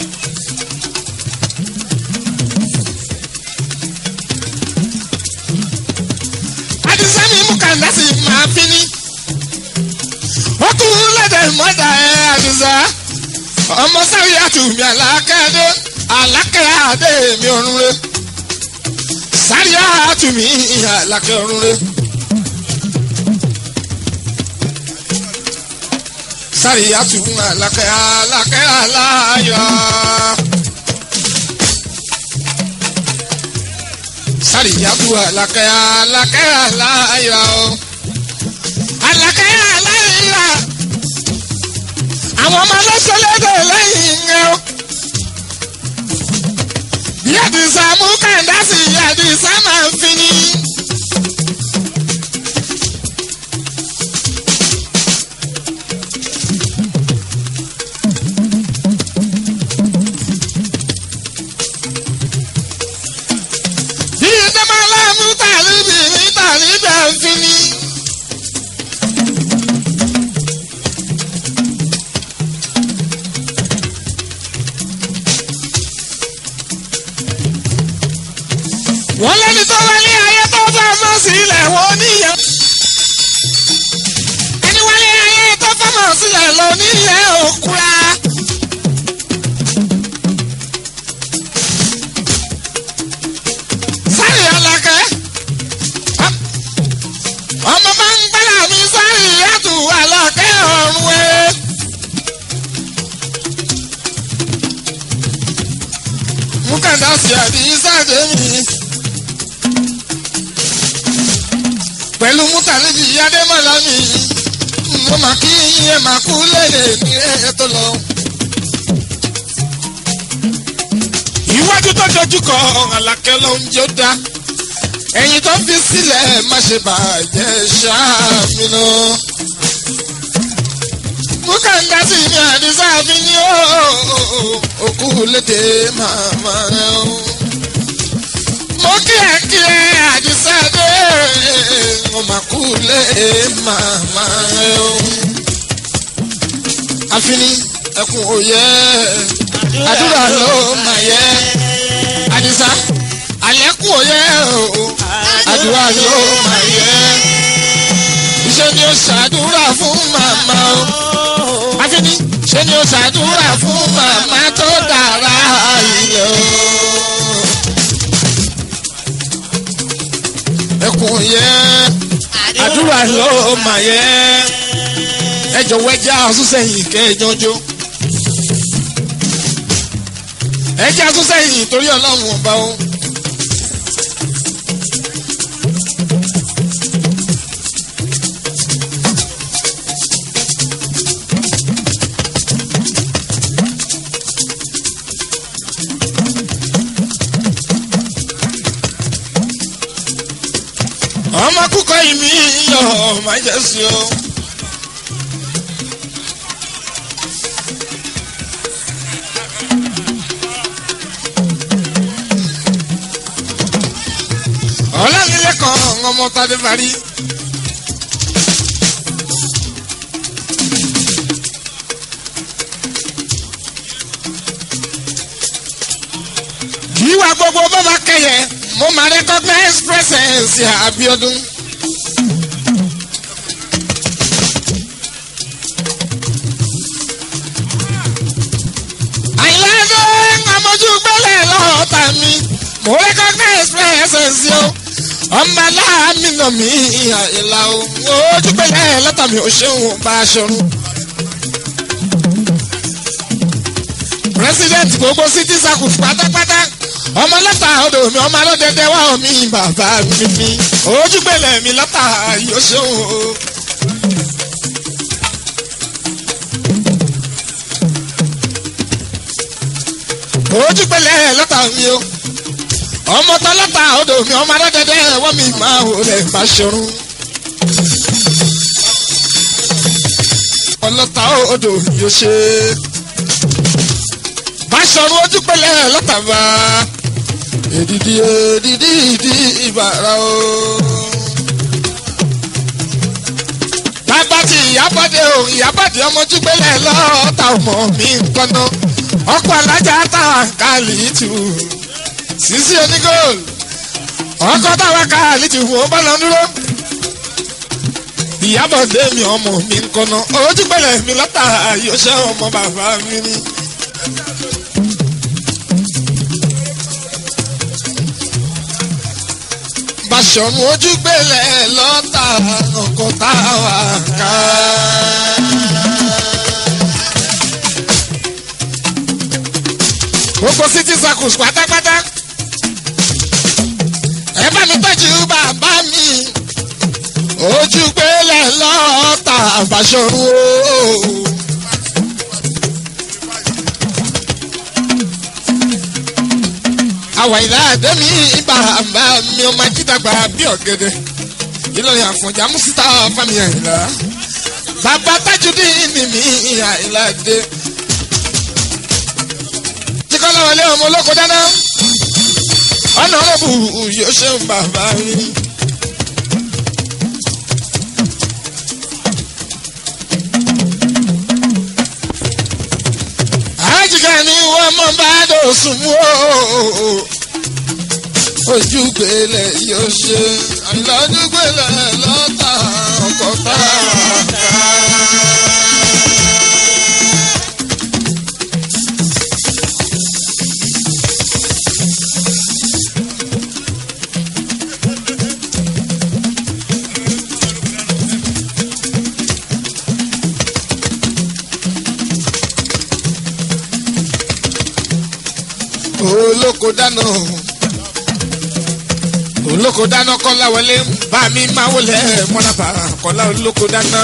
Speaker 1: àdìsẹ́mi mú kàndásì máa fi ní. ó tún lẹ́dẹ̀ mọ́dà ẹ̀ àdìsá. ọmọ sáré àtúmí àlákẹ́dé àlákẹ́adé mi ọ̀run rẹ̀. sáré àtúmí àlákẹ́ ọ̀run rẹ̀. sáré àtúmí àlákẹ́ àlákẹ́ àláyọ̀. sárìyàbù àlàkẹ́ àlàkẹ́ àláyà o. àlàkẹ́ àláyà. àwọn ọmọ ọlọ́sọ̀lẹ́dẹ̀ lẹ́yìn ń o. bí àdìsá mú kàńdá sí àdìsá máa ń fi ní. bí ìdẹ́mọ́lá mú tàlíbì ní tàlíbì àǹfin ní. wọ́n lẹ́ni tó wálé ayé tó bá mọ́ sílẹ̀ wọ́n níyẹn. ẹni wálé ayé tó bá mọ́ sílẹ̀ lọ níyẹn òkúra. sáré alákẹ́ ọmọ bá ń gbára mi sáré yàtọ̀ alákẹ́ ọ̀run ẹ̀. mukanda sí àdìsáde mi. pẹ̀lú mútàlẹ́bí adémọ́lá mi mo máa kí ẹ máa kú léde ní ẹ tó lọ. iwájú tó dojú kọ àlàkẹ́ ló ń jó dá ẹ̀yìn tó fi sílẹ̀ má ṣe bàjẹ́ ṣáàmì lọ. múkàndá sí ní àdìsá fi ní òkú lédè màmá rẹ o. mo kí ẹ kí ẹ àdìsá dé mo mà kú lé màmá rẹ o. àfini ẹkùn òye àdúrà ló mà yẹ àdìsá àlékún òye o àdúrà ló mà yẹ iṣẹ́ ni ó ṣàdúrà fún màmá o àfini ṣe ni ó ṣàdúrà fún màmá tó dára ilẹ̀ o. ẹkùn yẹ àdúrà ló mà yẹ ẹ jọ̀wọ́ ẹ jẹ́ àsúnṣẹ́yìn kẹ́ ẹ jọjọ. ẹ jẹ́ àsúnṣẹ́yìn torí ọlọ́run ọba o. ọmọ kúkọ ìmí yọ máa jẹ sí o. ọlọ́nilẹ́kan ọmọ tadé parí. kì í wá gbogbo bàbá kẹyẹ mo máa recognize presence Abiodun. àyìnláńdó ọmọjú gbẹ́lẹ̀ lọ́ọ̀tà mi mo recognize presence yo ọmọ aláàmì nà mí àyìnlá o ojú gbẹ́lẹ̀ lọ́tà mi ò ṣeun bá a ṣọrun. president gbogbo city circle pátápátá ọmọ lọ́tà odò mi ọmọ alódẹ́dẹ́ wá omi bàbá mi mi ojúgbélẹ̀ mi lọ́tà yóò ṣeun o. ojúgbélẹ̀ lọ́tà mi o ọmọ tó lọ́tà odò mi ọmọ alódẹ́dẹ́ wá mi máa wò lẹ̀ má ṣọrun. ọlọ́tà odò yóò ṣe Báṣọ̀run ojúgbélẹ̀ lọ́tà bá èdìdí èdìdí ìdí ìbàrà o. bàbá tí ìyábọ̀dé o ìyábọ̀dé ọmọ ojúgbélẹ̀ lọ́tà ọmọ mi kọ́nà ọkọ̀ alájà táwọn kàlí tù sísí onígòl ọkọ̀ táwọn kàlí tù wọ́n bá lọ dúró. ìyábọ̀dé mi ọmọ mi kọ́nà ojúgbélẹ̀ mi lọ́tà yóò ṣe ọmọ bàbá mi ni. Báṣọ̀run ojúgbélẹ̀ lọ́tà ọkọ̀ táwa ká. Gbogbo city circles pátápátá. Ẹ bá mi tọ́jú bàbá mi. Ojúgbélẹ̀ lọ́tà Báṣọ̀run o. àwa ìlà àdẹ́mi bàbá mi ọmọ ajídàgbà bí ọ̀gẹ̀dẹ̀ ìlọrin àfọ̀njá mùsítà fámi àyìnlá bàbá tájúdí ni mi àyìnlá dé. jíkọ́lá wọlé ọmọ olóko dáná ọ̀nà ọ̀rọ̀bù yóò ṣe ń bàbá mi. àjìká ni wọ́n mọ̀ bá dòsùn mú o. ojúgbélé yóò ṣe àìlọ́dúgbélé lọ́tà ọkọ̀ tààtà. olóko dáná olóko dáná kọ́lá wọlé bá mi máa wọlé mọ́nàbà kọ́lá olóko dáná.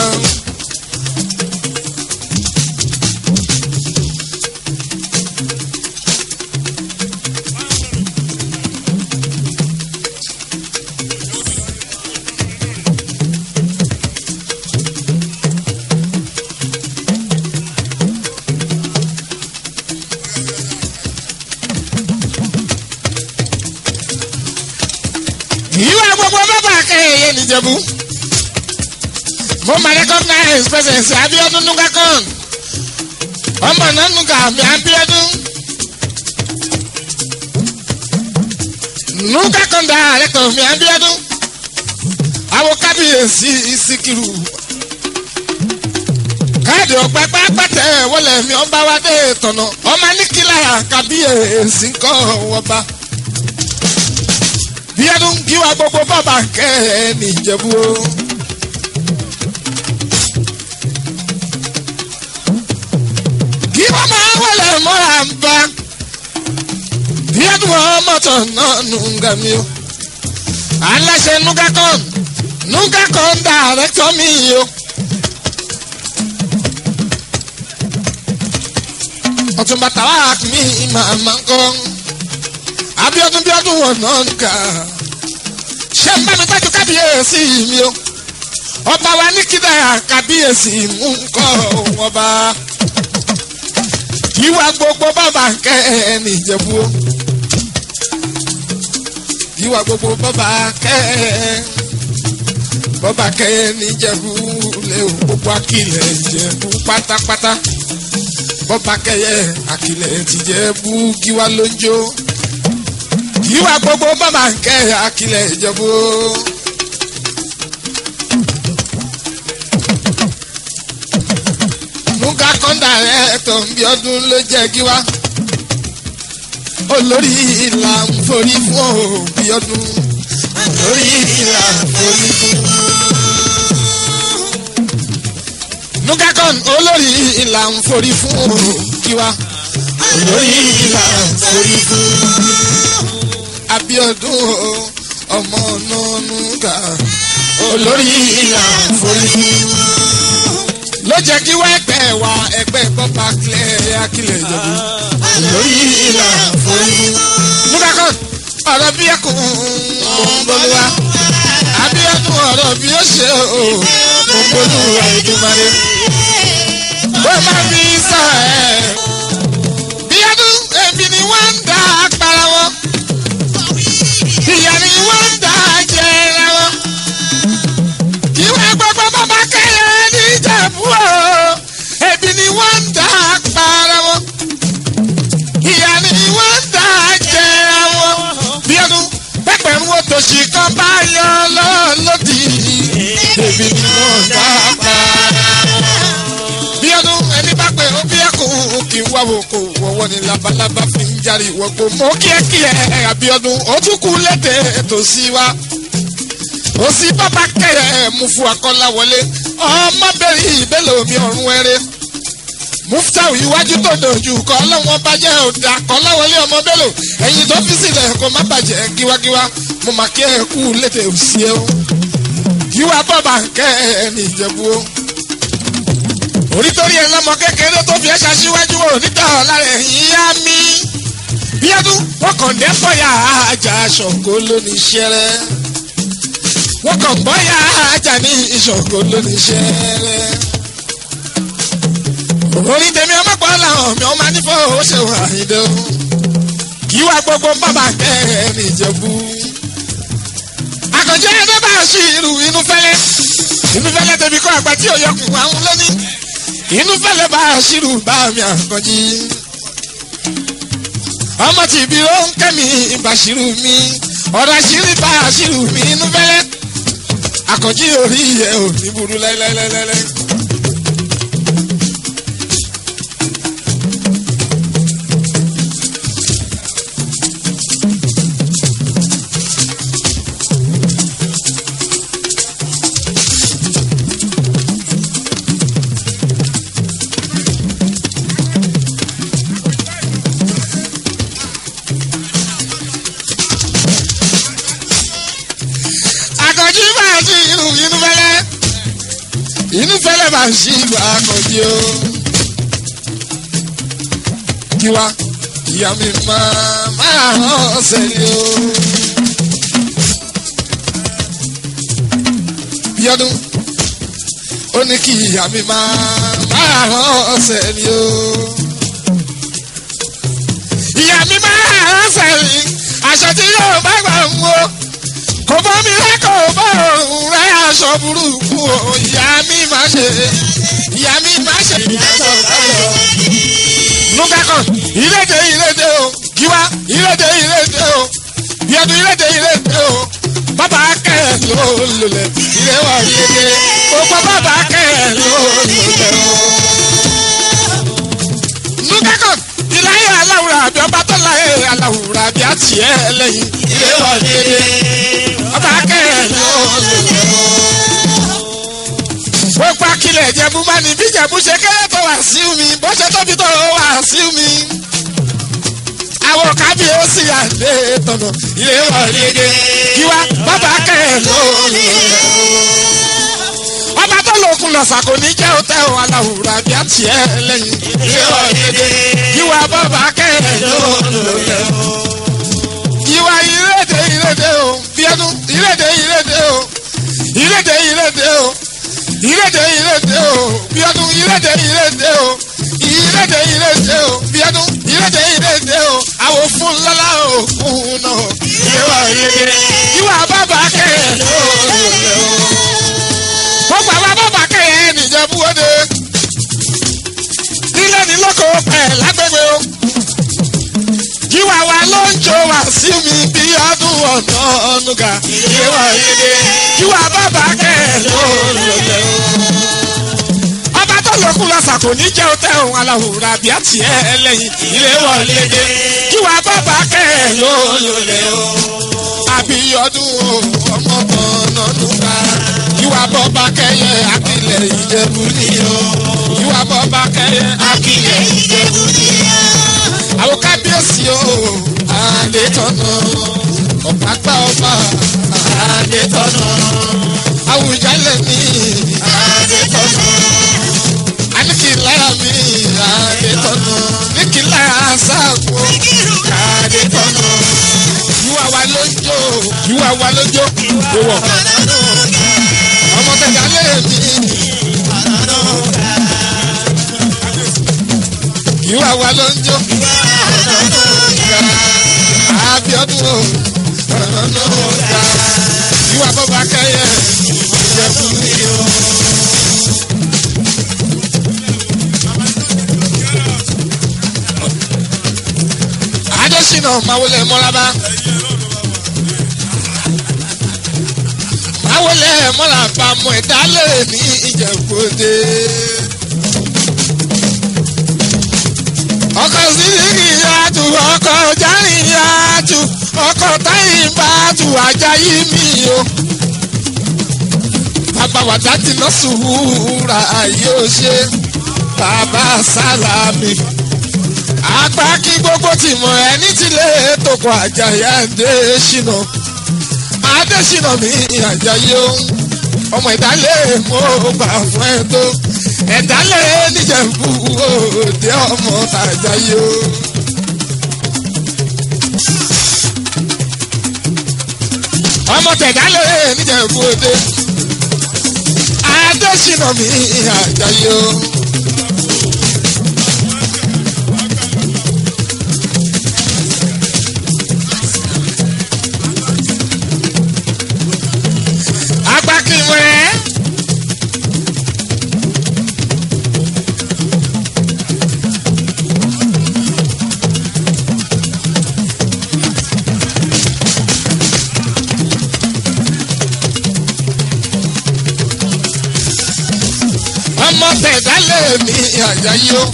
Speaker 1: ìwà gbogbo bàbá kẹyẹ nìjẹ̀bú mo ma recognize presence abiodun nugakon ọmọ náà nuga mi abiodun nugakon director mi abiodun àwọn kábíyèsí ìsìkìrù káàdì ọ̀pẹ pápátẹ wọlé mi ọba wa dé tọ̀nà ọmọ níkìlá kábíyèsí ńkọ́ ọba bíọ́dún kíwá gbogbo bàbá kẹ́ ẹ nìjẹ̀bú o. kí wọ́n máa wọlé mọ́ra ń bá bíọ́dún ọmọọ̀tọ̀ náà nùgà mi o. aláṣẹ nugacon nugacon dàrẹ́tọ̀ mi o. ọ̀túnba tàwa mi màmá ń kọ́ abiodun biodun wọn náà nìkà ṣé ń bá mi tọ́jú kábíyèsí mi o ọba wa ní kídà kábíyèsí mú nkọ́ ọba ìwà gbogbo bàbá kẹ́ ẹ nìjẹ̀bú o ìwà gbogbo bàbá kẹ́ ẹ bàbá kẹ́ ẹ nìjẹ̀bú lé o gbogbo akilẹ̀ ìjẹ̀bú pátápátá bàbá kẹ́ ẹ akilẹ̀ tìjẹ̀bú kíwá ló ń jó ìwà gbogbo bàbá ń kẹ́ akilẹ̀ ìjẹ̀bú. nuga kọ́ńdà rẹ̀ tó ń bí ọdún ló jẹ́ kí wá. olórí ìlà ń forí fún òbí ọdún. olórí ìlà ń forí fún. nuga kọ́ń olórí ìlà ń forí fún òbí wa. olórí ìlà ń forí fún abiodun o ọmọ nọ́ọ̀nùgà olórí ìlà forí. ló jẹ́ kí wá ẹgbẹ́ wa ẹgbẹ́ bọ́ba kílẹ̀ akílẹ̀ ìjọba olórí ìlà forí. nugakon ọ̀rọ̀ bí ẹkùn mọ̀nbọ́lúwa abiodun ọ̀rọ̀ bí ó ṣe o mọ̀nbọ́lúwa ìdúmọ̀rẹ́. ó máa fi sọ ẹ̀ bí ọdún ẹbí ni wọ́n ń dá apara wọn ìyá ni wọ́n ń dá jẹrẹ wọn. kí wọ́n gbogbo bàbá kẹyẹ níjẹ̀bú o ebi ni wọ́n ń dá para wọn. ìyá ni wọ́n ń dá jẹrẹ wọn. bí ọdún pẹ́pẹ́rún wo tòṣì kan bá yọ lọ́lọ́dì ebi ni wọ́n ń dá para wọn. bí ọdún ẹni bá pè ó bí ẹkùn kì í wá wò kó wọ́wọ́ ni labalábá fi ń járe ìwọ́gbó mọ́ kíẹ́kíẹ́ àbíọ́dún ó tún kú lédè tó sí wa ó sì bàbá kẹrẹ mú fún akọ́lá wọlé ọmọbìnrin ìbélò mi ọ̀run ẹrẹ mufutau iwájú tó dojú kọ ọlọ́wọ́n bàjẹ́ ọ̀dà kọ́lá wọlé ọmọ bélò ẹ̀yìn tó fi sílẹ̀ kó má bàjẹ́ kíwákíwá mo mà kí ẹ kú lédè òsì ẹ o yíwá bàbá kẹ ẹ ní ìjẹ̀bú o orí torí ẹ lọmọ kékeré tó fi ẹ ṣaṣíwájú wò níta lára ẹ̀yìn yá mi bí ọdún wọn kàn dé bọ́yà ajá ṣọ̀kó lónìí ṣẹrẹ wọn kàn bọ́yà ajá ní ìṣọ̀kó lónìí ṣẹrẹ orí tèmi ọmọpọ̀ làwọn mi ọmọ nífọ̀ ó ṣe wà ìdè o kí wá gbogbo bàbá kẹrin ìjẹ̀bú àkànjẹ́ ẹni bá ṣì irú inú fẹ́lẹ́ inú fẹ́lẹ́ tẹ̀mí kọ́ àgbà tí òyọkùn àwọn lónìí inú fẹ́lẹ́ bá ṣírù bá mi àkànjí ọmọ tí ibi ó ń kẹ́mi ìbàṣírù mi ọ̀rọ̀ àṣírí bá àṣírí mi inú fẹ́lẹ́ àkànjí orí ẹ̀ ò ní burú lẹ́lẹ́lẹ́lẹ́lẹ́. àkànjí bá àṣírí inú fẹ́lẹ́ inú fẹ́lẹ́ bá àṣírí àkànjí o. tiwa ìyá mi máa máa hàn ọ̀sẹ̀ ni o. bíọ́dún ó ní kí ìyá mi máa máa hàn ọ̀sẹ̀ ni o. ìyá mi máa hàn ọ̀sẹ̀ ni aṣọ tí yóò bá gbà ń wo kò bọ́ mi rẹ́ kò bọ́ òun rẹ́ aṣọ burúkú o ìyá mi máa ṣe ìyá mi máa ṣe ìyàtọ̀ báyọ̀. nugakan ìrèdè ìrèdè o giwa ìrèdè ìrèdè o bíọ́dún ìrèdè ìrèdè o bàbá kẹ́ ẹ̀ ló lulẹ̀ ìrẹ́wà ìrèdè gbogbo bàbá kẹ́ ẹ̀ ló lulẹ̀ o. nugakan ìláyé aláwùrà àbí ọba tó láyé aláwùrà àbí àti ẹ̀ lẹ́yìn ìrẹ́wà ìrèdè ọba kẹ́ ẹ̀ ló lulẹ̀ o gbogbo akilẹ̀ ìjẹ̀bú bá ní bí ìjẹ̀bú ṣe kéré tó wà sí mi bó ṣe tóbi tó wà sí mi. àwọn kábíyèsí àdé tọ̀nà ilé wọ̀ lédè kíwá bàbá kẹ́ ló lò ọba tó lòkun lọ̀sà kò ní jẹ́ òtẹ́ o aláwùrà bí a tiẹ̀ lẹ́yìn ilé wọ̀ lédè kíwá bàbá kẹ́ ló lò kíwá ìrèdè ìrèdè o bíọ́dún ìrèdè ìrèdè o ìrèdè ìrèdè o ìrèdè ìrèdè o bíọ́dún ìrèdè ìrèdè o ìrèdè ìrèdè o bíọ́dún ìrèdè ìrèdè o àwọn fún lọ́lá òkun náà ìwà ìrèdè ìwà bàbá kẹ́yẹ lóòrè o. gbogbo àwọn bàbá kẹ́yẹ nìjẹ́bú òde nílẹ̀ ní lóko pẹ̀ lágbègbè o. Jíwà wa ló ń jó wá sí mi bí ọdún ọ̀nà ọ̀nùgà. Ìwà ìrèdè jíwà bàbá kẹ́yẹ lóòrè o ọba tó lókun lọ́sà kò ní jẹ́ òtẹ́ òun aláwòrán àbí àti ẹ̀ lẹ́yìn ilé wọlé dé kí wàá bàbá kẹ́ ẹ̀ ló lòlẹ̀ o. àbí ọdún o ọmọ kan nọ́dún ká kí wàá bọ́ba kẹ́yẹ akílẹ̀ ìjẹ̀bú ni o. kí wàá bọ́ba kẹ́yẹ akílẹ̀ ìjẹ̀bú ni o. àwọn kábíyèsí o àdé tọ̀nà ọ̀pápá ọba àdé tọ̀nà àwùjalè mi àdé tọ̀nà anikilaya mi adetọnu nikilaya sago adetọnu yiwa wa lójó yiwa wa lójó owó ọmọ tẹjà lé mi yiwa wa lójó abiodun o yiwa bọba kẹyẹ ìjẹkù mi o. adésínà máwọlé mọ́lábá máwọlé mọ́lábá mọ́ ìdálẹ̀ ní ìjẹ̀bọ́dé. ọkọ̀ sídìkì yàtù ọkọ̀ járì yàtù ọkọ̀ táyìn bàtù ajayi mi o. bàbá wàdà ti lọ sùúrà yóò ṣe bàbá sálámì apá kí gbogbo ti mọ ẹni tí lè tòkọ àjàyà adésínà adésínà mi àjàyè o ọmọ ìdálẹ̀ mo gbà fún ẹ tó ẹ̀dálẹ̀ níjẹ̀bú òde ọmọ tàjàyè o. ọmọ tẹ̀dálẹ̀ níjẹ̀bú òde adésínà mi àjàyè o. agbákinwẹ́. tẹ̀dálé mi àjàyí o.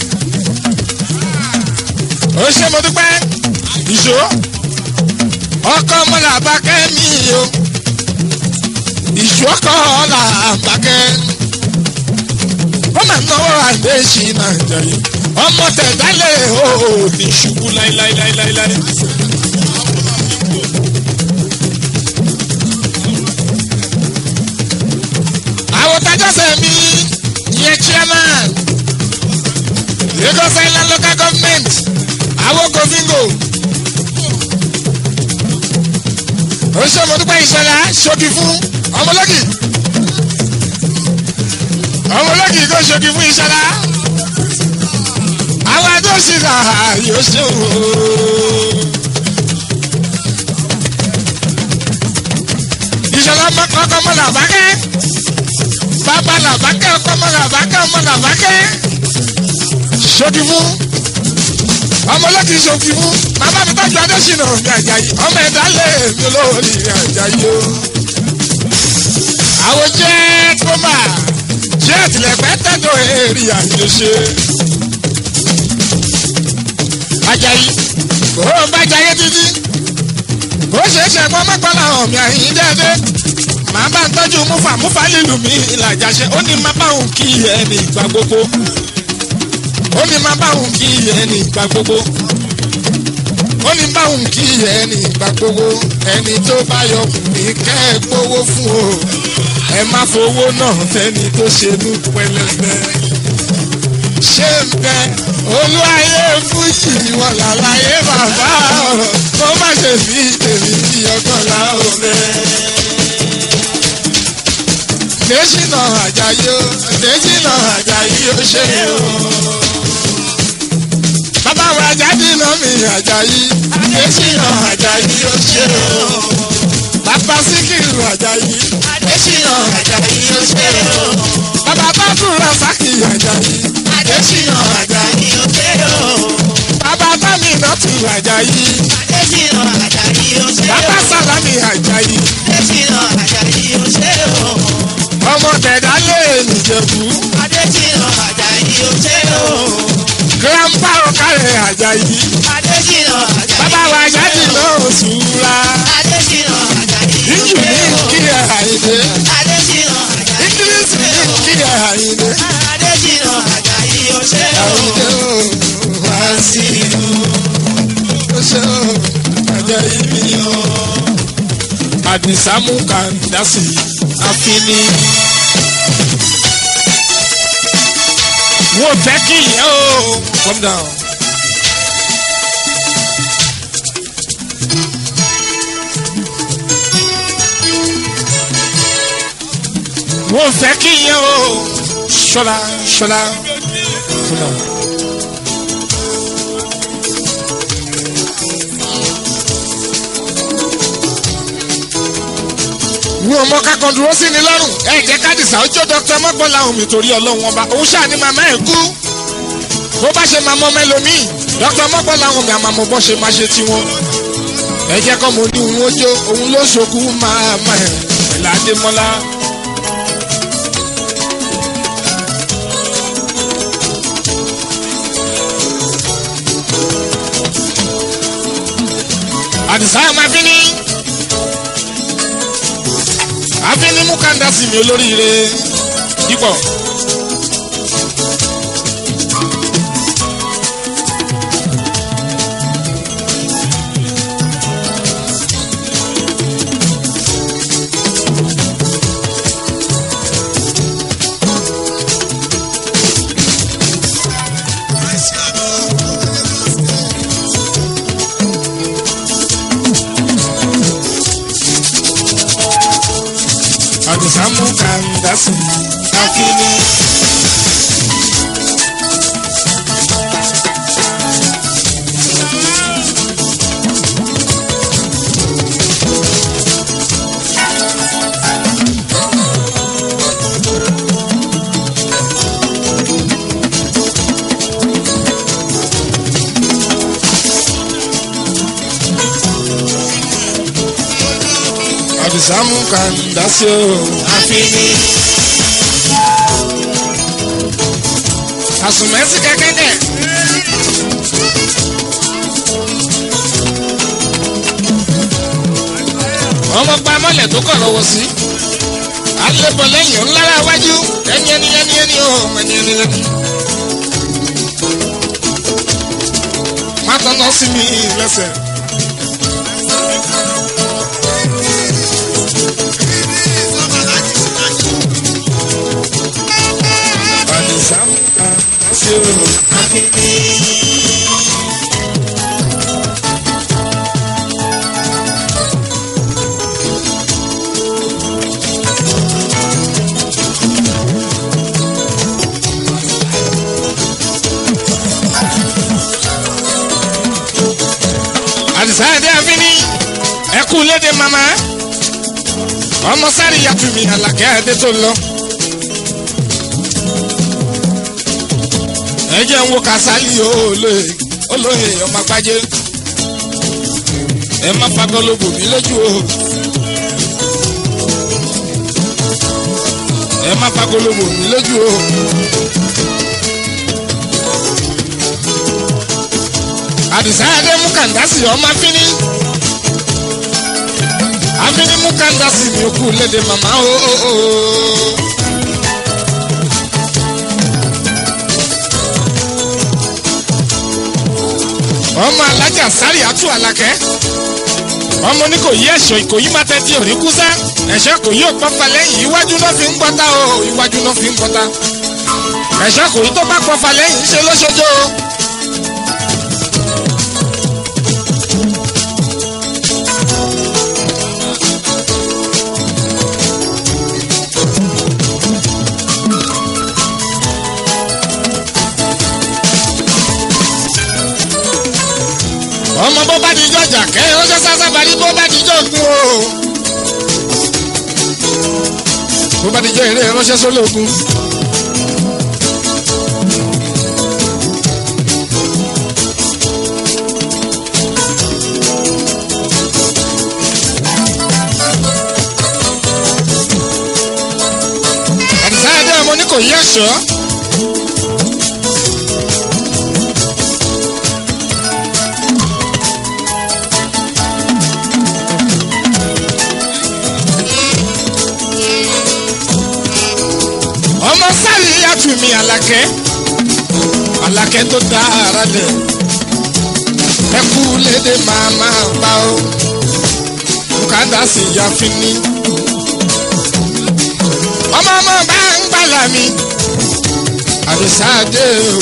Speaker 1: ó ṣe mo dúpẹ́ ìṣó ọkọ ọmọlàbákẹ́ mi o ìṣó ọkọ ọlàbákẹ́ ó máa náwó àdéṣì náà jẹ̀yìn ọmọ tẹ̀dálé o ní ṣubú láíláíláíláí. àwọn tajọ́sẹ̀ mi yẹn chairman Lagos Island local government àwọn govingo oṣooṣọ́mọdúpẹ́ ìṣẹ̀lá ṣokì fún ọmọlọ́gì ọmọlọ́gì kò ṣokì fún ìṣẹ̀lá àwọn adóṣìṣà yóò ṣe òun. ìṣẹ̀lá ọkọ̀ ọmọ làbákẹ́ bàbá làbákẹ́ ọkọ̀ ọmọ làbákẹ́ ọmọ làbákẹ́ ṣokì fún ọmọlọ́kì ṣokì fún bàbá mi tọ́jú adésínà mi àjàyí ọmọ ẹ̀dá lè mi lórí àjàyí o. àwọn jẹ́ kọ́mà jẹ́ àtìlẹ́pẹ́ tẹ́tọ̀ èrì àyèṣe. àjàyí ó ń bá jayé títí ó ṣe é ṣe ẹ̀gbọ́n mọ́gbọ́n làwọn mi àyìn déédéé màá bá ń tọ́jú múfà múfà lílù mi ìlàjàṣẹ ó ní má bá òun kí ẹni ìgbà gbogbo ó ní má bá òun kí ẹni ìgbà gbogbo ó ní bá òun kí ẹni ìgbà gbogbo ẹni tó bá yọ mí kẹ́ ẹ gbowó fún o ẹ má fowó náà fẹ́ni tó ṣe ní pẹlẹbẹ ṣé ń bẹ olúwayé fújì wọn làlàyé bàbá ọ̀rọ̀ kó má ṣe fi tèmi bí ọgbọ́n láwọn bẹ́ẹ̀ dèjìnà àjàyí o dèjìnà àjàyí o ṣe o. bàbá wa jáde náà mi àjàyí dèjìnà àjàyí o ṣe o. bàbá síkìrù àjàyí dèjìnà àjàyí o ṣe o. bàbá bàbúrò sákì àjàyí dèjìnà àjàyí o ṣe o. bàbá bámi náà tù àjàyí
Speaker 4: Adésínà Àjàyí ó ṣe
Speaker 1: bàbá
Speaker 4: o.
Speaker 1: sálámì àjàyí
Speaker 4: Adésínà Àjàyí ó ṣe o.
Speaker 1: ọmọ tẹ̀dá lè nìjẹ̀bú
Speaker 4: Adésínà Àjàyí ó ṣe o.
Speaker 1: grandpa ọ̀kàrẹ̀ àjàyí.
Speaker 4: Adésínà Àjàyí
Speaker 1: bàbá wa jáde náà sùúrà
Speaker 4: Adésínà Àjàyí ó
Speaker 1: ìjù
Speaker 4: ṣe
Speaker 1: ní
Speaker 4: o.
Speaker 1: kí ẹ àyìnlé
Speaker 4: Adésínà Àjàyí ó
Speaker 1: ìkírísì
Speaker 4: ṣe
Speaker 1: ní
Speaker 4: o.
Speaker 1: kí ẹ àyìnlé
Speaker 4: Adésínà Àjàyí ó ṣe o.
Speaker 1: àyìnlé o wá sí inú ó ṣe o àjẹ ibi o. àdìsámú kàndásì àfínì. wọ́n fẹ́ kí ìyẹn o calm down. wọ́n fẹ́ kí ìyẹn o ṣọlá ṣọlá ṣọlá. ní ọmọ kakọ dúró sí ni lọ́rùn ẹ jẹ́ kádìsá ó jó dókítà mọ́gbọ́lá omi torí ọlọ́run ọba òun ṣáà ni màmá ẹ̀ kú bó bá ṣe máa mọ mẹlòmíì dókítà mọ́gbọ́lá omi àmàmọ́ bọ́ ṣe máa ṣe tiwọn ẹ jẹ́ kọ́ mo ní òun ó jó òun ló ṣokú máa má ẹ̀ pẹ̀lú adémọ́lá. àdìsá ẹ̀ máa fi ní àfínní mú kàńdá sí mi olóríire dípọ̀. àdìsá mú kàńdá sí mi àfínní. àdìsá mú kàńdá sí o àfínní. àsùnmẹ́sì kẹ́kẹ́ dẹ̀. ọmọ pa mọ́lẹ̀ tó kọ̀ lọ́wọ́ sí. alẹ́bọ̀ lẹ́yìn ńlára wájú ẹni ẹni ẹni ẹni ó ẹni ẹni ẹni. má tọ́nà sí mi lẹ́sẹ̀. Àdìsá àti òrò. Àdìsá ẹ̀dẹ́ àfínní ẹ̀kú léde màmá ọmọ sáré yàtú mi àlàkẹ́ ẹ̀dẹ́ tó lọ. ẹ jẹ́ ń wo kásálì olóye olóye ọmọ àgbájé ẹ má fagọlóbò mi lójú o ẹ má fagọlóbò mi lójú o. àdìsá adé mú kàndásì ọmọ afínní afínní mú kàndásì mi kú léde màmá o. o, o, o. ọmọ alájà sáré àtú àlàkẹ́ ọmọ ní kò yí ẹ̀ṣọ́ ìkòyí má tẹ́tí òrí kúsá ẹ̀ṣọ́ kò yí òpọ́fà lẹ́yìn iwájú náà fi ń gbọ́ta o iwájú náà fi ń gbọ́ta ẹ̀ṣọ́ kò yí tó bá pọ́fà lẹ́yìn ṣe lóṣojú o. ọmọ bó bá dijọ́ jà kẹ́ ó ṣe sásá balí bó bá dijọ́ gun o. bó bá dijọ́ eré ránṣẹ́ sólógun. àdìsá ẹdẹ ọmọ ní kò yí ẹ̀ṣọ́. ọmọ sáré yàtú mi àlàkẹ́ àlàkẹ́ tó dá ara dẹ̀ ẹkú lédè màmá bá o bùkátà sì yá fínní ọmọ ọmọ bá ń gbàlà mi àdìsáàdé o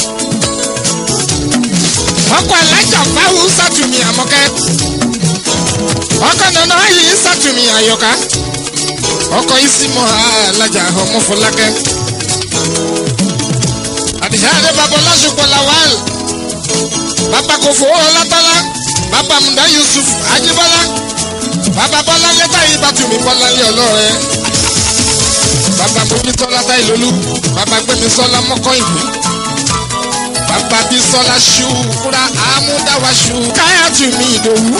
Speaker 1: ọkọ alájà fáwọn sátúmí àmọkẹ́ ọkọ nana yìí sátúmí àyọká ọkọ ìsìmọ̀ alájà ọmọ fọlákẹ́ àdìsáàdé bàbá ọlásùpọ̀ lawal bàbá kòfó ọlátọ́lá bàbá muda yusuf ajibọlá bàbá bọ́lá lẹ́tà yìí bàtúmí bọ́lá lé ọlọ́rẹ́ bàbá mojútọ́lá táìlólú bàbá gbẹmísọ́lá mọ́kọ́ ìlú bàbá bísọ́lá ṣùkúrà àmúdáwá ṣù káyàtúmí ìdòwú.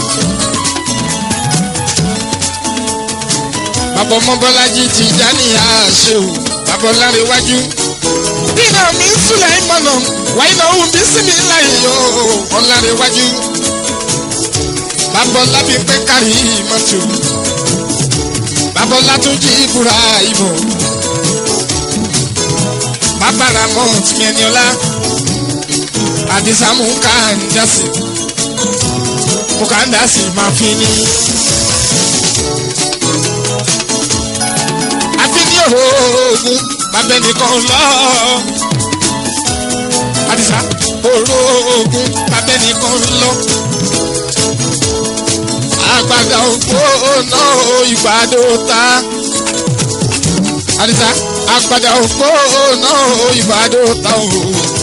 Speaker 1: bàbá ọmọbọlájí ti já ní àṣẹ o bàbá ọlárẹ̀wájú. dínà mi ń súnlẹ̀ ìmọ̀nà wáyé náà òun bí sinmi láyé o ọlárẹ̀wájú. bàbá ọlábí pé kárí mọ́tò. bàbá ọlátúnjì ìbúra ìbò. bàbá ramon tìmẹ̀niọ́lá. àdìsámù kàńdásì. mo kàńdásì máa fi ní. orogún bàbá ẹnìkan lọ. Àdìsá orogún bàbá ẹnìkan lọ. Àgbàdo ògbóná ìgbàdo ta. Àdìsá àgbàdo ògbóná ìgbàdo ta o.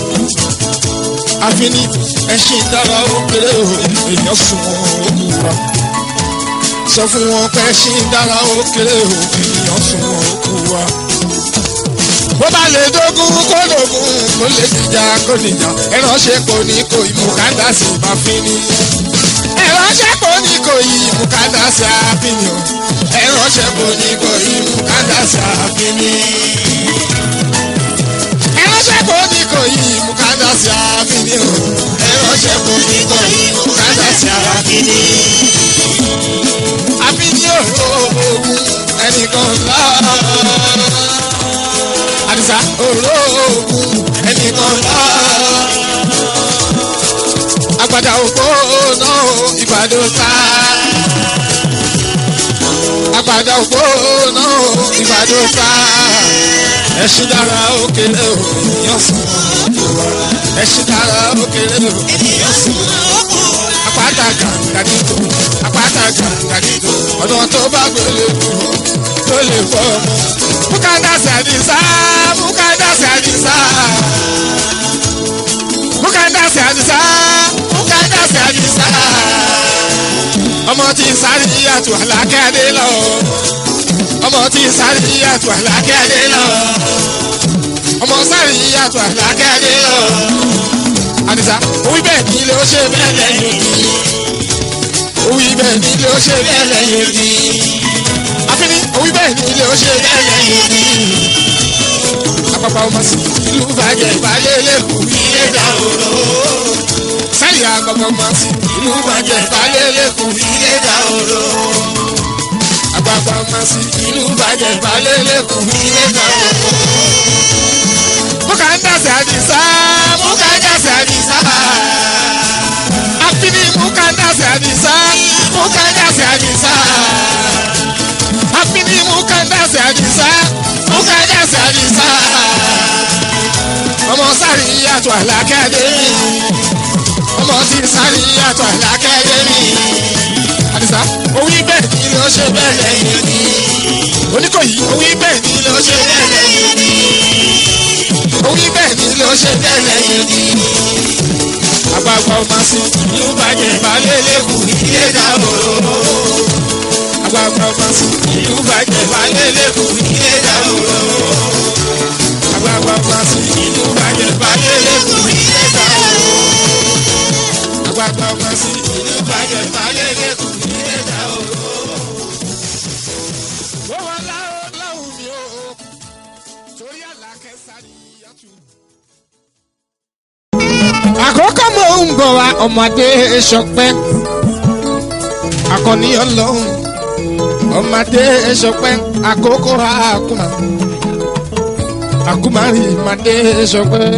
Speaker 1: Àfini ẹṣin dára ó kéré o, èèyàn sùn òkú wa. Sọ fún wọn pé ẹṣin dára ó kéré o, èèyàn sùn òkú wa bó bá lè dógún kó dógún kó lè dìjà kó dìjà ẹránṣẹ́ kò ní kò yí mùkádàsí máa fi ní. ẹránṣẹ́ kò ní kò yí mùkádàsí àfihàn ẹránṣẹ́ kò ní kò yí mùkádàsí àfihàn. ẹránṣẹ́ kò ní kò sí àfínì o ẹ̀rọ ṣẹ́kù nígbà yìí bùkátà sí àfínì. àfínì òògùn ẹnìkan ńlá. àdìsá òògùn ẹnìkan ńlá. àgbàdà òpó náà ìbàdàn ká. àgbàdà òpó náà ìbàdàn ká. ẹṣin dára òkèlè o ènìyàn sùn. ẹṣin dára òkèlè o ènìyàn sùn. àpáta gàǹgàdìdò àpáta gàǹgàdìdò ọ̀nà tó bá gbélé dùn tó lè fọ́ ọmọ. bùkátà sàdìsá bùkátà sàdìsá bùkátà sàdìsá bùkátà sàdìsá ọmọ tí sáré yíyàtọ̀ àlàkẹ́dé lọ ọmọ tí sáré yíyàtọ̀ àlàkẹ́dé lọ ọmọ sáré yíyàtọ̀ àlàkẹ́dé lọ àdìsá òwì bẹ́ẹ̀ ni ilé ó ṣe bẹ́ẹ̀ lẹ́yìn òdì òwì bẹ́ẹ̀ ni ilé ó ṣe bẹ́ẹ̀ lẹ́yìn òdì àfínní òwì bẹ́ẹ̀ ni ilé ó ṣe bẹ́ẹ̀ lẹ́yìn òdì àpapọ̀ ọmọ sí ìlú bàjẹ́ ìbálẹ̀ lẹ́kùn ilé dàrú sẹ́yìn àgbàgbà ọmọ sí ìlú bàjẹ́ ìbálẹ̀ lẹ́kùn ilé dàrú àgbàgbà ọmọ sí ìlú bàjẹ́ ìbálẹ̀ lẹ́kùn ilé dàrú. Muka ń dàsẹ̀ àdìsá, muka ń dàsẹ̀ àdìsá. Àfínní muka ń dàsẹ̀ àdìsá, muka ń dàsẹ̀ àdìsá. Àfínní muka ń dàsẹ̀ àdìsá, muka ń dàsẹ̀ àdìsá. Ọmọ sáré yàtọ̀ àlàkẹ́dé mi. Ọmọ tí sáré yàtọ̀ àlàkẹ́dé mi. Àdìsá, òwí bẹ́ẹ̀ ni ló ṣe bẹ́ẹ̀ lẹ́yìn mi. Oníkòyí, òwí bẹ́ẹ̀ ni ló ṣe bẹ́ẹ̀ lẹ́yìn mi orí bẹ́ẹ̀ ni ló ṣe tẹ́lẹ̀ yẹn ni. àgbàgbà ọmọ sí ìlú bàjẹ́ balẹ̀ lẹ́kùn ilé dàbòrò. àgbàgbà ọmọ sí ìlú bàjẹ́ balẹ̀ lẹ́kùn ilé dàbòrò. àgbàgbà ọmọ sí ìlú bàjẹ́ balẹ̀ lẹ́kùn ilé dàbòrò. àgbàgbà ọmọ sí ìlú bàjẹ́ balẹ̀ lẹ́kùn ilé dàbòrò. wọ́n wá láwọn láwọn mi ò torí àlàkẹ́ sáré yàtú. àkókò mò ń bọ̀ wá ọmọdé ṣọpẹ́ akọni ọlọ́run ọmọdé ṣọpẹ́ àkókò àkùmà àkùmárì ọmọdé ṣọpẹ́.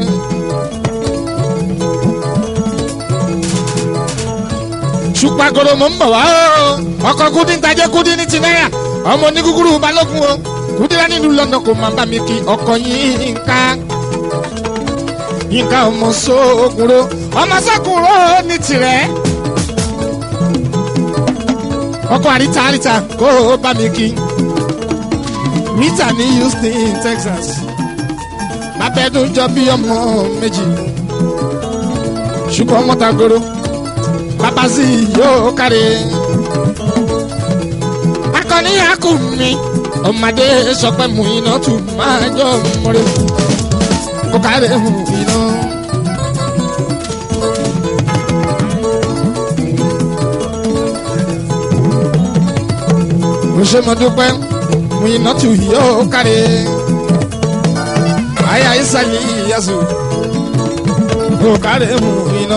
Speaker 1: ṣùpàgọ́dọ̀ mò ń bọ̀ wá o ọkọ̀ kúndín tajẹ́ kúndín ní ti náírà ọmọ onígúgúrú balógun o kúndínlá nílùú london kò máa bá mi kí ọkọ̀ yín ká yínká ọmọ sóògùnrò ọmọ sóògùnrò ní tirẹ̀ ọkọ̀ àríta àríta kó bá mi kí rita ní houston texas bàbẹ́dún jọ bí ọmọ méjì ṣùgbọ́n ọmọ tagoro bàbá sí yóò kárí akọni akumi ọmọdé sọpẹ́ mu iná tù máa jọ mọ́rẹ́ kó kárẹ̀ mu iná. mo ṣe mo dúpẹ́ mu iná tù yóò kárẹ̀ àyà ìsàlẹ̀ ìyàsù kó kárẹ̀ mu iná.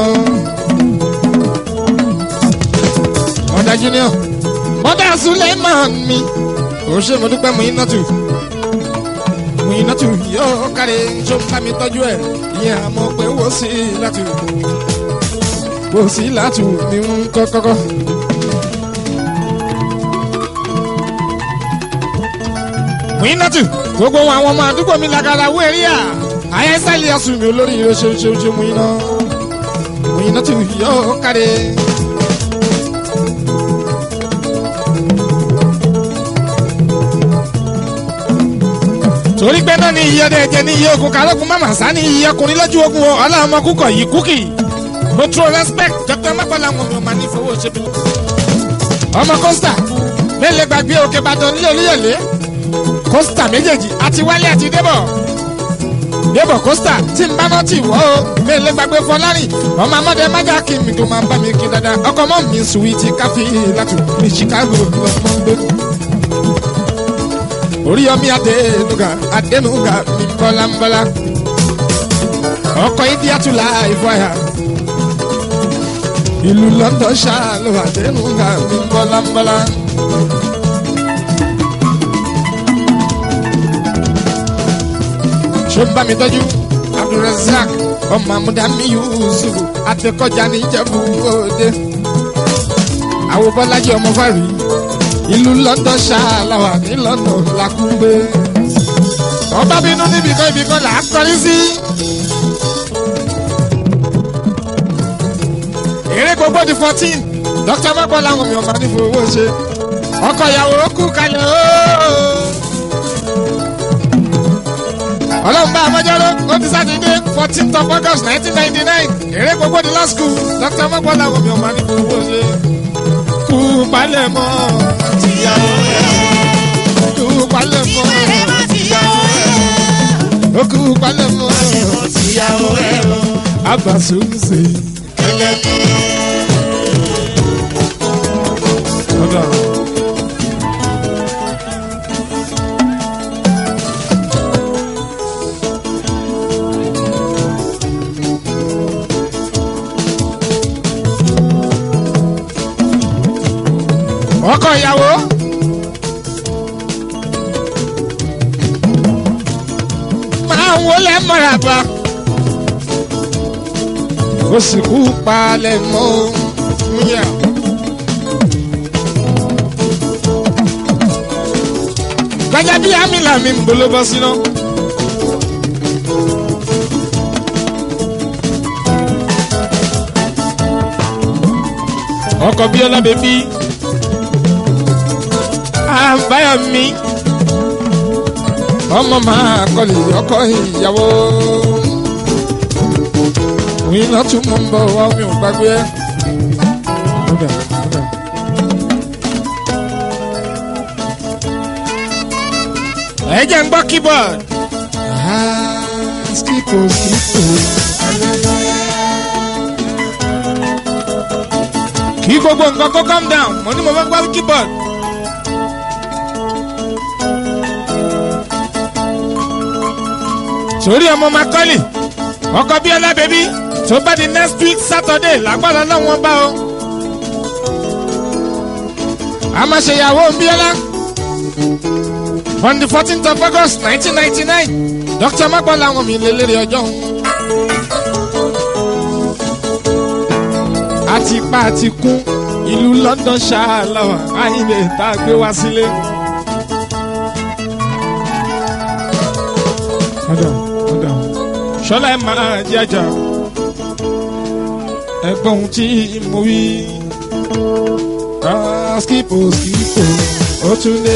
Speaker 1: mọ̀dà junior mọ̀dà suleiman mi ó ṣe mo dúpẹ́ Muinatu Muinatu yóò kárí tó ń bá mi tọ́jú ẹ̀ ìyẹn àmọ́ pé wò sí látù wò sí látù ní ń kọ́ kọ́kọ́. Muinatu gbogbo àwọn ọmọ àdúgbò mi làgàrà wọ ẹ̀rí à ayẹ́sẹ́lì ọ̀sùn mi olórí yóò ṣe ṣe ṣe Muina Muinatu yóò kárí. torí pé náà ní iye ọdẹ ẹjẹ ní iye ogun kálógun mama sá ní iye ọkùnrin lójú ogun o ọlọ́mọ kúkọ̀ yìí kúkì mo true respect dr mọ́kànlá wọn mi ò máa ní fowó ṣe bí. ọmọ costa mélòó gbàgbé òkè ìbàdàn nílé olúyọ̀lé costa méjèèjì àti wálé àti débọ̀ débọ̀ costa tí n bá náà ti wọ́ o mélòó gbàgbé fọlárìn ọmọ amọ́dé májà kí mi tó máa bá mi kí dáadáa ọkọ̀ mọ́ mi sùwìtì káfí látù ní chicago lọ́mọ gbé oríyọmí adénuga adénuga mi bọ́lámbọ́lá ọkọ̀ india tún la ìfọyà ìlú london ṣáàlù àdéhùn ká mi bọ́lábọ́lá. ṣé ń bá mi tọ́jú abdulrasaq ọmọ amúdàmí yusuf àtẹkọjá níjẹ̀bú òde àwọn bọ́lájí ọmọ fàrí ìlú london ṣáàlàwà ní london làkúgbé ọba bínú níbìkan ibìkan là á kọrí sí. eré gbogbo di fourteen dr mọ́pọ́ làwọn mi ò máa ní fowó ṣe ọkọ̀ ìyàwó kú kalẹ̀ ooo. ọlọ́run bá amọ́jọ́rọ́ ó ti sátidé fourteenth of august nineteen ninety nine eré gbogbo di law school dr mọ́pọ́ làwọn mi ò máa ní fowó ṣe kú palẹ̀ mọ́
Speaker 4: tìyàwó ẹ̀
Speaker 1: kú palẹ̀ mọ́ ó kú palẹ̀ mọ́
Speaker 4: o tìyàwó ẹ̀ o.
Speaker 1: abasumse. Ọ̀dà. ọkọ ìyàwó. máa ń wọlé mọ́ràbà. ó sì kú palẹ̀ mọ́ múyà. gbàjà bí amílà mi ń bolo bọ́ síná. ọkọ̀ bí ọlọ́bẹ̀ bí àbáyọ mi ọmọ máa kọlì ọkọ ìyàwó òyìn náà tún mú un bọ̀ wá omi ò gbàgbé ẹ. Kódà, kódà. ẹ jẹ́ ń gbọ́ keyboard. Ah, skipo skipo. kí gbogbo nǹkan kó calm down mo ní mo fẹ́ gbọ́ keyboard. sórí ọmọ makọ́lì ọkọ bíọ́lá bẹ́bí tó bá di next week saturday lágbára lọ́wọ́n bá o. a máa ṣe ìyàwó bíọ́lá on the fourteenth of august nineteen ninety nine dr magbọ́ làwọn mi lè lérè ọjọ́ òun. àti pa àti kún ìlú london ṣáàlàwà àyìnlẹ̀ tá a gbé wá sílé. Madam, madam. Ṣọlá ẹ máa jẹjà. Ẹgbọ́n ohun tí mo wí. Ah, skipo skipo, ó tún lé.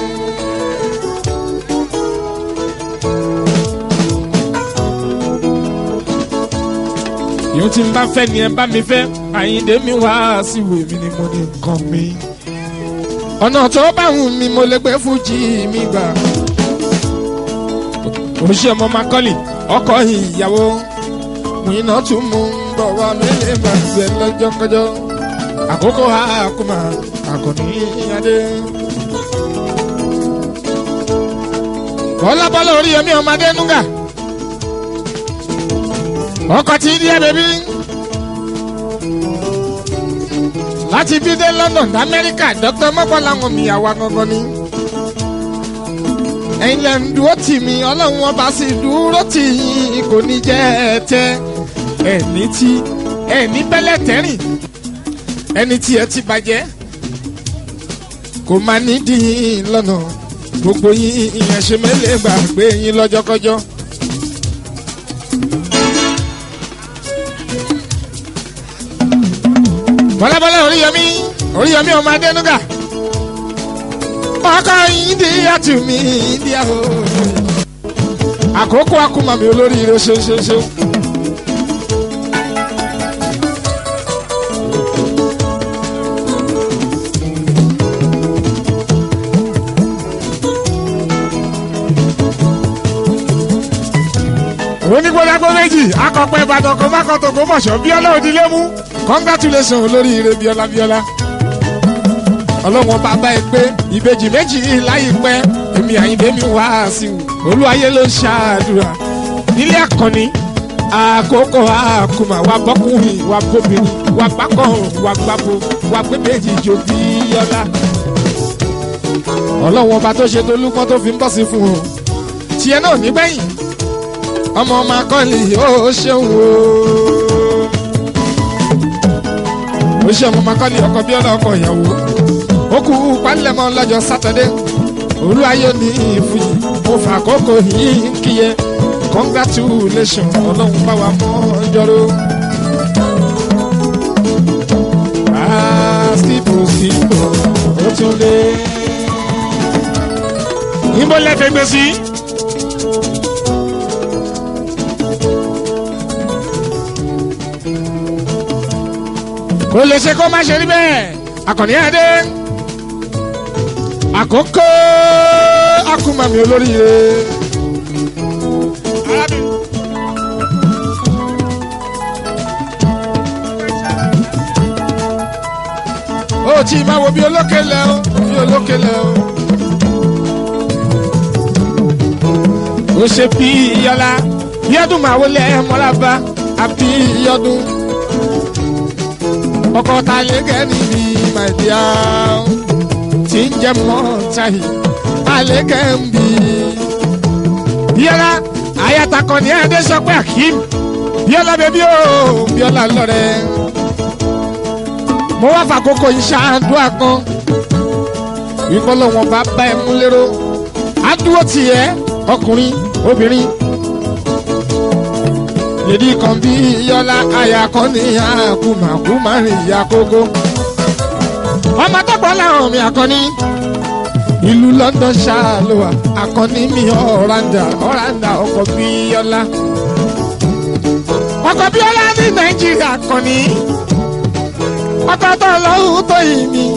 Speaker 1: Yóò ti ń bá fẹ́ ni ẹ bá mi fẹ́. Àyíǹde mi wá sí ìwé mi ni mo ní nǹkan mi. Ọ̀nà tó bá wù mí mo lè gbé fújì mi gbà oṣù ọmọ makọ́lì ọkọ ìyàwó wìnà tún mú un bọ̀ wá mẹ́lẹ̀ máa gbẹ lọ́jọ́kọjọ́ àkókò àkùmà àkọ́ní adé. bọ́lá bọ́lá orí yẹmí ọmọdé núgà ọkọ̀ tí díẹ̀ bẹ́bí láti bí dé london amẹ́ríkà dr mọ́kànlá wọn mi àwa gangan ni ẹ̀yin lẹ́ ń dúró tì mí ọlọ́run ọba sì dúró tì yín kò ní jẹ́ ẹ tẹ́ ẹni tí ẹni bẹ́lẹ̀ tẹ́rìn ẹni tí ẹ ti bàjẹ́ kò máa ní dín lọ́nà gbogbo yín ìyẹn ṣe mẹ́lẹ̀ gbàgbé yín lọ́jọ́kọ́jọ́. bọ́lábọ́lá oríyọmí oríyọmí ọmọ adẹ́nuga ọkọ india tù mí india o. àkókò akúmọ̀mí olóríire ṣeéṣeéṣe. onígbólágbó méjì akọpẹ ìbàdàn kò má kọ tòkó mọ̀ṣọ́ bíọ́lá òdìlé mú congratulation olóríire bíọ́lá bíọ́lá ọlọ́wọ́n bàbá ẹ pé ìbejì méjì láìpẹ́ èmi àyìnbé mi wá sí i olúwayé ló ń ṣàdúrà nílé àkànní àkókò àkùmà wà bọ́kùnrin wà bóbìnrin wà gbàkọ̀ wà gbàbò wà gbé méjì jò bí ọlá. ọlọ́wọ́n ọba tó ṣe tolúpọ́n tó fi ń bọ́ sí fún o tiẹ̀ náà nígbẹ̀yìn ọmọ ọmọ akọ́lì ó ṣeun o. ó ṣe ọmọ ọmọ akọ́lì ọkọ̀ bí ọ̀nà ọkọ̀ ìyàwó ó kú pálẹ̀mọ́ lọ́jọ́ sátọ́dé olú ayé ní ìfúyì mo fà kókò yìí ń kíyẹ congratulation ọlọ́run bá wa mọ́ ọjọ́rò. sípò sípò ó tún lé. níbo lẹ́fẹ̀ẹ́ gbé sí. kò lè ṣe kó má ṣe rí bẹ́ẹ̀ akọni ẹdẹ àkókò akumami olóríire. ó tí máa wo bí olókèlè o bí olókèlè o. ó ṣe bí iyọ́lá yọ́dún máa wọlé mọ́lábá àbí yọ́dún ọkọ ta lè gẹ́ níbi màdìá tí ń jẹ́ mọ́tàyì alẹ́ gẹ́ ń bì. bíọ́lá ayatakọ ní ẹ̀ẹ́dẹ́ sọ pé akeem bíọ́lá bẹ́bí o bíọ́lá lọ́rẹ́. mo wá fàkókò yìí ṣáàdúrà kan ìkọlọ́ wọn bá bá ẹ mú lérò àdúró tiẹ̀ ọkùnrin obìnrin yèdí kan bí yọlá aya kan ní àkùmàkùmà rìn ìyá kókó. ọmọ tọpọ làwọn mi àkọni ìlú london ṣàlùwà àkọni mi ọ̀ràǹdà ọ̀ràǹdà ọkọ̀ bí yọlá. ọkọ̀ bí yọlá ní nàìjíríà àkọni ọkọ̀ tó lọ́hùn tó yìí mi.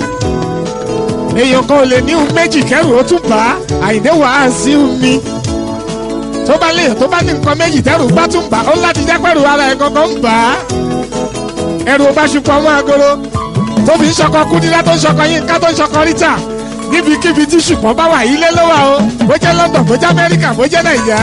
Speaker 1: èèyàn kan ò lè ní ohun méjì kẹrù ó tún bá àìdè wàásù mi tó bá lè tó bá ní nǹkan méjì tẹ́rù bá tún bà ó láti jẹ́ pẹ̀lú ara ẹ̀ gangan ń bà á. ẹrù bá ṣùpọ̀ ọmọ agolo tó fi ń ṣọkọ kúndínlá tó ń ṣọkọ yínká tó ń ṣọkọ ríta níbikíbi tí ṣùpọ̀ bá wà ilé ló wà o bó jẹ́ london bó jẹ́ amẹ́ríkà bó jẹ́ nàìjíríà.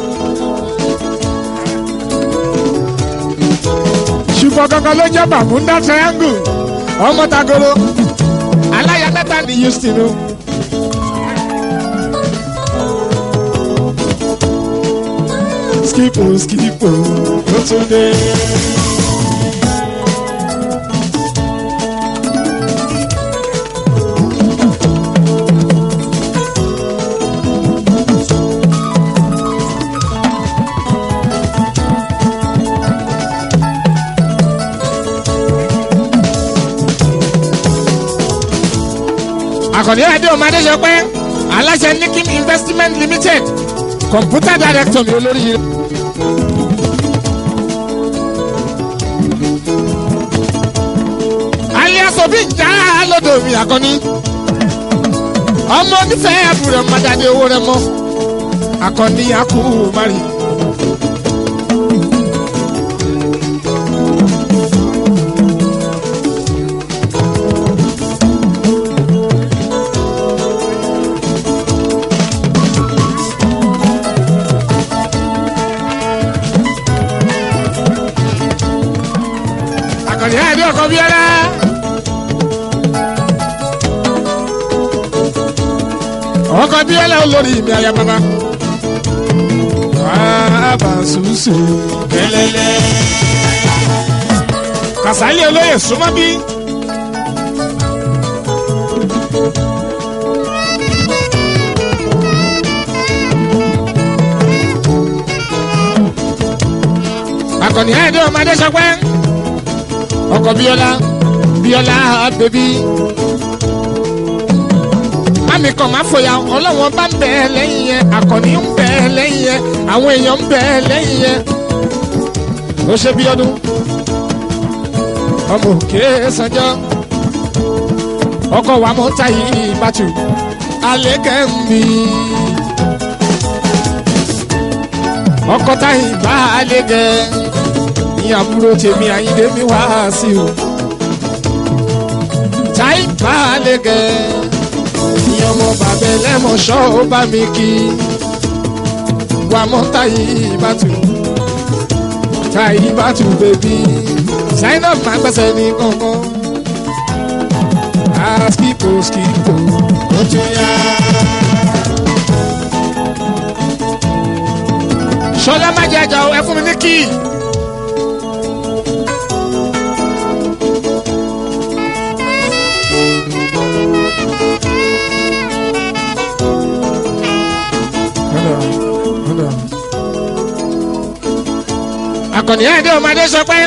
Speaker 1: ṣùpọ̀ gangan ló jẹ́ bàmúndà triangle ọmọ tagoro aláya mẹ́ta ní houston o. skipo skipo ló tún dé. àkàndé adé ọmọdé sọ pé aláṣẹ nikim investment limited kọ̀mpútà director mi olórí yìí. alias obi ń já lọ́dọ̀ mi àkọ́ni ọmọ onífẹ̀ẹ́ àbúrò mọ́jáde owó rẹ mọ́ àkọ́ni akú mari. àkọ́ni ẹ̀ẹ́dí ọkọ̀ bíọ́lá. ọkọ bí ẹlẹ olórí mi àyà bàbá. bàbá sùsù kẹlẹlẹ. kàsálí olóyè súnmọ́ bí. akọni ẹ̀ẹ́dẹ́ ọmọdé sọpẹ́ ọkọ̀ bíọ́lá bíọ́lá bèbí mi kàn máa fòyà ọlọ́wọ́n bá ń bẹ̀ ẹ́ lẹ́yìn yẹn àkànní ń bẹ̀ ẹ́ lẹ́yìn yẹn àwọn èèyàn ń bẹ̀ ẹ́ lẹ́yìn yẹn. ó ṣe bí ọdún ọmọ òkè sanjọ́ ọkọ̀ wa mọ́ táyì ìbátú alẹ́ kẹ́mi ọkọ̀ táyì bá alẹ́ gẹ̀ ní àbúrò tèmi àyíndé mi wá sí o táyì bá alẹ́ gẹ̀ ní ọmọ bàbá ẹlẹ́mọ̀ṣọ́ ó bá mi kí wà mọ́tà yìí bá tù. káyí bá tún bèbí zainab máa gbẹ́sẹ̀ ní kankan a skipo skipo ó tún yá. sọlá má jẹ ẹja o ẹ fún mi ní kíì. akọni ẹdẹ ọmọdé sọ pé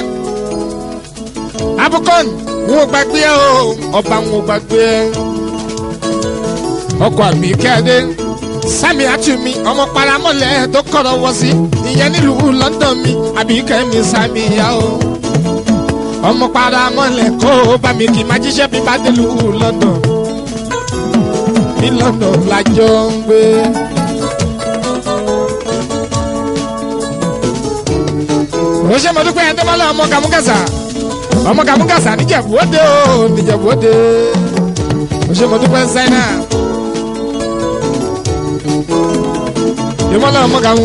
Speaker 1: abukon n ò gbàgbé ẹ o ọba n ò gbàgbé ẹ ọkọ àmì kẹdẹ sami atumi ọmọ paramọlẹ tó kọrọ wọ sí ìyẹn nílùú london mi àbí kẹmi sami ya o ọmọ paramọlẹ kó o bá mi kì í má jíṣẹ́ bí bá dé lùú london ní london lájọ ń gbé. ó ṣe mo dúpẹ́ ẹni mọ́lá ọmọ kàmúkàsà ọmọ kàmúkàsà níjẹ̀bú òde o níjẹ̀bú òde ó ṣe mo dúpẹ́ sẹ́nà ìmọ̀lá ọmọ kàmú.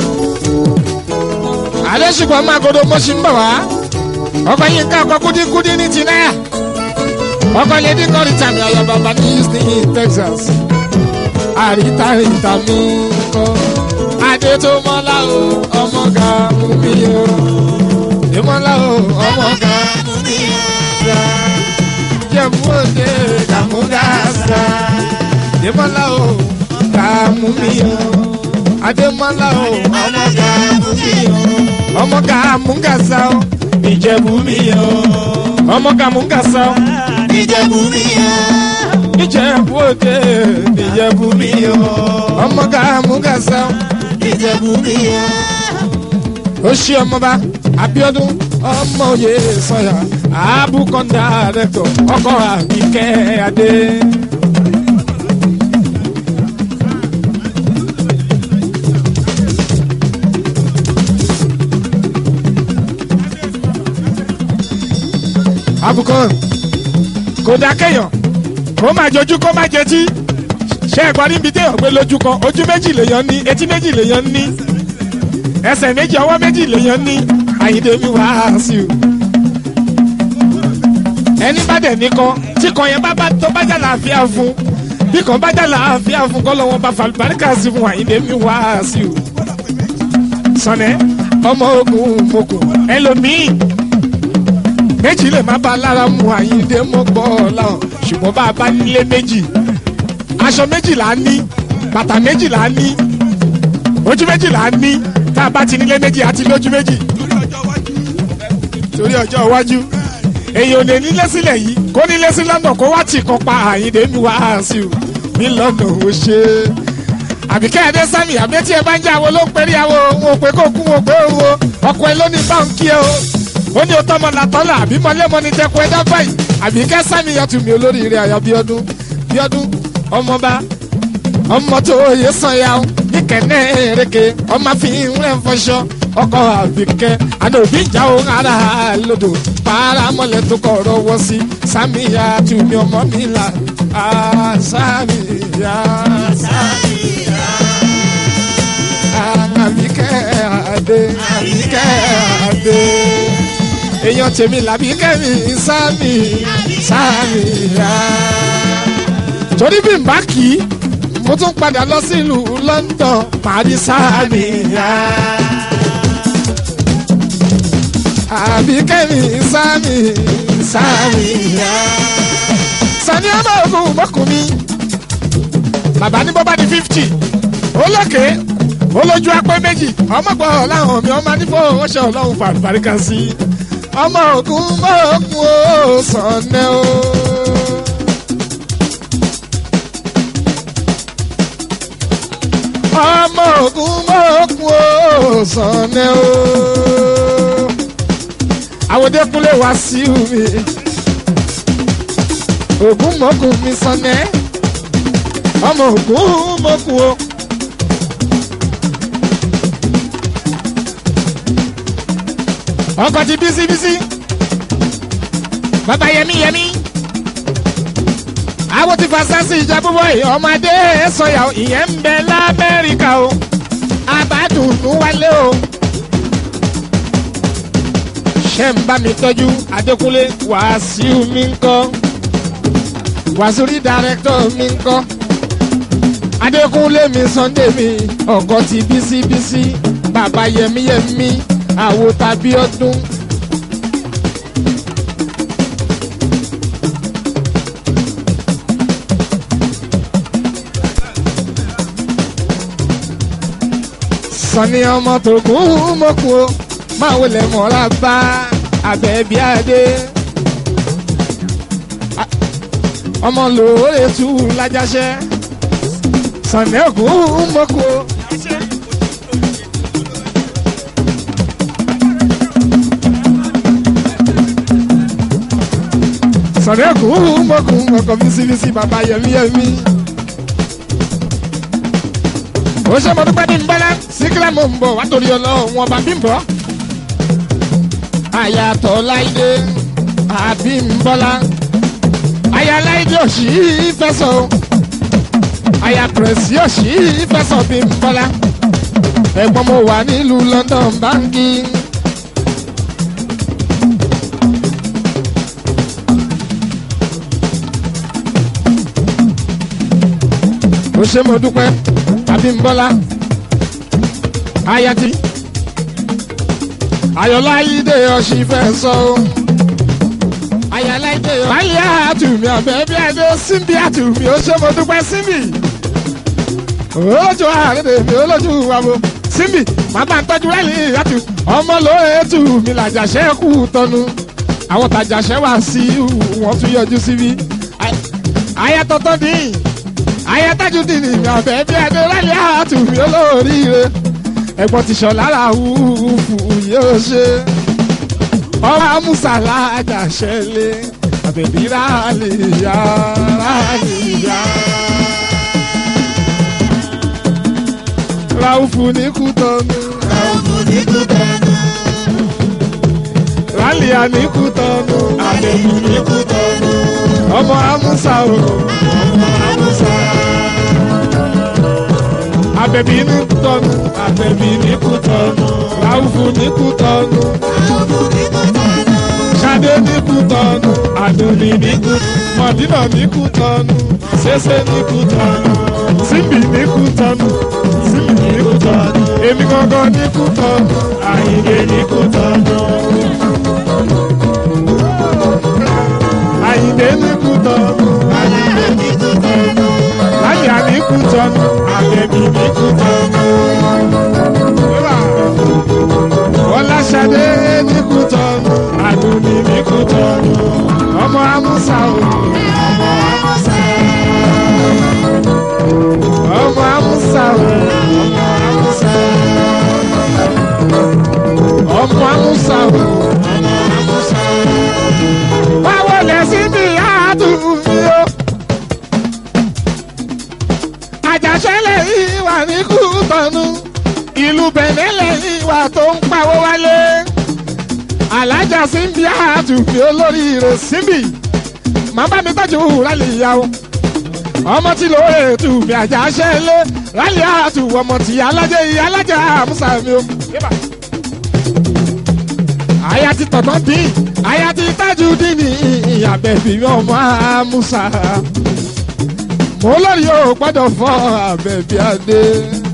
Speaker 1: alẹ́ ṣùgbọ́n máa godo mo ṣì ń bọ̀ wá ọkọ̀ yín ká ọkọ̀ kúdíkúdí ní ti náà ọkọ̀ lédí kọ́rin tàmí ayọ̀ bàbá ní houston texas àríta ìta mi kọ́ adé tó mọ́lá o ọmọ kàmú mi o ìmọ̀lá o ọmọ kàmú mi o jẹ̀bú òde kàmúdàsá ìmọ̀lá o kàmú mi o adémọ́lá o ọmọ kàmú mi o ọmọ kàmú gàsá o ìjẹ̀bú mi o ọmọ kàmú gàsá o
Speaker 4: Ìjẹ̀bú mi yá.
Speaker 1: ìjẹ̀bú òde ìjẹ̀bú mi o ọmọ kàmú gàsá o
Speaker 4: Ìjẹ̀bú mi yá.
Speaker 1: ó ṣe ọmọba abiodun ọmọ òye sọyà abukọ̀ndà rẹ̀tọ̀ ọkọ̀ àbíkẹ́ adé. abukọ̀ kò dákẹ́yàn kó má jojú kó má jẹtí ṣé ẹ̀gbọ́n níbi téèyàn gbé lójú kan ojú méjì lèèyàn ní etí méjì lèèyàn ní ẹsẹ̀ méjì ọwọ́ méjì lèèyàn ní àyíndé mi wá sí o. ẹni bá dẹ̀ nìkan tí kan yẹn bá bá tó bá jà láàfíà fún bí kan bá jà láàfíà fún kọ́ lọ́wọ́ bá falùbáríkà sí fún àyíndé mi wá sí o. sọ̀nẹ́ ọmọ ogun mokùn ẹlòmíì méjì lè má bá lára mu àyíndé mọ́gbọ́ láwọn ṣùgbọ́n bá a bá nílé méjì aṣọ méjì là á ní bàtà méjì là á ní ojú méjì là á ní tá a bá ti nílé méjì àti lójú méjì torí ọjọ́ iwájú èyí ò lè nílé sílẹ̀ yìí kó nílé sí london kó wá tì kan pa àyíndé mi wá sí o ní london ó ṣe é àbíkẹ́ ẹ̀dẹ́ sami àbẹ́tí ẹ bá ń jẹ́ àwọn ló ń perí àwọn ohun òpè kó kún òpè owó ọkọ̀ ẹ lónìí báńkì ẹ o ó ní ọtọ́ ọmọ làtọ́lá àbí mọ́lẹ́mọ́ ní tẹ́kọ̀ ẹ dábàá yìí àbíkẹ́ sami yọtù mi olóríire àyà bíọ́dún bíọ́dún ọmọba ọmọ tó yẹ sanya o ìkẹ́nẹ́ èrèké ọmọ fi ń rẹ̀ fọṣọ ọkọ̀ àbíkẹ́ àná òbí ìjà o ara lodò paramọ́lẹ̀ tó kọ̀ ọ̀rọ̀ wọ́ sí samiya tùmí ọmọ mi là á samiya àbíkẹ́ àdé àbíkẹ́ àdé èèyàn tèmi làbíkẹ́ mi sami samiya torí bí n bá kì í mo tún padà lọ sílùú london parí samiya àbí kẹ́mi sami samiya sani ọmọ ogun mọ́kùn mi bàbá ní bọ́ bá di fifty olókè olójú apẹ́ méjì ọmọ gbọ́ láwọn mi ọmọ nífọ̀ ọṣẹ ọlọ́run fàlùbáríkà sí ọmọ ogun mọ́kùn ó sọ̀nẹ́ o. ọmọ ogun mọ́kùn ó sọ̀nẹ́ o. àwòdékúnlé wá sí mi ogun mọ́kùn mi sọ̀nẹ́ ọmọ ogun mọ́kùn o. ọkọ̀ ti bísí bísí bàbá yẹmí yẹmí àwọn ti fasasi ìjà búbọ̀ yìí ọmọdé sọyà ìyẹn ń bẹ lamẹ́ríkà o abádùnú wálé o ṣe ń bá mi tọ́jú adékúnlé wàásù mi ń kọ́ wàásù rí dàrẹ́tọ̀ mi ń kọ́ adékúnlé mi sunday mi ọkọ ti bísíbísí bàbá yẹmíyẹmí àwo tàbí ọdún. sani ọmọ tó kún mọ́kù o máa wọlé mọ́ra bá abẹ́bí adé. A- ọmọ lóore tú lájáṣẹ́ sani ọkùn mọ́kù o. sani ọkùn mọ́kù mọ́kù bísíbísí bàbá yẹmíyẹmí ó ṣe mo dúpẹ́ ní ń bọ́lá síkírà mo ń bọ̀ wá torí ọlọ́run ọba bí ń bọ̀. àyàtọ̀ láìdé àbí ń bọ́lá. àyà láìdé òṣì fẹsọ̀ o. àyà pẹ̀rẹ̀sì òṣì fẹsọ̀ bí ń bọ́lá. ẹ̀gbọ́n mo wà nílùú london báńkì. ó ṣe mo dúpẹ́ abimbola ayati ayọ̀láyídé ọ̀sì fẹ́ sọ o ayọ̀láyídé ọ̀sì. báyìí àtúmí ọ̀bẹ bí adé síbi àtúmí ó ṣe mo dúpẹ́ síbi olójú àárẹ̀ mi olójú wàbò síbi màmá ń tọ́jú rẹ́lì ìyàtú ọmọ lóye tù mí làjàṣẹ́ kú tọ́nu àwọn tàjàṣẹ́ wà sí wọn tún yọjú síbi ayatọ́tọ́ dín ayátájú dì ní ọ̀bẹ bí ẹni rálẹ̀ àtúnfì olóríire ẹ̀gbọ́n ti sọ lára wúfú yóò ṣe ọmọ amúsàlá àjàṣẹ́lẹ̀ àbẹ̀bí rálìyá rálìyá. ráúfù ní kútọ́nù rálìyá ní kútọ́nù àbẹ̀bí ní kútọ́nù ọmọ amúsà o ọmọ amúsà. Abẹ̀bí ní kútọ́nù, abẹ̀bí ní kútọ́nù, Ráúfù ní kútọ́nù, Ṣadé ní kútọ́nù, Àdùnní ní kútọ́nù, Mọ̀dínà ní kútọ́nù, Ṣéṣe ní kútọ́nù, Símbì ní kútọ́nù, Símbì ní kútọ́nù, Èmi gangan ní kútọ́nù, Àyìnlé ní kútọ́nù. Àyìnlé ní kútọ́nù, Àyìnlé ní kútọ́nù, Láyà ní kútọ́nù, Àbẹ̀bí ní kútọ́nù. Ọláṣadé ní kútọ́nù, Àdùnní ní kútọ́nù, ọmọ Amúsà o, ọmọ Amúsà. Ọmọ Amúsà o, ọmọ Amúsà. Ọmọ Amúsà o, ọmọ Amúsà. Báwo lẹ sí bí àtúnfí o? àjàṣẹ́lẹ̀ yìí wà ní kútọ́nù ìlú bẹ̀nẹ́lẹ̀ yìí wà tó ń pawó wálé alájà síbi àtúnfì olórí rẹ̀ síbi màá bá mi tọ́jú rálì ìyàwó ọmọ tí lóò ètò mi àjàṣẹ́lẹ̀ rálì àtù ọmọ tí alájà ìyá alájà àmúṣà mi o. àyà ti tọ̀tọ̀ dín àyà ti tájú dín ní ìyàbẹ̀bí ọmọ àmúṣà mo lórí o gbọ́dọ̀ fọ́ àbẹ̀bí adé.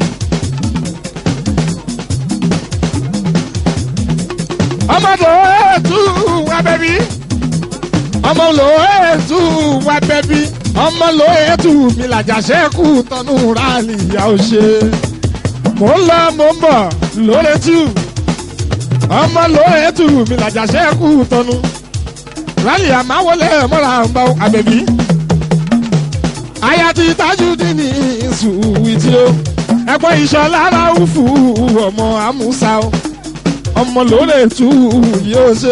Speaker 1: ọmọ lò ètú abẹ́bí ọmọ lò ètú abẹ́bí ọmọ lò ètú mi làjàṣẹ́kù tọ́nú rálì ìyá ò ṣe. mo ń lọ mo ń bọ̀ lórí tù ọmọ lò ètú mi làjàṣẹ́kù tọ́nú rálì àmáwọlé mọ́ra ń bá abẹ́bí aya ti tajudi ní sùwìtì o ẹ̀pọ̀ ìṣọ̀lá ráúfù ọmọ amúsá o ọmọ lóore tù yóò ṣe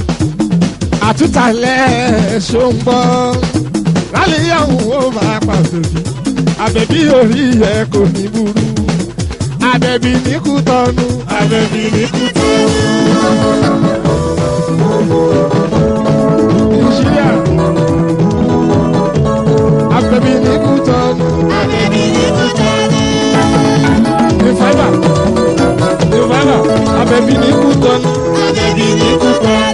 Speaker 1: àtúntàlẹ̀ ṣòǹbọ̀ rálíyàwó ó máa pa bèbí àbẹ̀bí orí yẹ kò ní burú àbẹ̀bí ní kú tọ́nu àbẹ̀bí ní kú tọ́nu. Nàìjíríà àbẹ̀bí ní kú tọ́nu. Revival Revival àbẹ̀bí ní kú tọ́nu. àbẹ̀bí ní kú tọ́nu.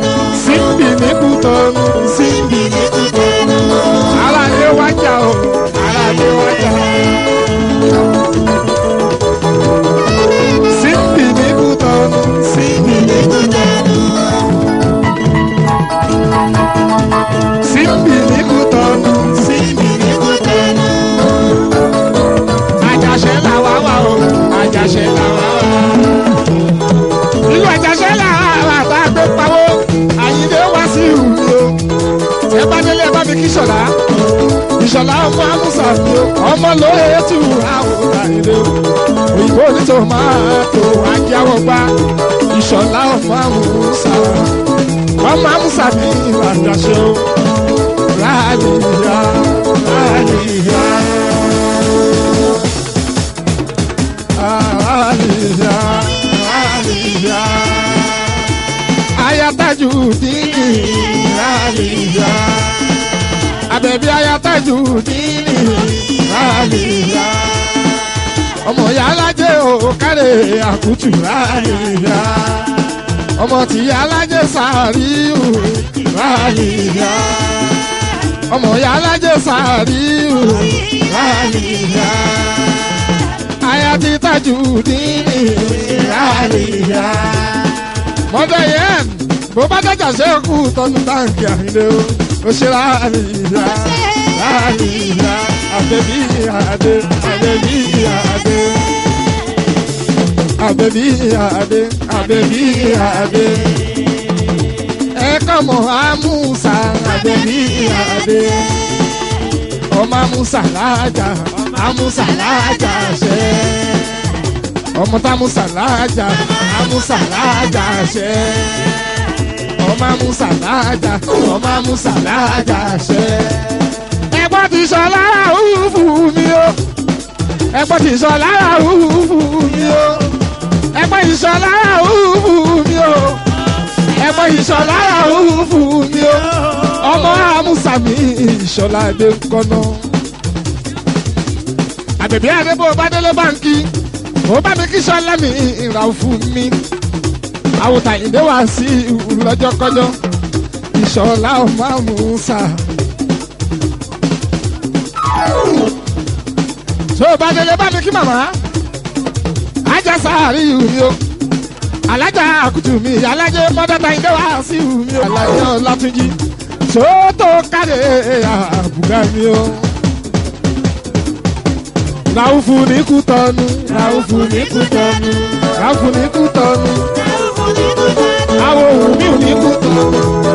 Speaker 1: lóye tù àwòrán ilé o òyìnbó ní tòmátò ajáwọ̀ gbá ìṣọ̀lá ọmọ àmúṣà ọmọ àmúṣà ní ìbàdàṣe o ráàlìyá ráàlìyá ráàlìyá ráàlìyá ayataju dìní ráàlìyá abẹ́bí ayataju dìní ráàlìyá ọmọ ìyá alájẹ ò kárẹ̀ àkútù ráàlìyá ọmọ tí ìyá alájẹ sàríù ráàlìyá ọmọ ìyá alájẹ sàríù ráàlìyá aya ti tájú dínì ráàlìyá mọ́tò yẹn bó bá dájà ṣe é kú tọ́nu táǹkì àhìndé o ó ṣe ráàlìyá ráàlìyá àbẹ̀bí àdé àbẹ̀bí àdé àbẹ̀bí àdé àbẹ̀bí àdé ẹ̀kọ́ mọ̀ àmúṣà àbẹ̀bí àdé ọmọ àmúṣà láàjà àmúṣà láàjà ṣe ọmọ támúṣà láàjà àmúṣà láàjà ṣe ọmọ àmúṣà láàjà ọmọ àmúṣà láàjà ṣe ẹgbọ́n ti sọ lára òfurufú mi o ẹgbọ́n ti sọ lára òfurufú mi o ẹgbọ́n ti sọ lára òfurufú mi o ẹgbọ́n ti sọ lára òfurufú mi o ọmọ amúsàmì ìṣọlá ẹgbẹ́ ńkọ́nà. àbẹ̀bí àdébò bádélé báńkì ó bá mi kí sọlá mi ìrà fún mi àwòtà ìdè wá sí lọ́jọ́kọ́jọ́ ìṣọlá ọmọ amúsà. tó o bá délé bá mi kí màmá ajá sáárì mi o alájà àkùtù mi alájẹ mọ́dọ́tà ìdè wá sí mi o alájẹ ọlátúnjì tó tó káre àbùgá mi o. Ràùfù ní kú tọ́nu. Ràùfù ní kú tọ́nu. Ràùfù ní kú tọ́nu. Àwọn òun mi ò ní kú tọ́nu.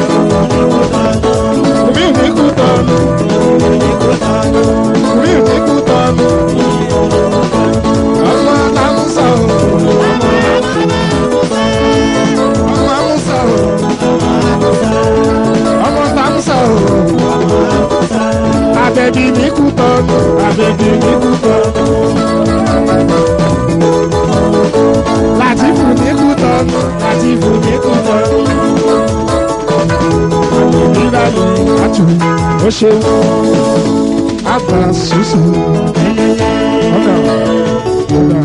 Speaker 1: Mi ò ní kú tọ́nu. Mi ò ní kú tọ́nu. Ọmọ Alámúsà o. Ọmọ Amúsà o. Ọmọ Alámúsà o. Abẹ́bí ní kú tọ́nu. Abẹ́bí ní kú tọ́nu. Látìfù ní kú tọ́nu. Látìfù ní kú tọ́nu. Nígbà yìí, àtù ó ṣe àgbà ṣùṣù. Ọ̀gá ọ̀gá.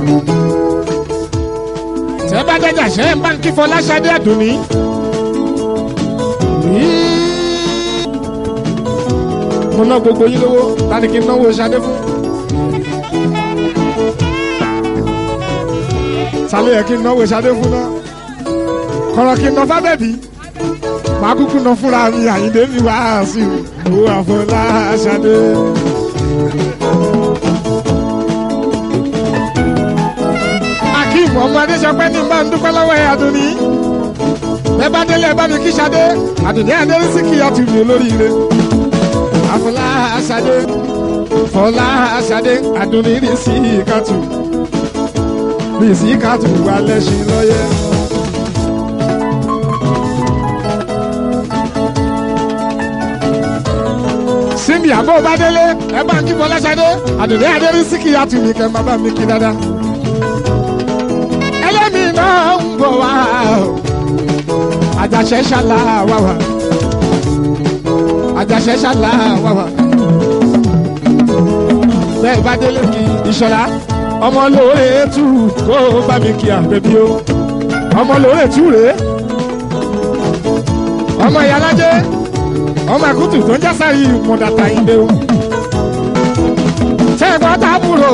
Speaker 1: Tẹ́ bá dájà ṣe ń bá ń kí Fọláṣadé Àdùnní. Mo ná gbogbo yín lówó, ta ni kí n náwó Ṣadé fún? Sálẹ̀ yẹ kí n náwó Ṣadé fún náà. Kọ̀rọ̀ kí n ná fábẹ́bí. Màá kúkú ná fúnra mi Àyìndé mi wá sí i. Owó Àfọláṣadé. Akeem ọmọ Adéṣọpẹ́ ní bá ń dúpẹ́ lọ́wọ́ ẹ̀ Àdùnní. Bẹ́ẹ̀ bá délé ẹ bá mi kí Ṣadé. Àdùnní Adérísí kì í yàtú mi olóríire. Àfọláṣadé. Fọláṣadé. Àdùnní rí sí ìkàtù. Rí sí ìkàtù wà lẹ́sìn lọ́yẹ́. Síbi àbọ̀ bá délé ẹ bá ń kí Fọláṣadé. Àdùnní Adérísí kì í yàtú mi kẹ́ máa bá mi kí dáadáa ẹlẹ́mi náà ń bọ̀ wá o. àjàṣẹ́ ṣàlà wà wá. àjàṣẹ́ ṣàlà wà wá. bẹ́ẹ̀ bá délé kí ìṣọ̀lá ọmọ lóore tù kó o bá mi kí àbẹ̀bí o. ọmọ lóore tù rèé. ọmọ ìyálájẹ́ ọmọ àkútù tó ń jásárì mọ̀dàtà ìdè o. ṣẹ́gbọ́n tábùrò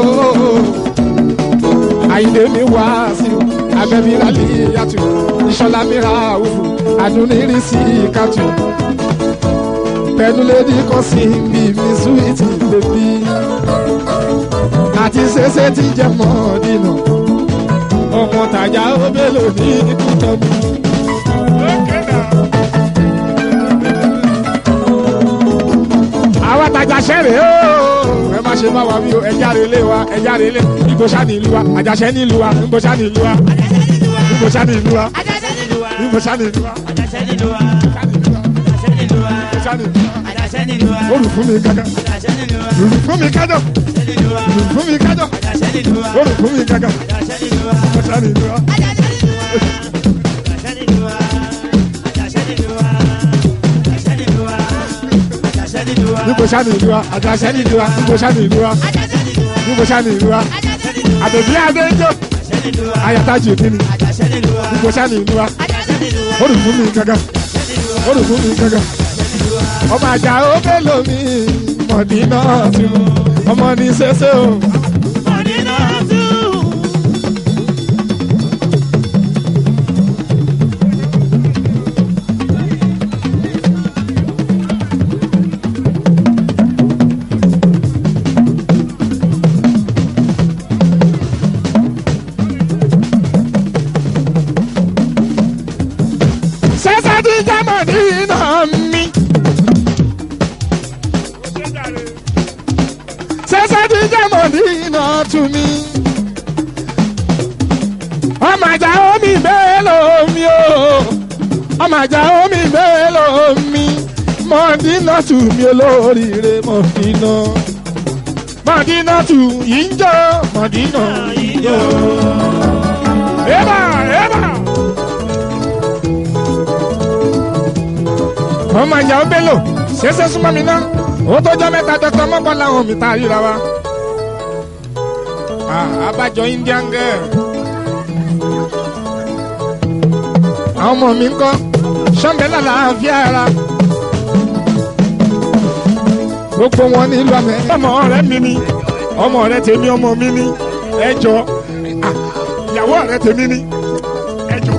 Speaker 1: àyìndé mi wá sí o abẹ́bí rálẹ̀ yàtọ̀ ìṣọ̀lá mi ra òfò àdúnírí sí kàtó pẹ̀lúlédì kan sí bí mi súwìtì bèbí àti ṣẹṣẹ tí jẹ mọ́ dínà ọmọ tàjà ó bélò ní kútọ́ mi. àwa tàjà ṣẹ́rẹ̀ ó ẹ má má ṣe bá wa wí o ẹja rẹ lé wa ẹja rẹ lé ibo ṣá ní ìlú wa àjàṣẹ ní ìlú wa ibo ṣá ní ìlú wa ibo ṣá ní ìlú wa ibo ṣá ní ìlú wa ṣá ní ìlú wa olùfún mi kankan olùfún mi kájọ olùfún mi kájọ olùfún mi kankan ibo ṣá ní ìlú wa. ibo ṣá ní ìlú wa àjàṣẹ ní ìlú wa ibo ṣá ní ìlú wa ibo ṣá ní ìlú wa àbẹ̀bí adéjọ́ ayatajú kí ni ibo ṣá ní ìlú wa olùfún mi kankan olùfún mi kankan ọmọ àjà ó mélòó mi mọ̀dínà tí ọmọ ní sẹ́sẹ́ o. sẹ́sẹ́ tí jẹ́ mọ̀dínà mi. sẹ́sẹ́ tí jẹ́ mọ̀dínà tún mi. ọmọ àjà omi mélòó mi o ọmọ àjà omi mélòó mi mọ̀dínà tún mi olóríire mọ̀dínà mọ̀dínà tún yìí ń jọ mọ̀dínà yìí ń jọ. Eba, eba. ọmọ ìyá ó bello ṣẹṣẹ súnmọ́ mi náà ó tọjọ́ mẹ́ta dr mọ́kàn láwọn mi ta ríra wa. Ah, abájọ indian girl. àwọn ọmọ mi ń kọ́ sọ́ńbẹ́lá làáfíà ara. gbogbo wọn nílùú àmì. ọmọ ọ̀rẹ́ mi ni ọmọ ọ̀rẹ́ tèmi ọmọ mi ni ẹ jọ Ah, ìyàwó ọ̀rẹ́ tèmi ni ẹ jọ.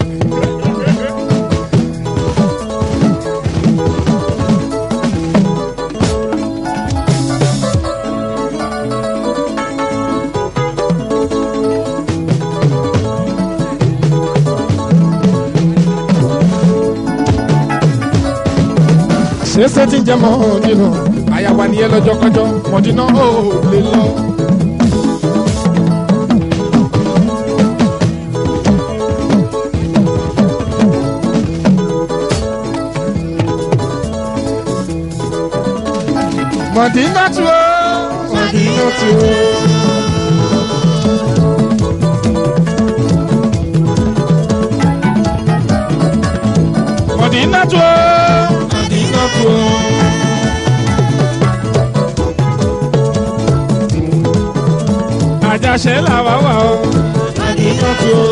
Speaker 1: ṣẹṣẹ ti jẹ mọdínà àyàwó nìyẹn lọ́jọ́ kọjọ́ mọdínà ó lè lọ. mọdínà tu ó mọdínà tu ó. mọdínà tu ó mọdínà tu ó. àjàṣe làwa wà ó mọdínà tu ó.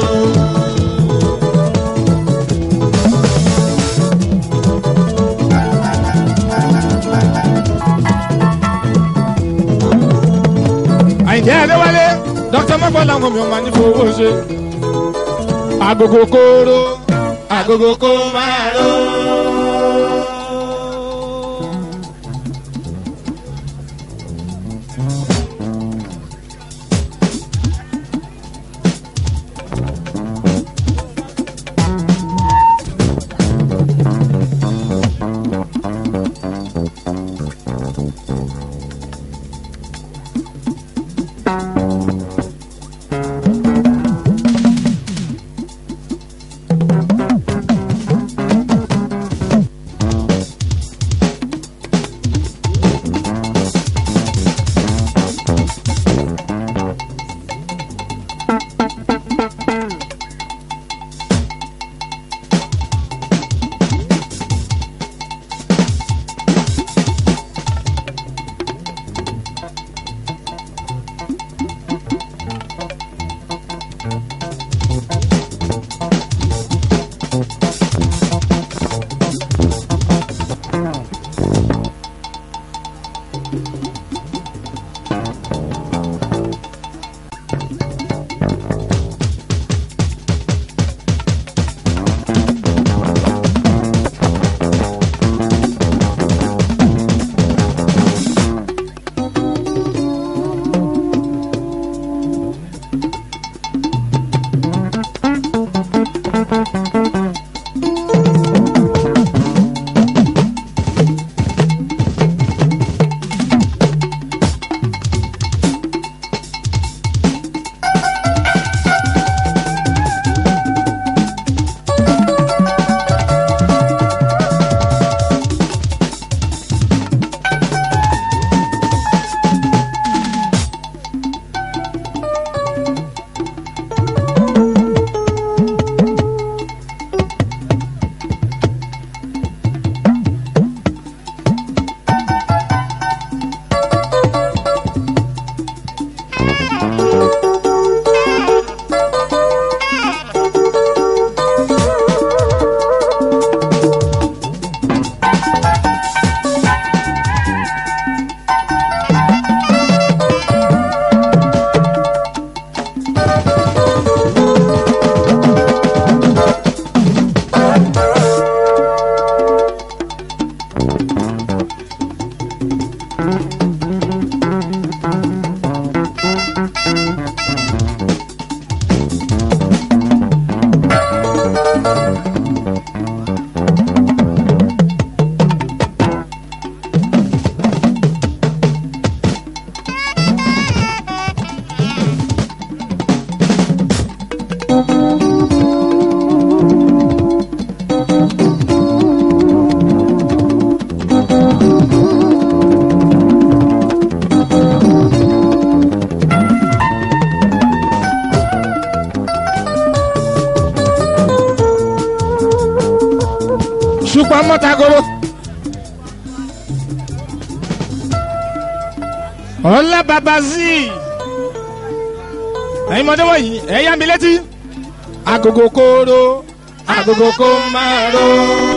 Speaker 1: àyìnjẹ́ ẹ̀dẹ́wálé dr mọ́gbọ́ làwọn mi ò máa ní fowó ṣe. agogo kóró agogo kó máa ró. ṣùpọ̀ mọ́tagoro. ọ̀la bàbá sí i. ẹ̀yin mọ̀dé wọ̀nyí ẹ̀ yá mi létí. agogo kóró agogo kó máa ró.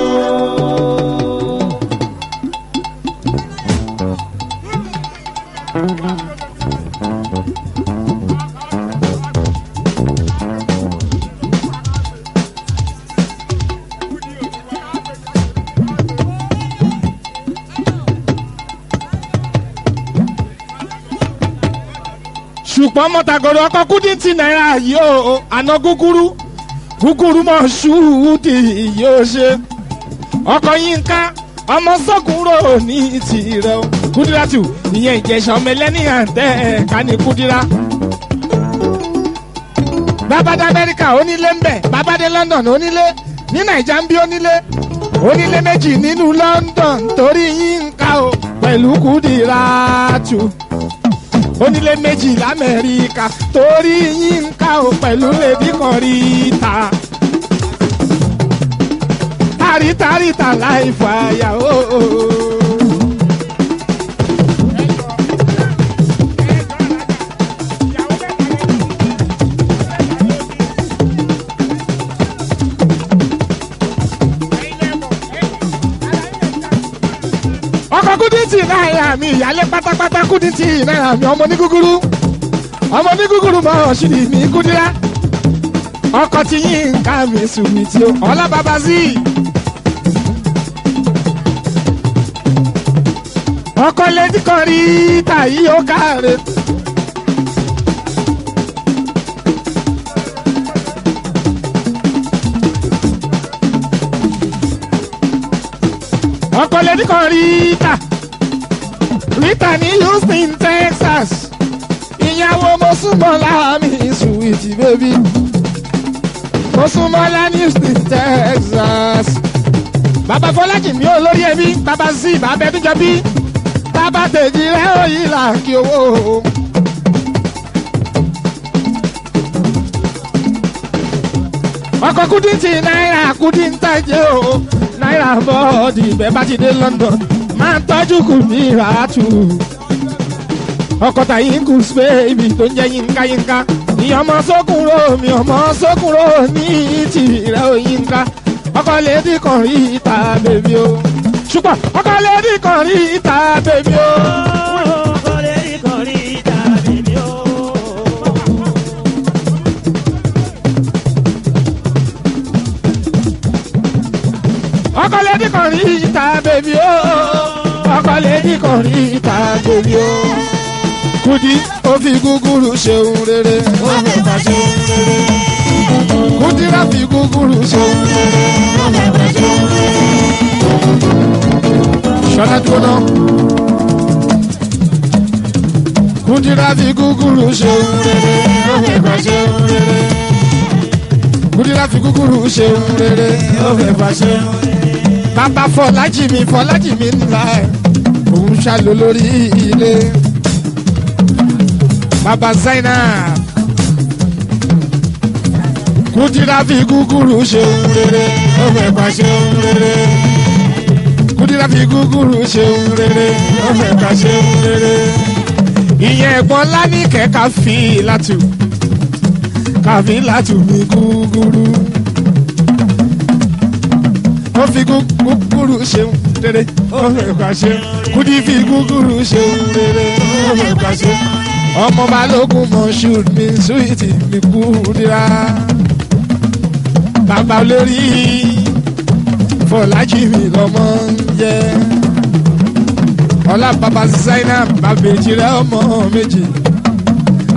Speaker 1: ṣùgbọ́n mọ́tàgọ́dọ̀ ọkọ̀ kúdìntì náírà yóò àná gúgúrú gúgúrú mọ̀ ṣùúdì yóò ṣe ọkọ̀ yínká ọmọ sọ́kùnrò ní tirẹ̀ o kúdírátù ìyẹn ìjẹsà ọmọ ẹlẹ́ni àǹtẹ̀ ẹ̀ka ní kúdírá. bàbá dé amẹ́ríkà onílé ń bẹ̀ bàbá dé london onílé ní nàìjà ń bí onílé onílé méjì nínú london torí yínká o pẹ̀lú kúdírátù onílé méjì lamẹ́ríkà torí yínká o pẹ̀lú lèdí kan rí ta. tàrítàrítà láì fàyà o. ọkọ̀ kúdìtì náírà mi ìyálé pátápátá kúdìtì náírà mi ọmọ ní gúgúrú ọmọ ní gúgúrú mọ ọ̀ṣìrì mi kúdírá ọkọ̀ tí yín ká mi sùnmí tí ó ọlá bàbá sí i. ọkọ̀ lẹ́dí kan rí tàyí ó káre. ọkọ̀ lẹ́dí kan rí tà rita ní houston texas ìyàwó mọ́sùmọ́lá mi sùwìtì bébí mọ́sùmọ́lá ní houston texas bàbá fọlájì mi ò lórí ẹbí bàbá sí bàbá ẹbíjọ bí bàbá tèjì rẹ òyìn là kí owó. ọkọ̀ kúdìntì náírà kúdìntàjẹ́ o náírà bọ́ọ̀dì bẹ́ẹ̀ bá ti dé london máa ń tọ́jú kù ní ìràtù. ọkọ̀ tàyín kù spéèbì tó ń jẹ́ yínká yínká. ní ọmọ sókùnrò mi ọmọ sókùnrò ní tìrẹ òyìnká. ọkọ̀ lédì kan rí ìta bèbí o. ṣùgbọ́n ọkọ̀ lédì kan rí ìta bèbí o. ọkọ̀ lédì kan rí ìta bèbí o. ọkọ̀ lédì kan rí ìta bèbí o. kùdí ó fi gúgúrú ṣeun rere. ó fi ta ṣeun rere. kùdírà fi gúgúrú ṣeun rere. ó fi ta ṣeun rere. ṣọlá dúró náà. kùdírà fi gúgúrú ṣeun rere. ó fi ta ṣeun rere. kùdírà fi gúgúrú ṣeun rere. ó fi ta ṣeun rere bàbá fọlájì mi fọlájì mi ńlá ẹ òun ṣàlò lórí ilé bàbá zainab kùdírà fi gúgúrú ṣeun rere ọmọ ẹ̀pà ṣeun rere kùdírà fi gúgúrú ṣeun rere ọmọ ẹ̀pà ṣeun rere ìyẹn ẹ̀gbọ́n lánìkẹ́ káfí látù káfí látù mi gúgúrú ó fi gúgúrú ṣeun rere ó fi ẹ̀ka ṣeun kúdí fi gúgúrú ṣeun rere ó fi ẹ̀ka ṣeun ọmọ balógun mọ̀ṣúd mi súwìtì mi kúdírà bàbá olórí fọlájì mi lọmọ ń jẹ ọlá bàbá zainab bàbèjì rẹ ọmọ méjì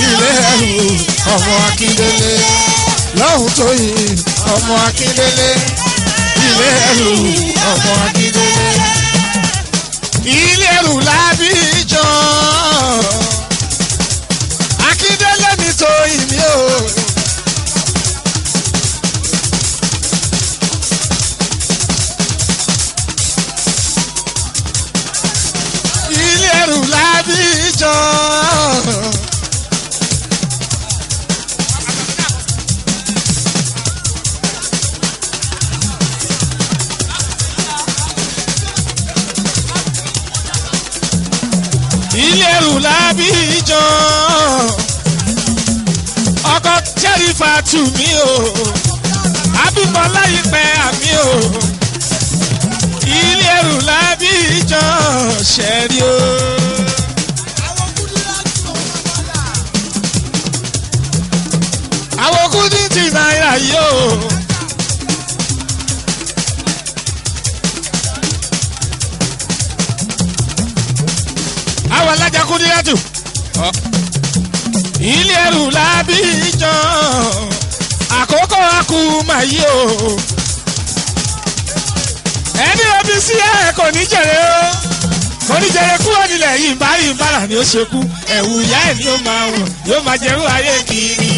Speaker 1: ilé ẹrù ọmọ akíndélé lọ́hùn tó yìí ọmọ akíndélé ilé ẹrù ọmọ akíndélé ilé ẹrù lábíjọ akíndélé mi tó ìmí o. ilé ẹrù lábíjọ. ilé ẹrù lábíjọ. ọkọ jẹ́rìfà tù mí o abímọ láyìpẹ́ àmì o ilé ẹrù lábíjọ ṣẹ́rí o. àwọn kúndín ti náírà yìí o. àwọn alájà kúndín yàtù. ilé ẹrù lábíjọ àkókò akúmọ̀ yìí o ẹni omi sí ẹ kò ní jèrè o kò ní jèrè kúrò nílẹ̀ yìí bá yìí bára ni ó ṣe kú ẹ̀wù ìyá ẹ̀ ni ó máa wọ̀ yóò máa jẹ̀rú ayé kiri.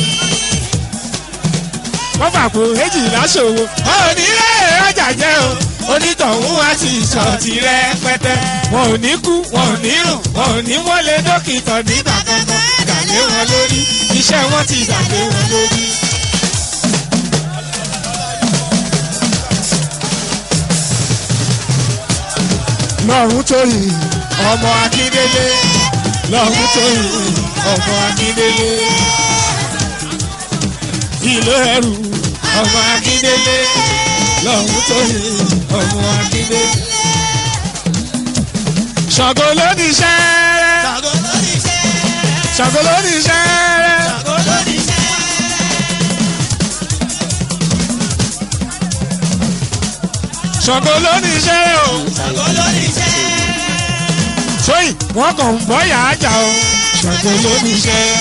Speaker 1: wọ́n fà pò èjìlá ṣòwò onílé ọjà jẹ́ o onítọ̀hún wá sí ìṣọ̀tì rẹpẹtẹ wọn ò ní kú wọn ò ní rùn wọn ò ní wọlé dókítà nígbà kankan gàlé wọn lórí iṣẹ́ wọn ti gbàgbé wọn lórí. lọ́run tó yìí ọmọ akíndélé lọ́run tó yìí ọmọ akíndélé ìlú ẹrù ọmọ akíndélé lọ́run tó yìí ọmọ akíndélé. ṣàgó ló ní sẹ́rẹ́ ṣàgó ló ní sẹ́rẹ́ ṣàgó ló ní sẹ́rẹ́ o sóyìn wọn kàn ń bọ́ yàá jà o ṣàgó ló ní sẹ́rẹ́.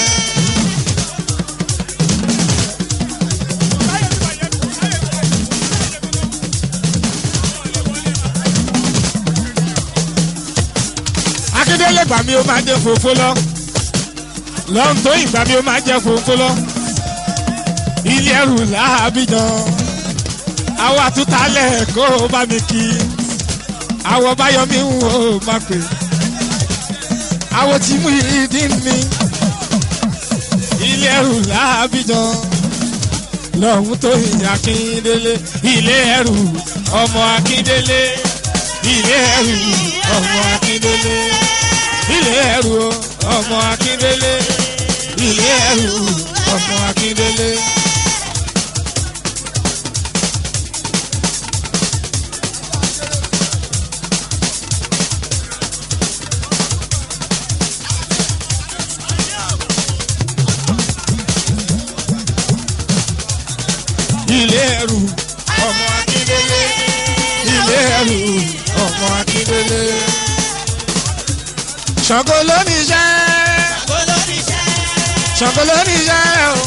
Speaker 1: akíndélé gbà mí ó máa jẹ fòfó lọ lọ́n tó ìgbà mí ó máa jẹ fòfó lọ ilé ẹrù làbíjan àwọn àtúntàlẹ̀ kó o bá mi kí àwọn báyọ̀mí ń wò ó má pè àwọn tí mú ìdí mi ilé ẹrù làbíjan lọ́hún tó ìyá akíndélé ilé ẹrù ọmọ akíndélé ilé ẹrù ọmọ akíndélé ilé ẹrù ọmọ akíndélé ilé ẹrù ọmọ akíndélé. ilé ẹrù ọmọ akíndélé ilé ẹrù ọmọ akíndélé. ṣàngó ló ní iṣẹ́ ṣàngó ló ní iṣẹ́ o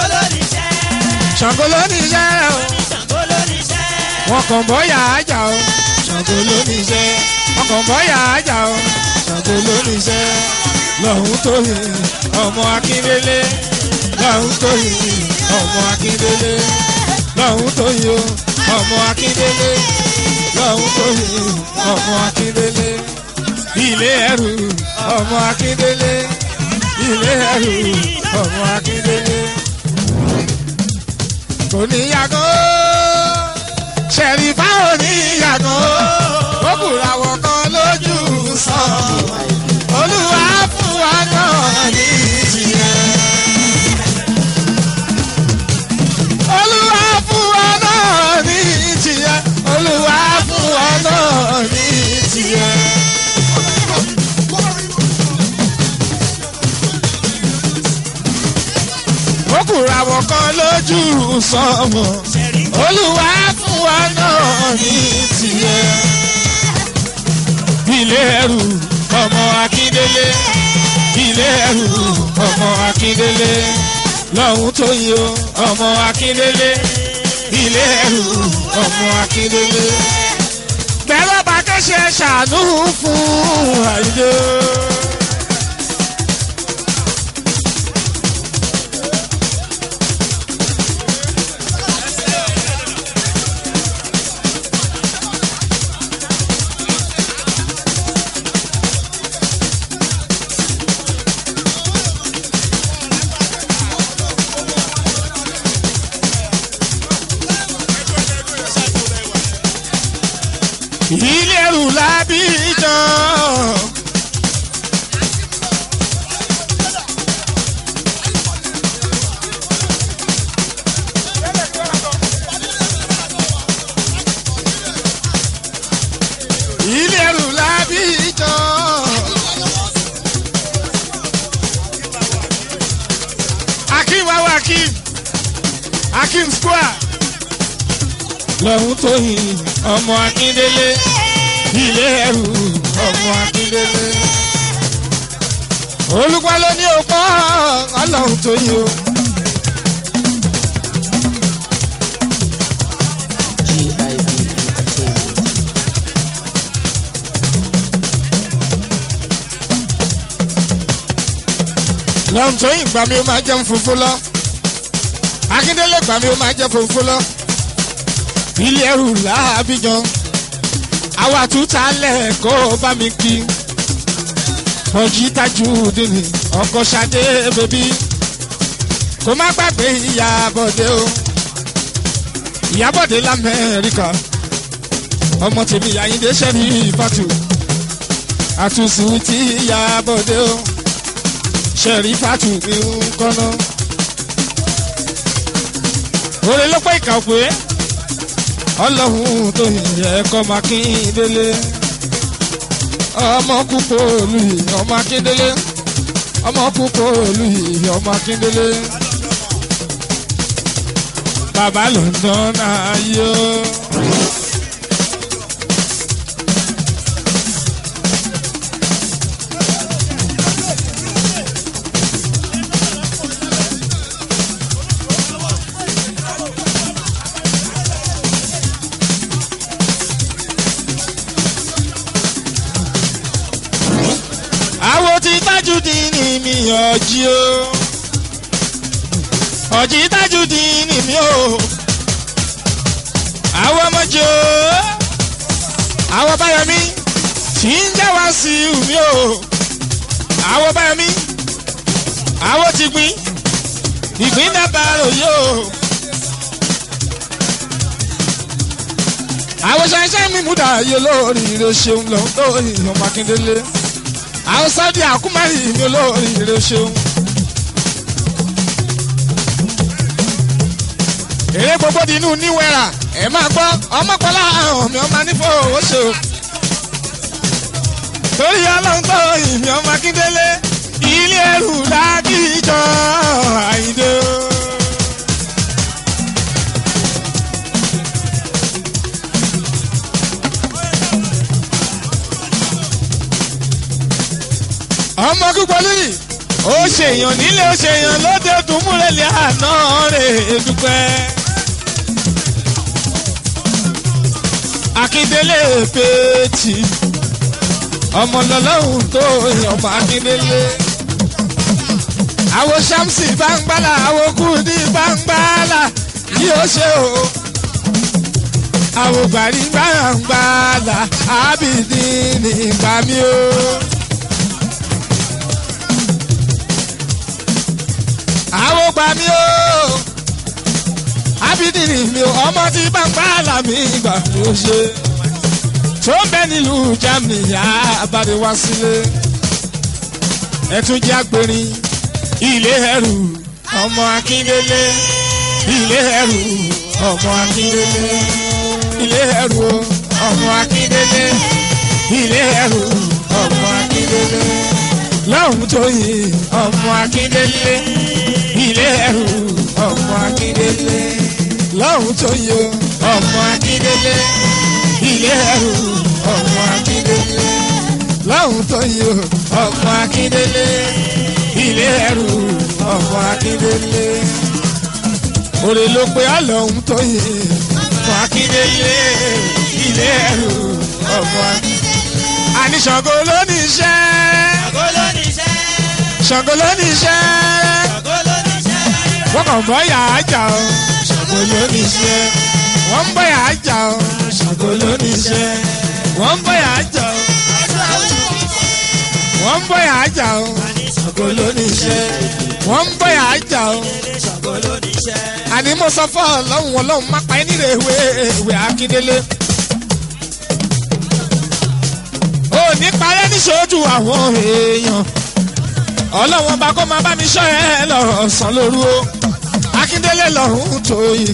Speaker 1: ṣàngó ló ní iṣẹ́ o wọn kàn bọ́ yà á jà o ṣàngó ló ní iṣẹ́ wọn kàn bọ́ yà á jà o ṣàngó ló ní iṣẹ́ lọ́hún tó yẹ ọmọ akíndélé lọ́hún tó yẹ ọmọ akíndélé lọ́hún tó yẹ ọmọ akíndélé lọ́hún tó yẹ ọmọ akíndélé ilé ẹrù ọmọ akíndélé ilé ẹrù ọmọ akíndélé kò níyàgò ṣẹ̀rífà ò níyàgò ó kùrà wọ̀ kan lójú sàn olúwa fún wa náà ní ìjìyà. olúwa fún wa náà ní ìjìyà olúwa fún wa náà ní ìjìyà. ó kùrà wọ̀ kan lójú sọ́mọ̀ olúwa fún wa náà ní tiẹ̀. ilé ẹrù ọmọ akíndélé ilé ẹrù ọmọ akíndélé lọ́hún tó yí o ọmọ akíndélé ilé ẹrù ọmọ akíndélé. bẹ́ẹ̀ bá kẹ́sẹ̀ ṣàánú fún àìdè. ilé ẹrù lábíjan. ilé ẹrù lábíjan. akim awo akim akim square lọ́hún tó yin ọmọ akíndélé ilé ẹrù ọmọ akíndélé. olùkọ́ ló ní òpó ọlọ́hún tó yin o.
Speaker 2: GIB Entertainment.
Speaker 1: lọ́hún tó yin gbàmí ó máa jẹun funfun lọ. akíndélé gbàmí ó máa jẹ funfun lọ. ilé ẹrù làbíjan àwa túta lẹ́ẹ̀kọ́ bá mi kí. ọjí tajú dìní ọkọ̀ ṣadé bèbí. kó má gbàgbé ìyàbọ̀dé o. ìyàbọ̀dé lamẹ́ríkà. ọmọ tèmi àyíndé sẹ́ni ìfàtù. àtúnṣe tí ìyàbọ̀dé o. sẹ́rí fàtù mi ń kọ́nà. òrè ló pé ìkà òpè ọlọ́run tó yẹ kọ́ máa kí n délé ọmọ púpọ̀ olùyè ọmọ akíndélé ọmọ púpọ̀ olùyè ọmọ akíndélé bàbá london náà yó. àwo ti tájú dín ní mi ọjí o ọjí tájú dín ní mi o àwọn ọmọjọ àwọn báyọmí tí ń já wá sí mi o àwọn báyọmí àwọn ti gbin ìgbín dábàá ròyìn o. àwọn ṣẹṣẹ mímú dàáyé lórí ire ṣeun lọ lórí ọmọ akíndélé àwọn sáde àkúmárì mi olórí ire ṣeun. èrè gbogbo di inú níwẹ̀rà ẹ̀ máa gbọ́ ọmọkọ́lá àwọn mi ọmọ nífọ̀ owó ṣe o. torí ọlọ́run tó ìmì ọmọ akíndélé ilé ẹrù lágìjọ àyíndé o. ọmọ kúkọlì ó ṣèyàn nílé ó ṣèyàn lóde dùnmúrẹ́lẹ̀ àná rẹ̀ dúpẹ́. akíndélé péjì ọmọ lọlọ́hún tó ọmọ akíndélé. àwo ṣàmùsì báńgbálà àwo kùdí báńgbálà yóò ṣe o. àwo gbàrí báńgbálà ábìdí nígbà mi o. àwọn gbà mí o abidini mi o ọmọ tí bàbá àlàmì gbà mí o ṣe tó ń bẹ nílùú germany abàdé wá sílé ẹtún jẹ́ agbèrin ilé ẹrù ọmọ akíndélé ilé ẹrù ọmọ akíndélé ilé ẹrù ọmọ akíndélé ilé ẹrù ọmọ akíndélé lọ́hùn tó yin ọmọ akíndélé ilé ẹrù ọmọ akíndélé lọ́hùn tó yin ọmọ akíndélé ilé ẹrù ọmọ akíndélé ọlọ́run tó yí o ọmọ akíndélé ilé ẹrù ọmọ akíndélé òrè ló pe ọlọ́run tó yí ọmọ akíndélé ilé ẹrù ọmọ akíndélé. àní Ṣàngó ló ní iṣẹ́ Ṣàngó ló ní iṣẹ́ wọ́n kàn bọ́ yà á jà ọ́ Ṣàngó ló ní iṣẹ́ wọ́n ń bọ́ yà á jà ọ́ Ṣàngó ló ní iṣẹ́ wọ́n ń bọ́ yà á jà ọ́ wọ́n ń bọ́ yà á jà ọ́ Ṣàngó ló ní iṣẹ́ wọ́n ń bọ́ yà á jà ọ́ àní mo sọ fún ọlọ́run ọlọ́run má pa ẹ́ nílé ìwé ìwé akíndélé. ò ní parẹ́ níṣojú àwọn èèyàn ọlọ́run ọba kó máa bá mi ṣọ́ ẹ lọ́sàn-án lóru o akíndélé lọ́run tó yìí.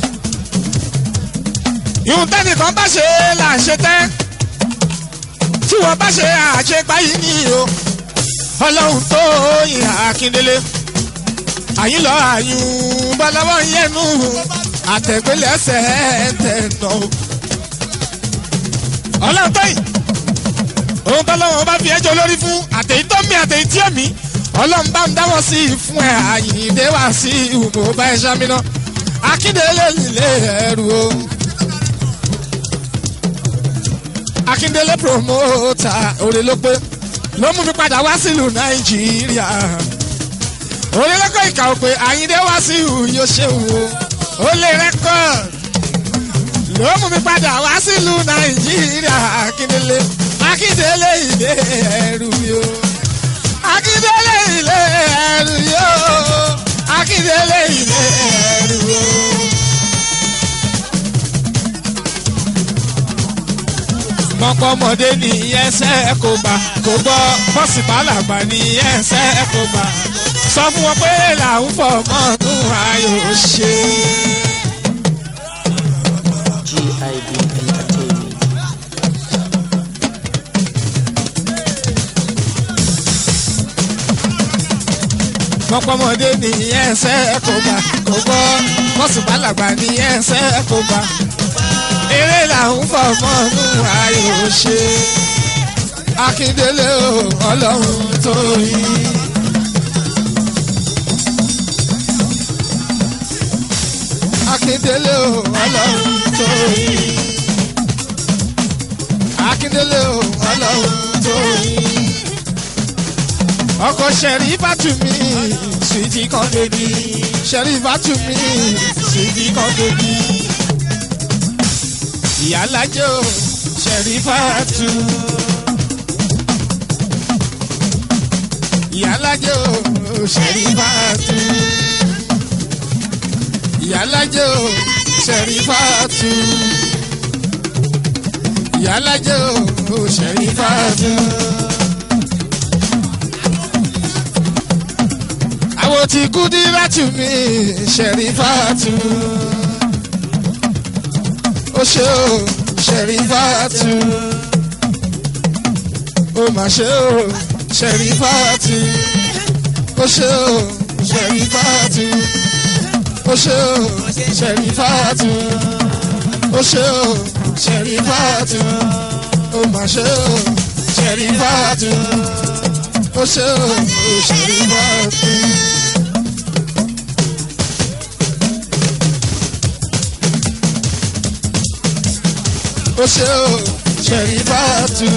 Speaker 1: ìhun tẹ́nìkan bá ṣe là ń ṣe tẹ́ tí wọ́n bá ṣe àṣegbá yìí ní o ọlọ́run tó yìí akíndélé àyín lọ àyùn bọ́lọ́wọ́ yẹnu àtẹ̀gbẹ́lẹ́sẹ̀ tẹ̀nà o. ọlọ́run tó yìí òun bọ́lọ́wọ́ bá fi ẹjọ́ lórí fún àtẹ̀yí tó mi àtẹ̀yí tí ó mi ọlọ́run bá ń dáwọ́ sí i fún ẹ àyìndé wá sí ìhùmọ̀ bá ẹ ṣámínà akíndélé nílé ẹrù o. akíndélé promoter òrè ló pé ló mú mi padà wá sílùú nàìjíríà orílẹ̀-èdè ìkà òpè àyíndé wá sí ìhù yóò ṣe wò ó lè rẹ́kọ̀d ló mú mi padà wá sílùú nàìjíríà akíndélé akíndélé ilé ẹrù yó akíndélé ilé ẹrù yó akíndélé ilé ẹrù yó. mọ̀pọ̀mọdé ní ẹsẹ̀ kò bá kò gbọ́ bọ́sì bàlàgbà ní ẹsẹ̀ kò bá sọ fún wọn pé làwọn fọmọ tún ayò ṣe.
Speaker 2: GIB Entertainment.
Speaker 1: mọ̀pọ̀mọdé ní ẹsẹ̀ kò bá kò gbọ́ bọ́sì bàlàgbà ní ẹsẹ̀ kò bá eré làwọn fọmọ tún ayò ṣe. akíndélé o ọlọ́run tó yí. akíndélé o ọlọ́run tó yí. akíndélé o ọlọ́run tó yí. ọkọ sẹ̀rí bàtúmí sùìtì kan débi sẹ̀rí bàtúmí sùìtì kan débi. ìyálàjẹ́ o sẹ̀rí bàtú. ìyálàjẹ́ o sẹ̀rí bàtú ìyálàjẹ́ o ṣẹ̀rífàtú ìyálàjẹ́ o ṣẹ̀rífàtú. àwọn tí kú dí láti mi ṣẹ̀rífàtú. ó ṣe o ṣẹ̀rífàtú. ó mà ṣe o ṣẹ̀rífàtú. ó ṣe o ṣẹ̀rífàtú ó ṣe o ṣẹ̀rífàtú ó ṣe o ṣẹ̀rífàtú ó mà ṣe o ṣẹ̀rífàtú ó ṣe o ṣẹ̀rífàtú. ó ṣe o ṣẹ̀rífàtú.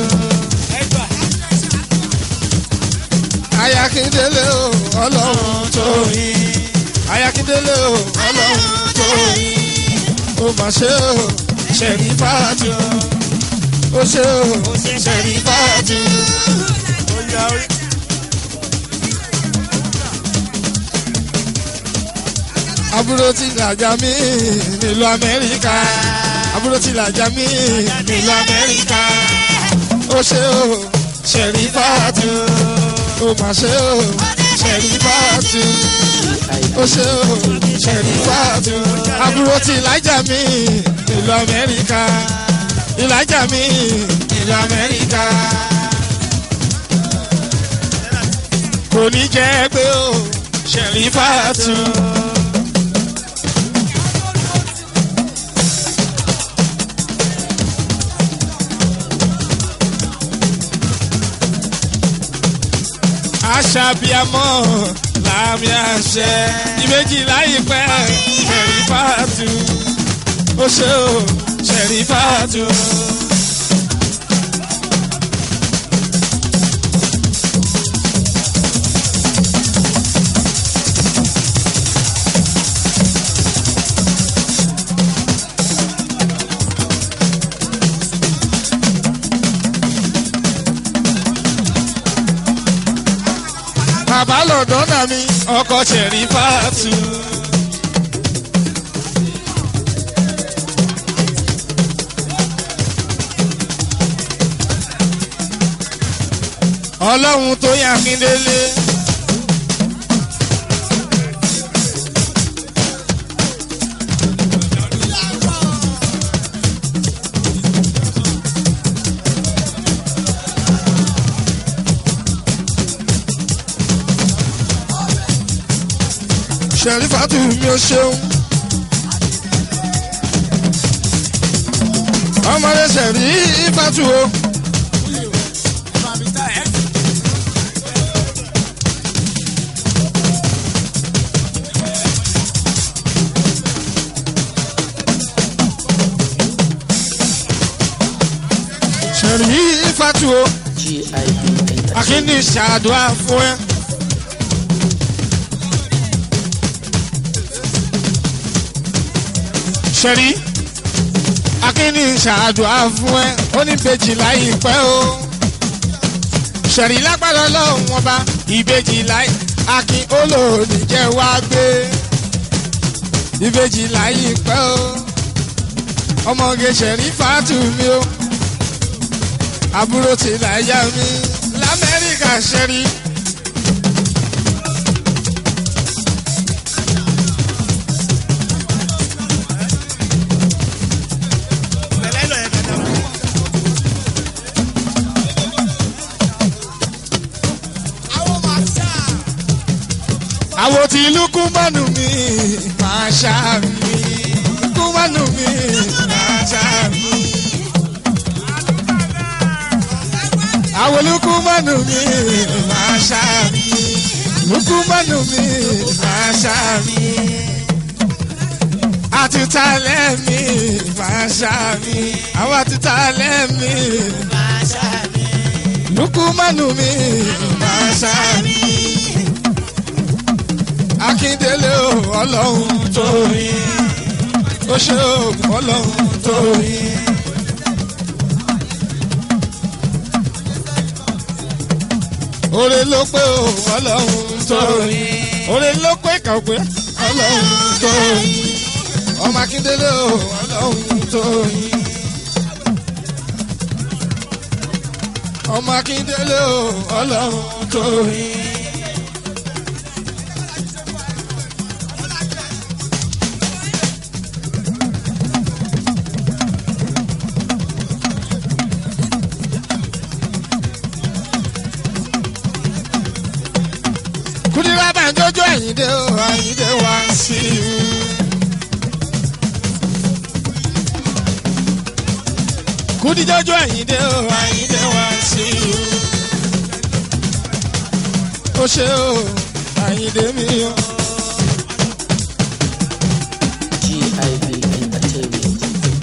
Speaker 1: ayakindele o ọlọ́run tó yín ayakindele o ọlọ́run tó yín ó mà ṣe o ṣẹ̀rífàtú ó ṣe o ṣẹ̀rífàtú. àbúrò tí làjà mí nílùú amẹ́ríkà àbúrò tí làjà mí nílùú amẹ́ríkà ó ṣe o ṣẹ̀rífàtú ó mà ṣe o ṣẹ̀rífàtú ó ṣe o ṣẹ̀rífàtú àbúrò tí ìlàjà mi ìlú amẹ́ríkà ìlàjà mi ìlú amẹ́ríkà kò ní jẹ́ pé o ṣẹ̀rífàtú. aṣàbíamọ làmì àṣẹ ìbejì láìpẹ́ ṣẹ̀rífàtú ó ṣe ó ṣẹ̀rífàtú. bàbá lọ́dọ̀ náà mi ọkọ̀ ṣẹ̀rífàtú. ọlọ́run tó yà mí délé. ṣẹ̀rífàtú mi ò ṣeun. ọmọdé ṣẹ̀rífàtú o. ṣẹ̀rífàtú o.
Speaker 2: GIB Entertainment.
Speaker 1: akíní ṣàdúrà fún ẹ. ṣẹ̀rí akíní ṣàdúrà fún ẹ ó ní bèjì láìpẹ́ o. ṣẹ̀rí lágbára lọ́hùn wọn bá ìbejì láì akin olóòní jẹ́ wá gbé ìbejì láìpẹ́ o. ọmọge ṣẹ̀rí fàtú mi o àbúrò tí láyà mi lamẹ́ríkà ṣẹ́rí. àwọn tí lukú mọ́nù mi máa ṣá mi lukú mọ́nù mi máa ṣá mi. àwọn lukumanu mi máa ṣáàmì lukumanu mi máa ṣáàmì àtúntàlẹ́ mi máa ṣáàmì àwọn àtúntàlẹ́ mi máa ṣáàmì lukumanu mi máa ṣáàmì akíndélé o ọlọ́run tó rí ó ṣe o ọlọ́run tó rí. Ore ló pé o ọlọ́run tó rí. Ore ló pé kàwé ọlọ́run tó rí. Ọmọ Akíndélé o ọlọ́run tó rí. Ọmọ Akíndélé o ọlọ́run tó rí. Kúdírá bá ń jójó Àyìndé o Àyìndé wá sí i. Kúdí jójó Àyìndé o Àyìndé wá sí i. Ó ṣe o Àyìndé mi o.
Speaker 2: GIB Entertainment.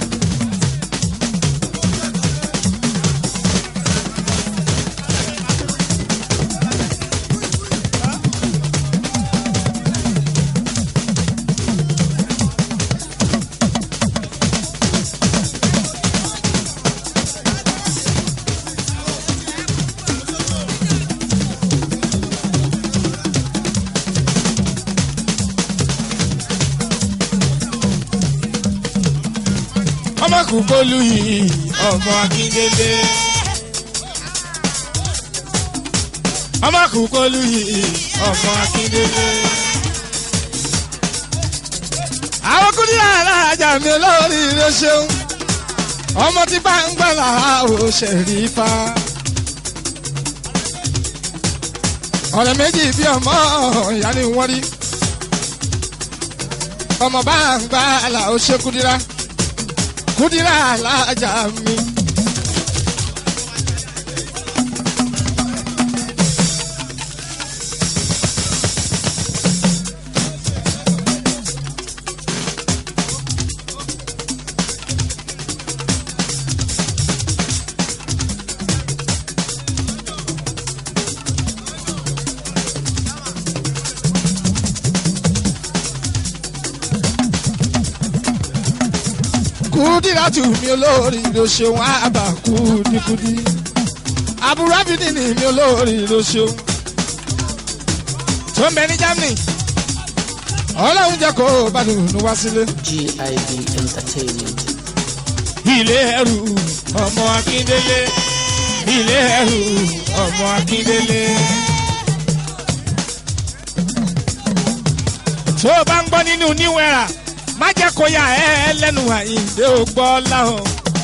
Speaker 1: Ọmọ kúkólú yìí ọmọ Akíndélé. Ọmọ kúkólú yìí ọmọ Akíndélé. Àwọn kúndínlá alájà mi lórí ilé ṣeun. Ọmọ tí bá ń gbà lára ò ṣẹ̀rífà. Ọ̀rẹ́ méjì bí ọmọ ìyá ni wọ́n rí. Ọmọ bá ń gbà là ó ṣe kúndínlá kúdírà alájà mi. kúdírátù mi olórí ló ṣeun àbá kúdíkúdí àbúrò àbídìní mi olórí ló ṣeun tó ń bẹ ní germany ọlọ́run jẹ́ kó bá dùnú wá sílé.
Speaker 2: GIB Entertainment.
Speaker 1: ilé ẹrù ọmọ akíndélé ilé ẹrù ọmọ akíndélé. tó o bá ń gbọ́ nínú níwẹ̀rà má jẹ́ kó yà ẹ́ lẹ́nu àyíǹde ò gbọ́ láhùn.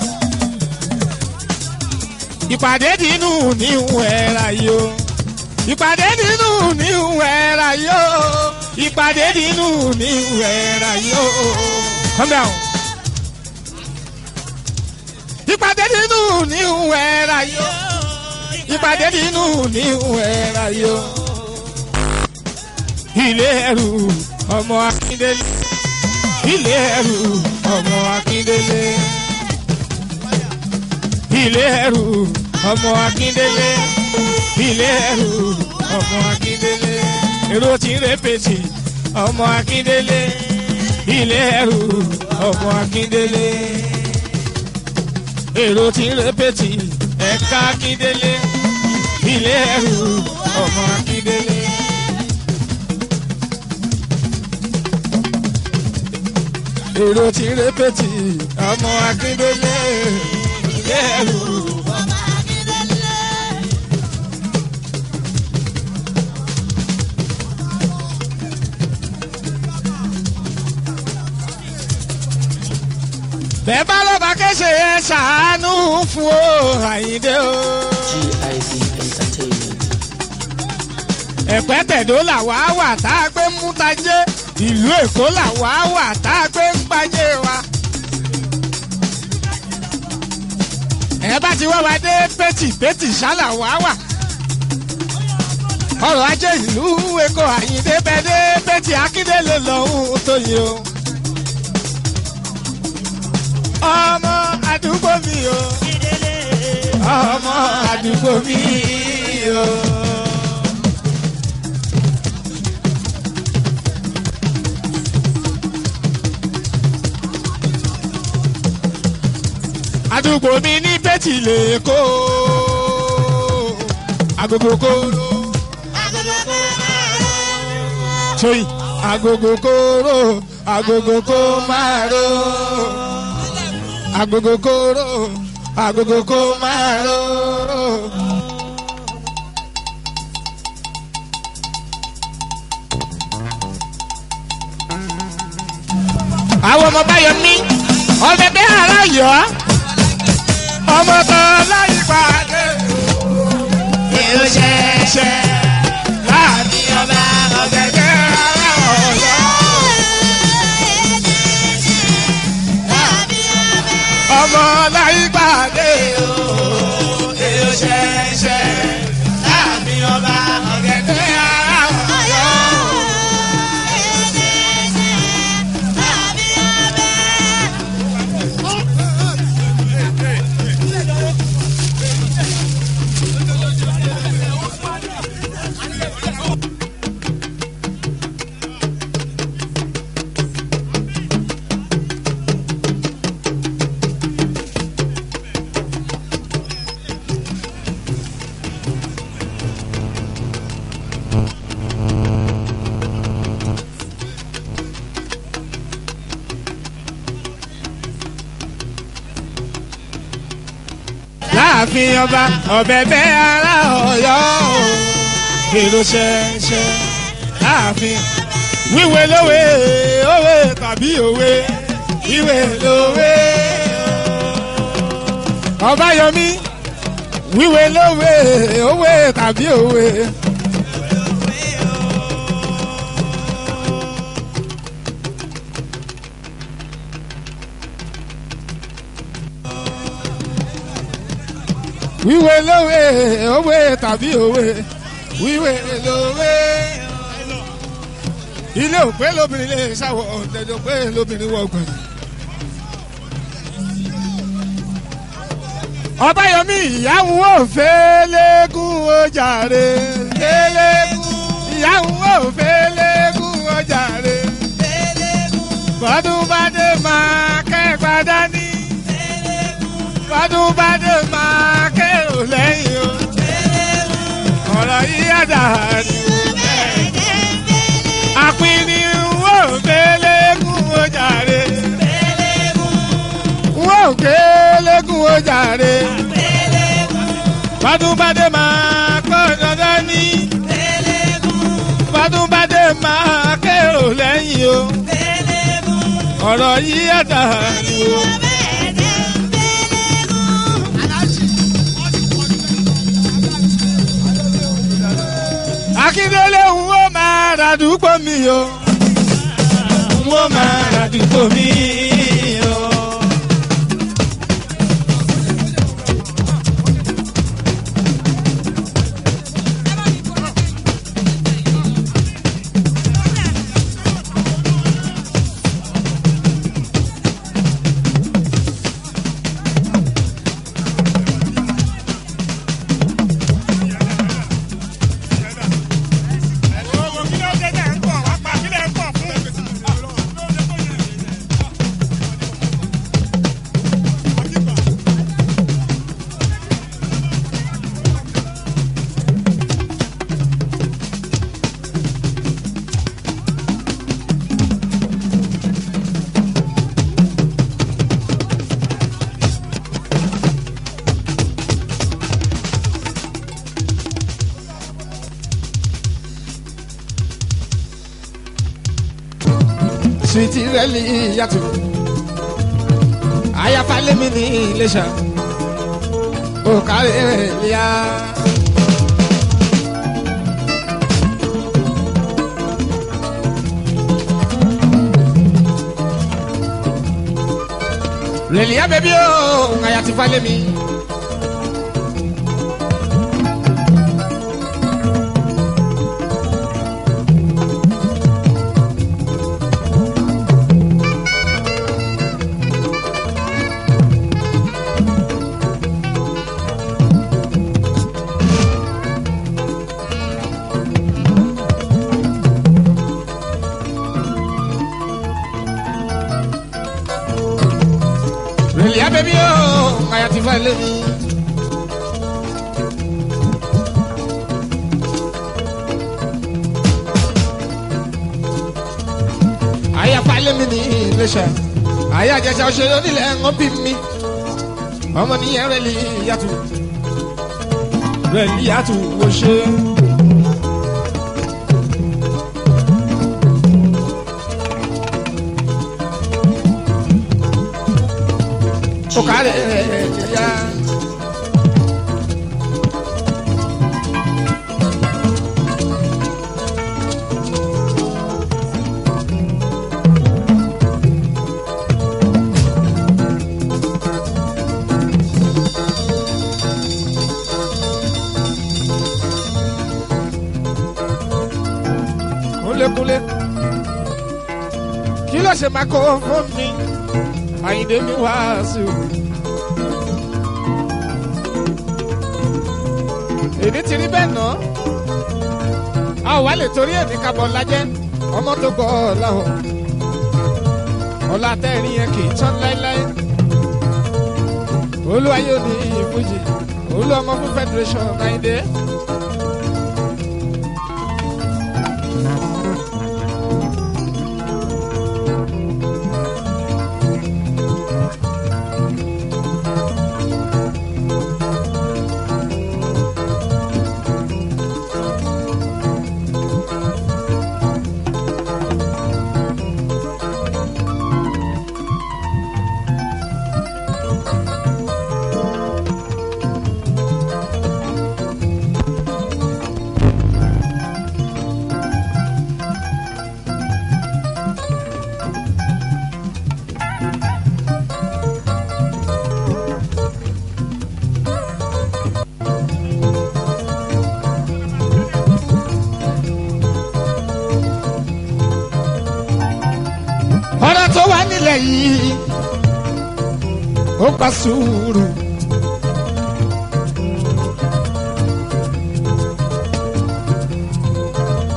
Speaker 1: ìpàdé nínú níwẹ̀rà yìí o ìpàdé nínú níwẹ̀rà yìí o ìpàdé nínú níwẹ̀rà yìí o. calm down ìpàdé nínú níhùn ẹ̀rà yó ìpàdé nínú níhùn ẹ̀rà yó. ilé ẹrù ọmọ akíndélé ilé ẹrù ọmọ akíndélé ilé ẹrù ọmọ akíndélé ilé ẹrù ọmọ akíndélé èrò tí ń rẹpẹtì ọmọ akíndélé ilé ẹrù ọmọ akíndélé èrò tí ń rẹpẹtì ẹ̀ka akíndélé ilé ẹrù ọmọ akíndélé. èrò tí ń rẹpẹtì ọmọ akíndélé ilé ẹrù. bẹ́ẹ̀ bá lọ́ba kéṣe ẹ ṣàánú fún o àyíndé o.
Speaker 2: GIB Entertainment.
Speaker 1: ẹ̀pẹ́ tẹ̀dó làwa wà tá a gbé mú tajé ìlú èkó làwa wà tá a gbé ń gbajé wa. ẹ bá ti wá wa dé pétì pétì ṣálà wá wà. ọrọ̀ ajé ìlú èkó àyíndé bẹ́ẹ̀ dé pétì akíndélé lọ́hùn tó yẹ o. ọmọ àdúgbò mi o ọmọ àdúgbò mi o. àdúgbò mi ní bẹ́tì lè kó agogo kóró tóyì agogo kóró agogo kó máa ró agogo kóró agogo kó máa ró. àwọn ọmọ báyọ̀ ní ọbẹ̀ bẹ́ẹ̀ ara yọ̀ ọ́ ọmọ kan láyé pàdé èrò ṣẹṣẹ láàrin ọba ọ̀gẹ̀dẹ̀ ara ọ̀yọ́. ọmọ láyé pàdé èrò ṣẹṣẹ láàrin ọba ọ̀gẹ̀dẹ̀ ara ọ̀yọ́. láàfin ọba ọ̀bẹ̀bẹ̀ ara ọ̀yọ́ o èrò ṣẹ̀ṣẹ̀ láàfin wíwé lówe òwe tàbí òwe wíwé lówe ọbáyọmí wíwé lówe òwe tàbí òwe. wíwé lówe òwe tàbí òwe wíwé lówe. ilé òpé lóbìnrin lè ṣàwọ̀ ọ̀dẹ̀dẹ̀ òpé lóbìnrin wọ̀ gbọ̀n. ọbáyọmí ìyáwó òfé lẹ́gùn ojàre lẹ́lẹ́gùn ìyáwó òfé lẹ́gùn ojàre bọ́dún bá dé máa kẹ́gbà dání. bọ́dún bá dé máa kérò lẹ́yìn o. ọ̀rọ̀ yìí àdáni. àpínní wò gbélégún ó jàre. wò gbélégún ó jàre. bọ́dún bá dé máa kọ́ dandan ní. bọ́dún bá dé máa kérò lẹ́yìn o. ọ̀rọ̀ yìí àdáni o. akíndélé ń wó máa ràdúgbò mi o. ń wó máa ràdúgbò mi o. suwiti rẹli yàtò ayafalemi ní iléṣà òkàlẹ rẹlíà. rẹlíà bẹbí o ayatifalemi. Relia baby oh, I have to find me. Aya falẹ̀ mi ní iléṣẹ́. Aya àjẹsà òṣèré onílẹ̀ ń bí mi. Ọmọ nìyẹn rẹ̀ lè yàtò. Rẹ̀ lè yàtò wò ṣe. Òkàlẹ̀ rẹ̀ yá. kúnlékúnlé kí ló ṣe máa kó fún mi àyìndé mi wá sí o. èdè ti rí bẹ́ẹ̀ náà a ò wá lè torí èmi kábọ̀ lájẹ́ ọmọ tó gbọ́ ọ̀làwọ̀ ọ̀la tẹ́rin yẹn kì í tán láéláé olúwayé ò ní ìfújì olú ọmọ fún federation àyìndé. ọ̀rọ̀ tó wà nílẹ̀ yìí ó gba sùúrù.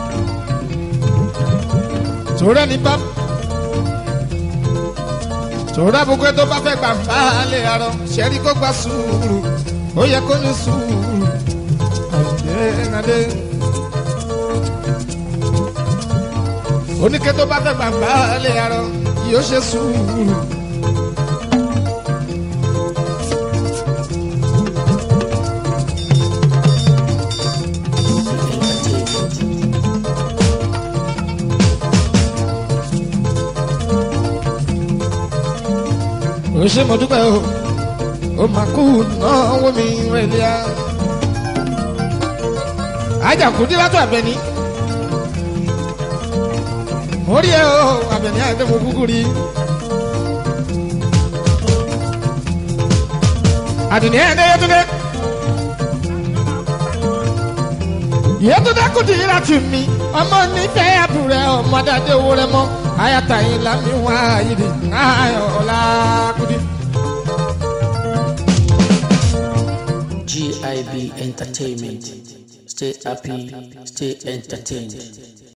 Speaker 1: torí ẹni bá sòrò àbúkẹ́ tó bá fẹ́ gbà ń bá lè arọ ṣẹ́rí kó gba sùúrù ó yẹ kó ní sùúrù àdéhàdé. oníkẹ́ tó bá fẹ́ gbà ń bá lè arọ yóò ṣe sùúrù.
Speaker 2: Entertainment.
Speaker 1: ó ṣe mo dúpẹ́ o ó máa kú náwó mi rẹ̀lẹ́ a. ajakudi látọ̀ abẹni mo rí ẹ o abẹni àti mo kúkú rí. àdìní ẹ̀ ẹ́ yẹtúndé yẹtúndé kùdì láti mi ọmọ nífẹ̀ẹ́ àbúrẹ́ ọmọdé owó rẹ mọ́ ayatayin lami wá yìí ayọ̀ọ́lá kùdì.
Speaker 2: GIB Entertainment. Stay happy, stay entertained.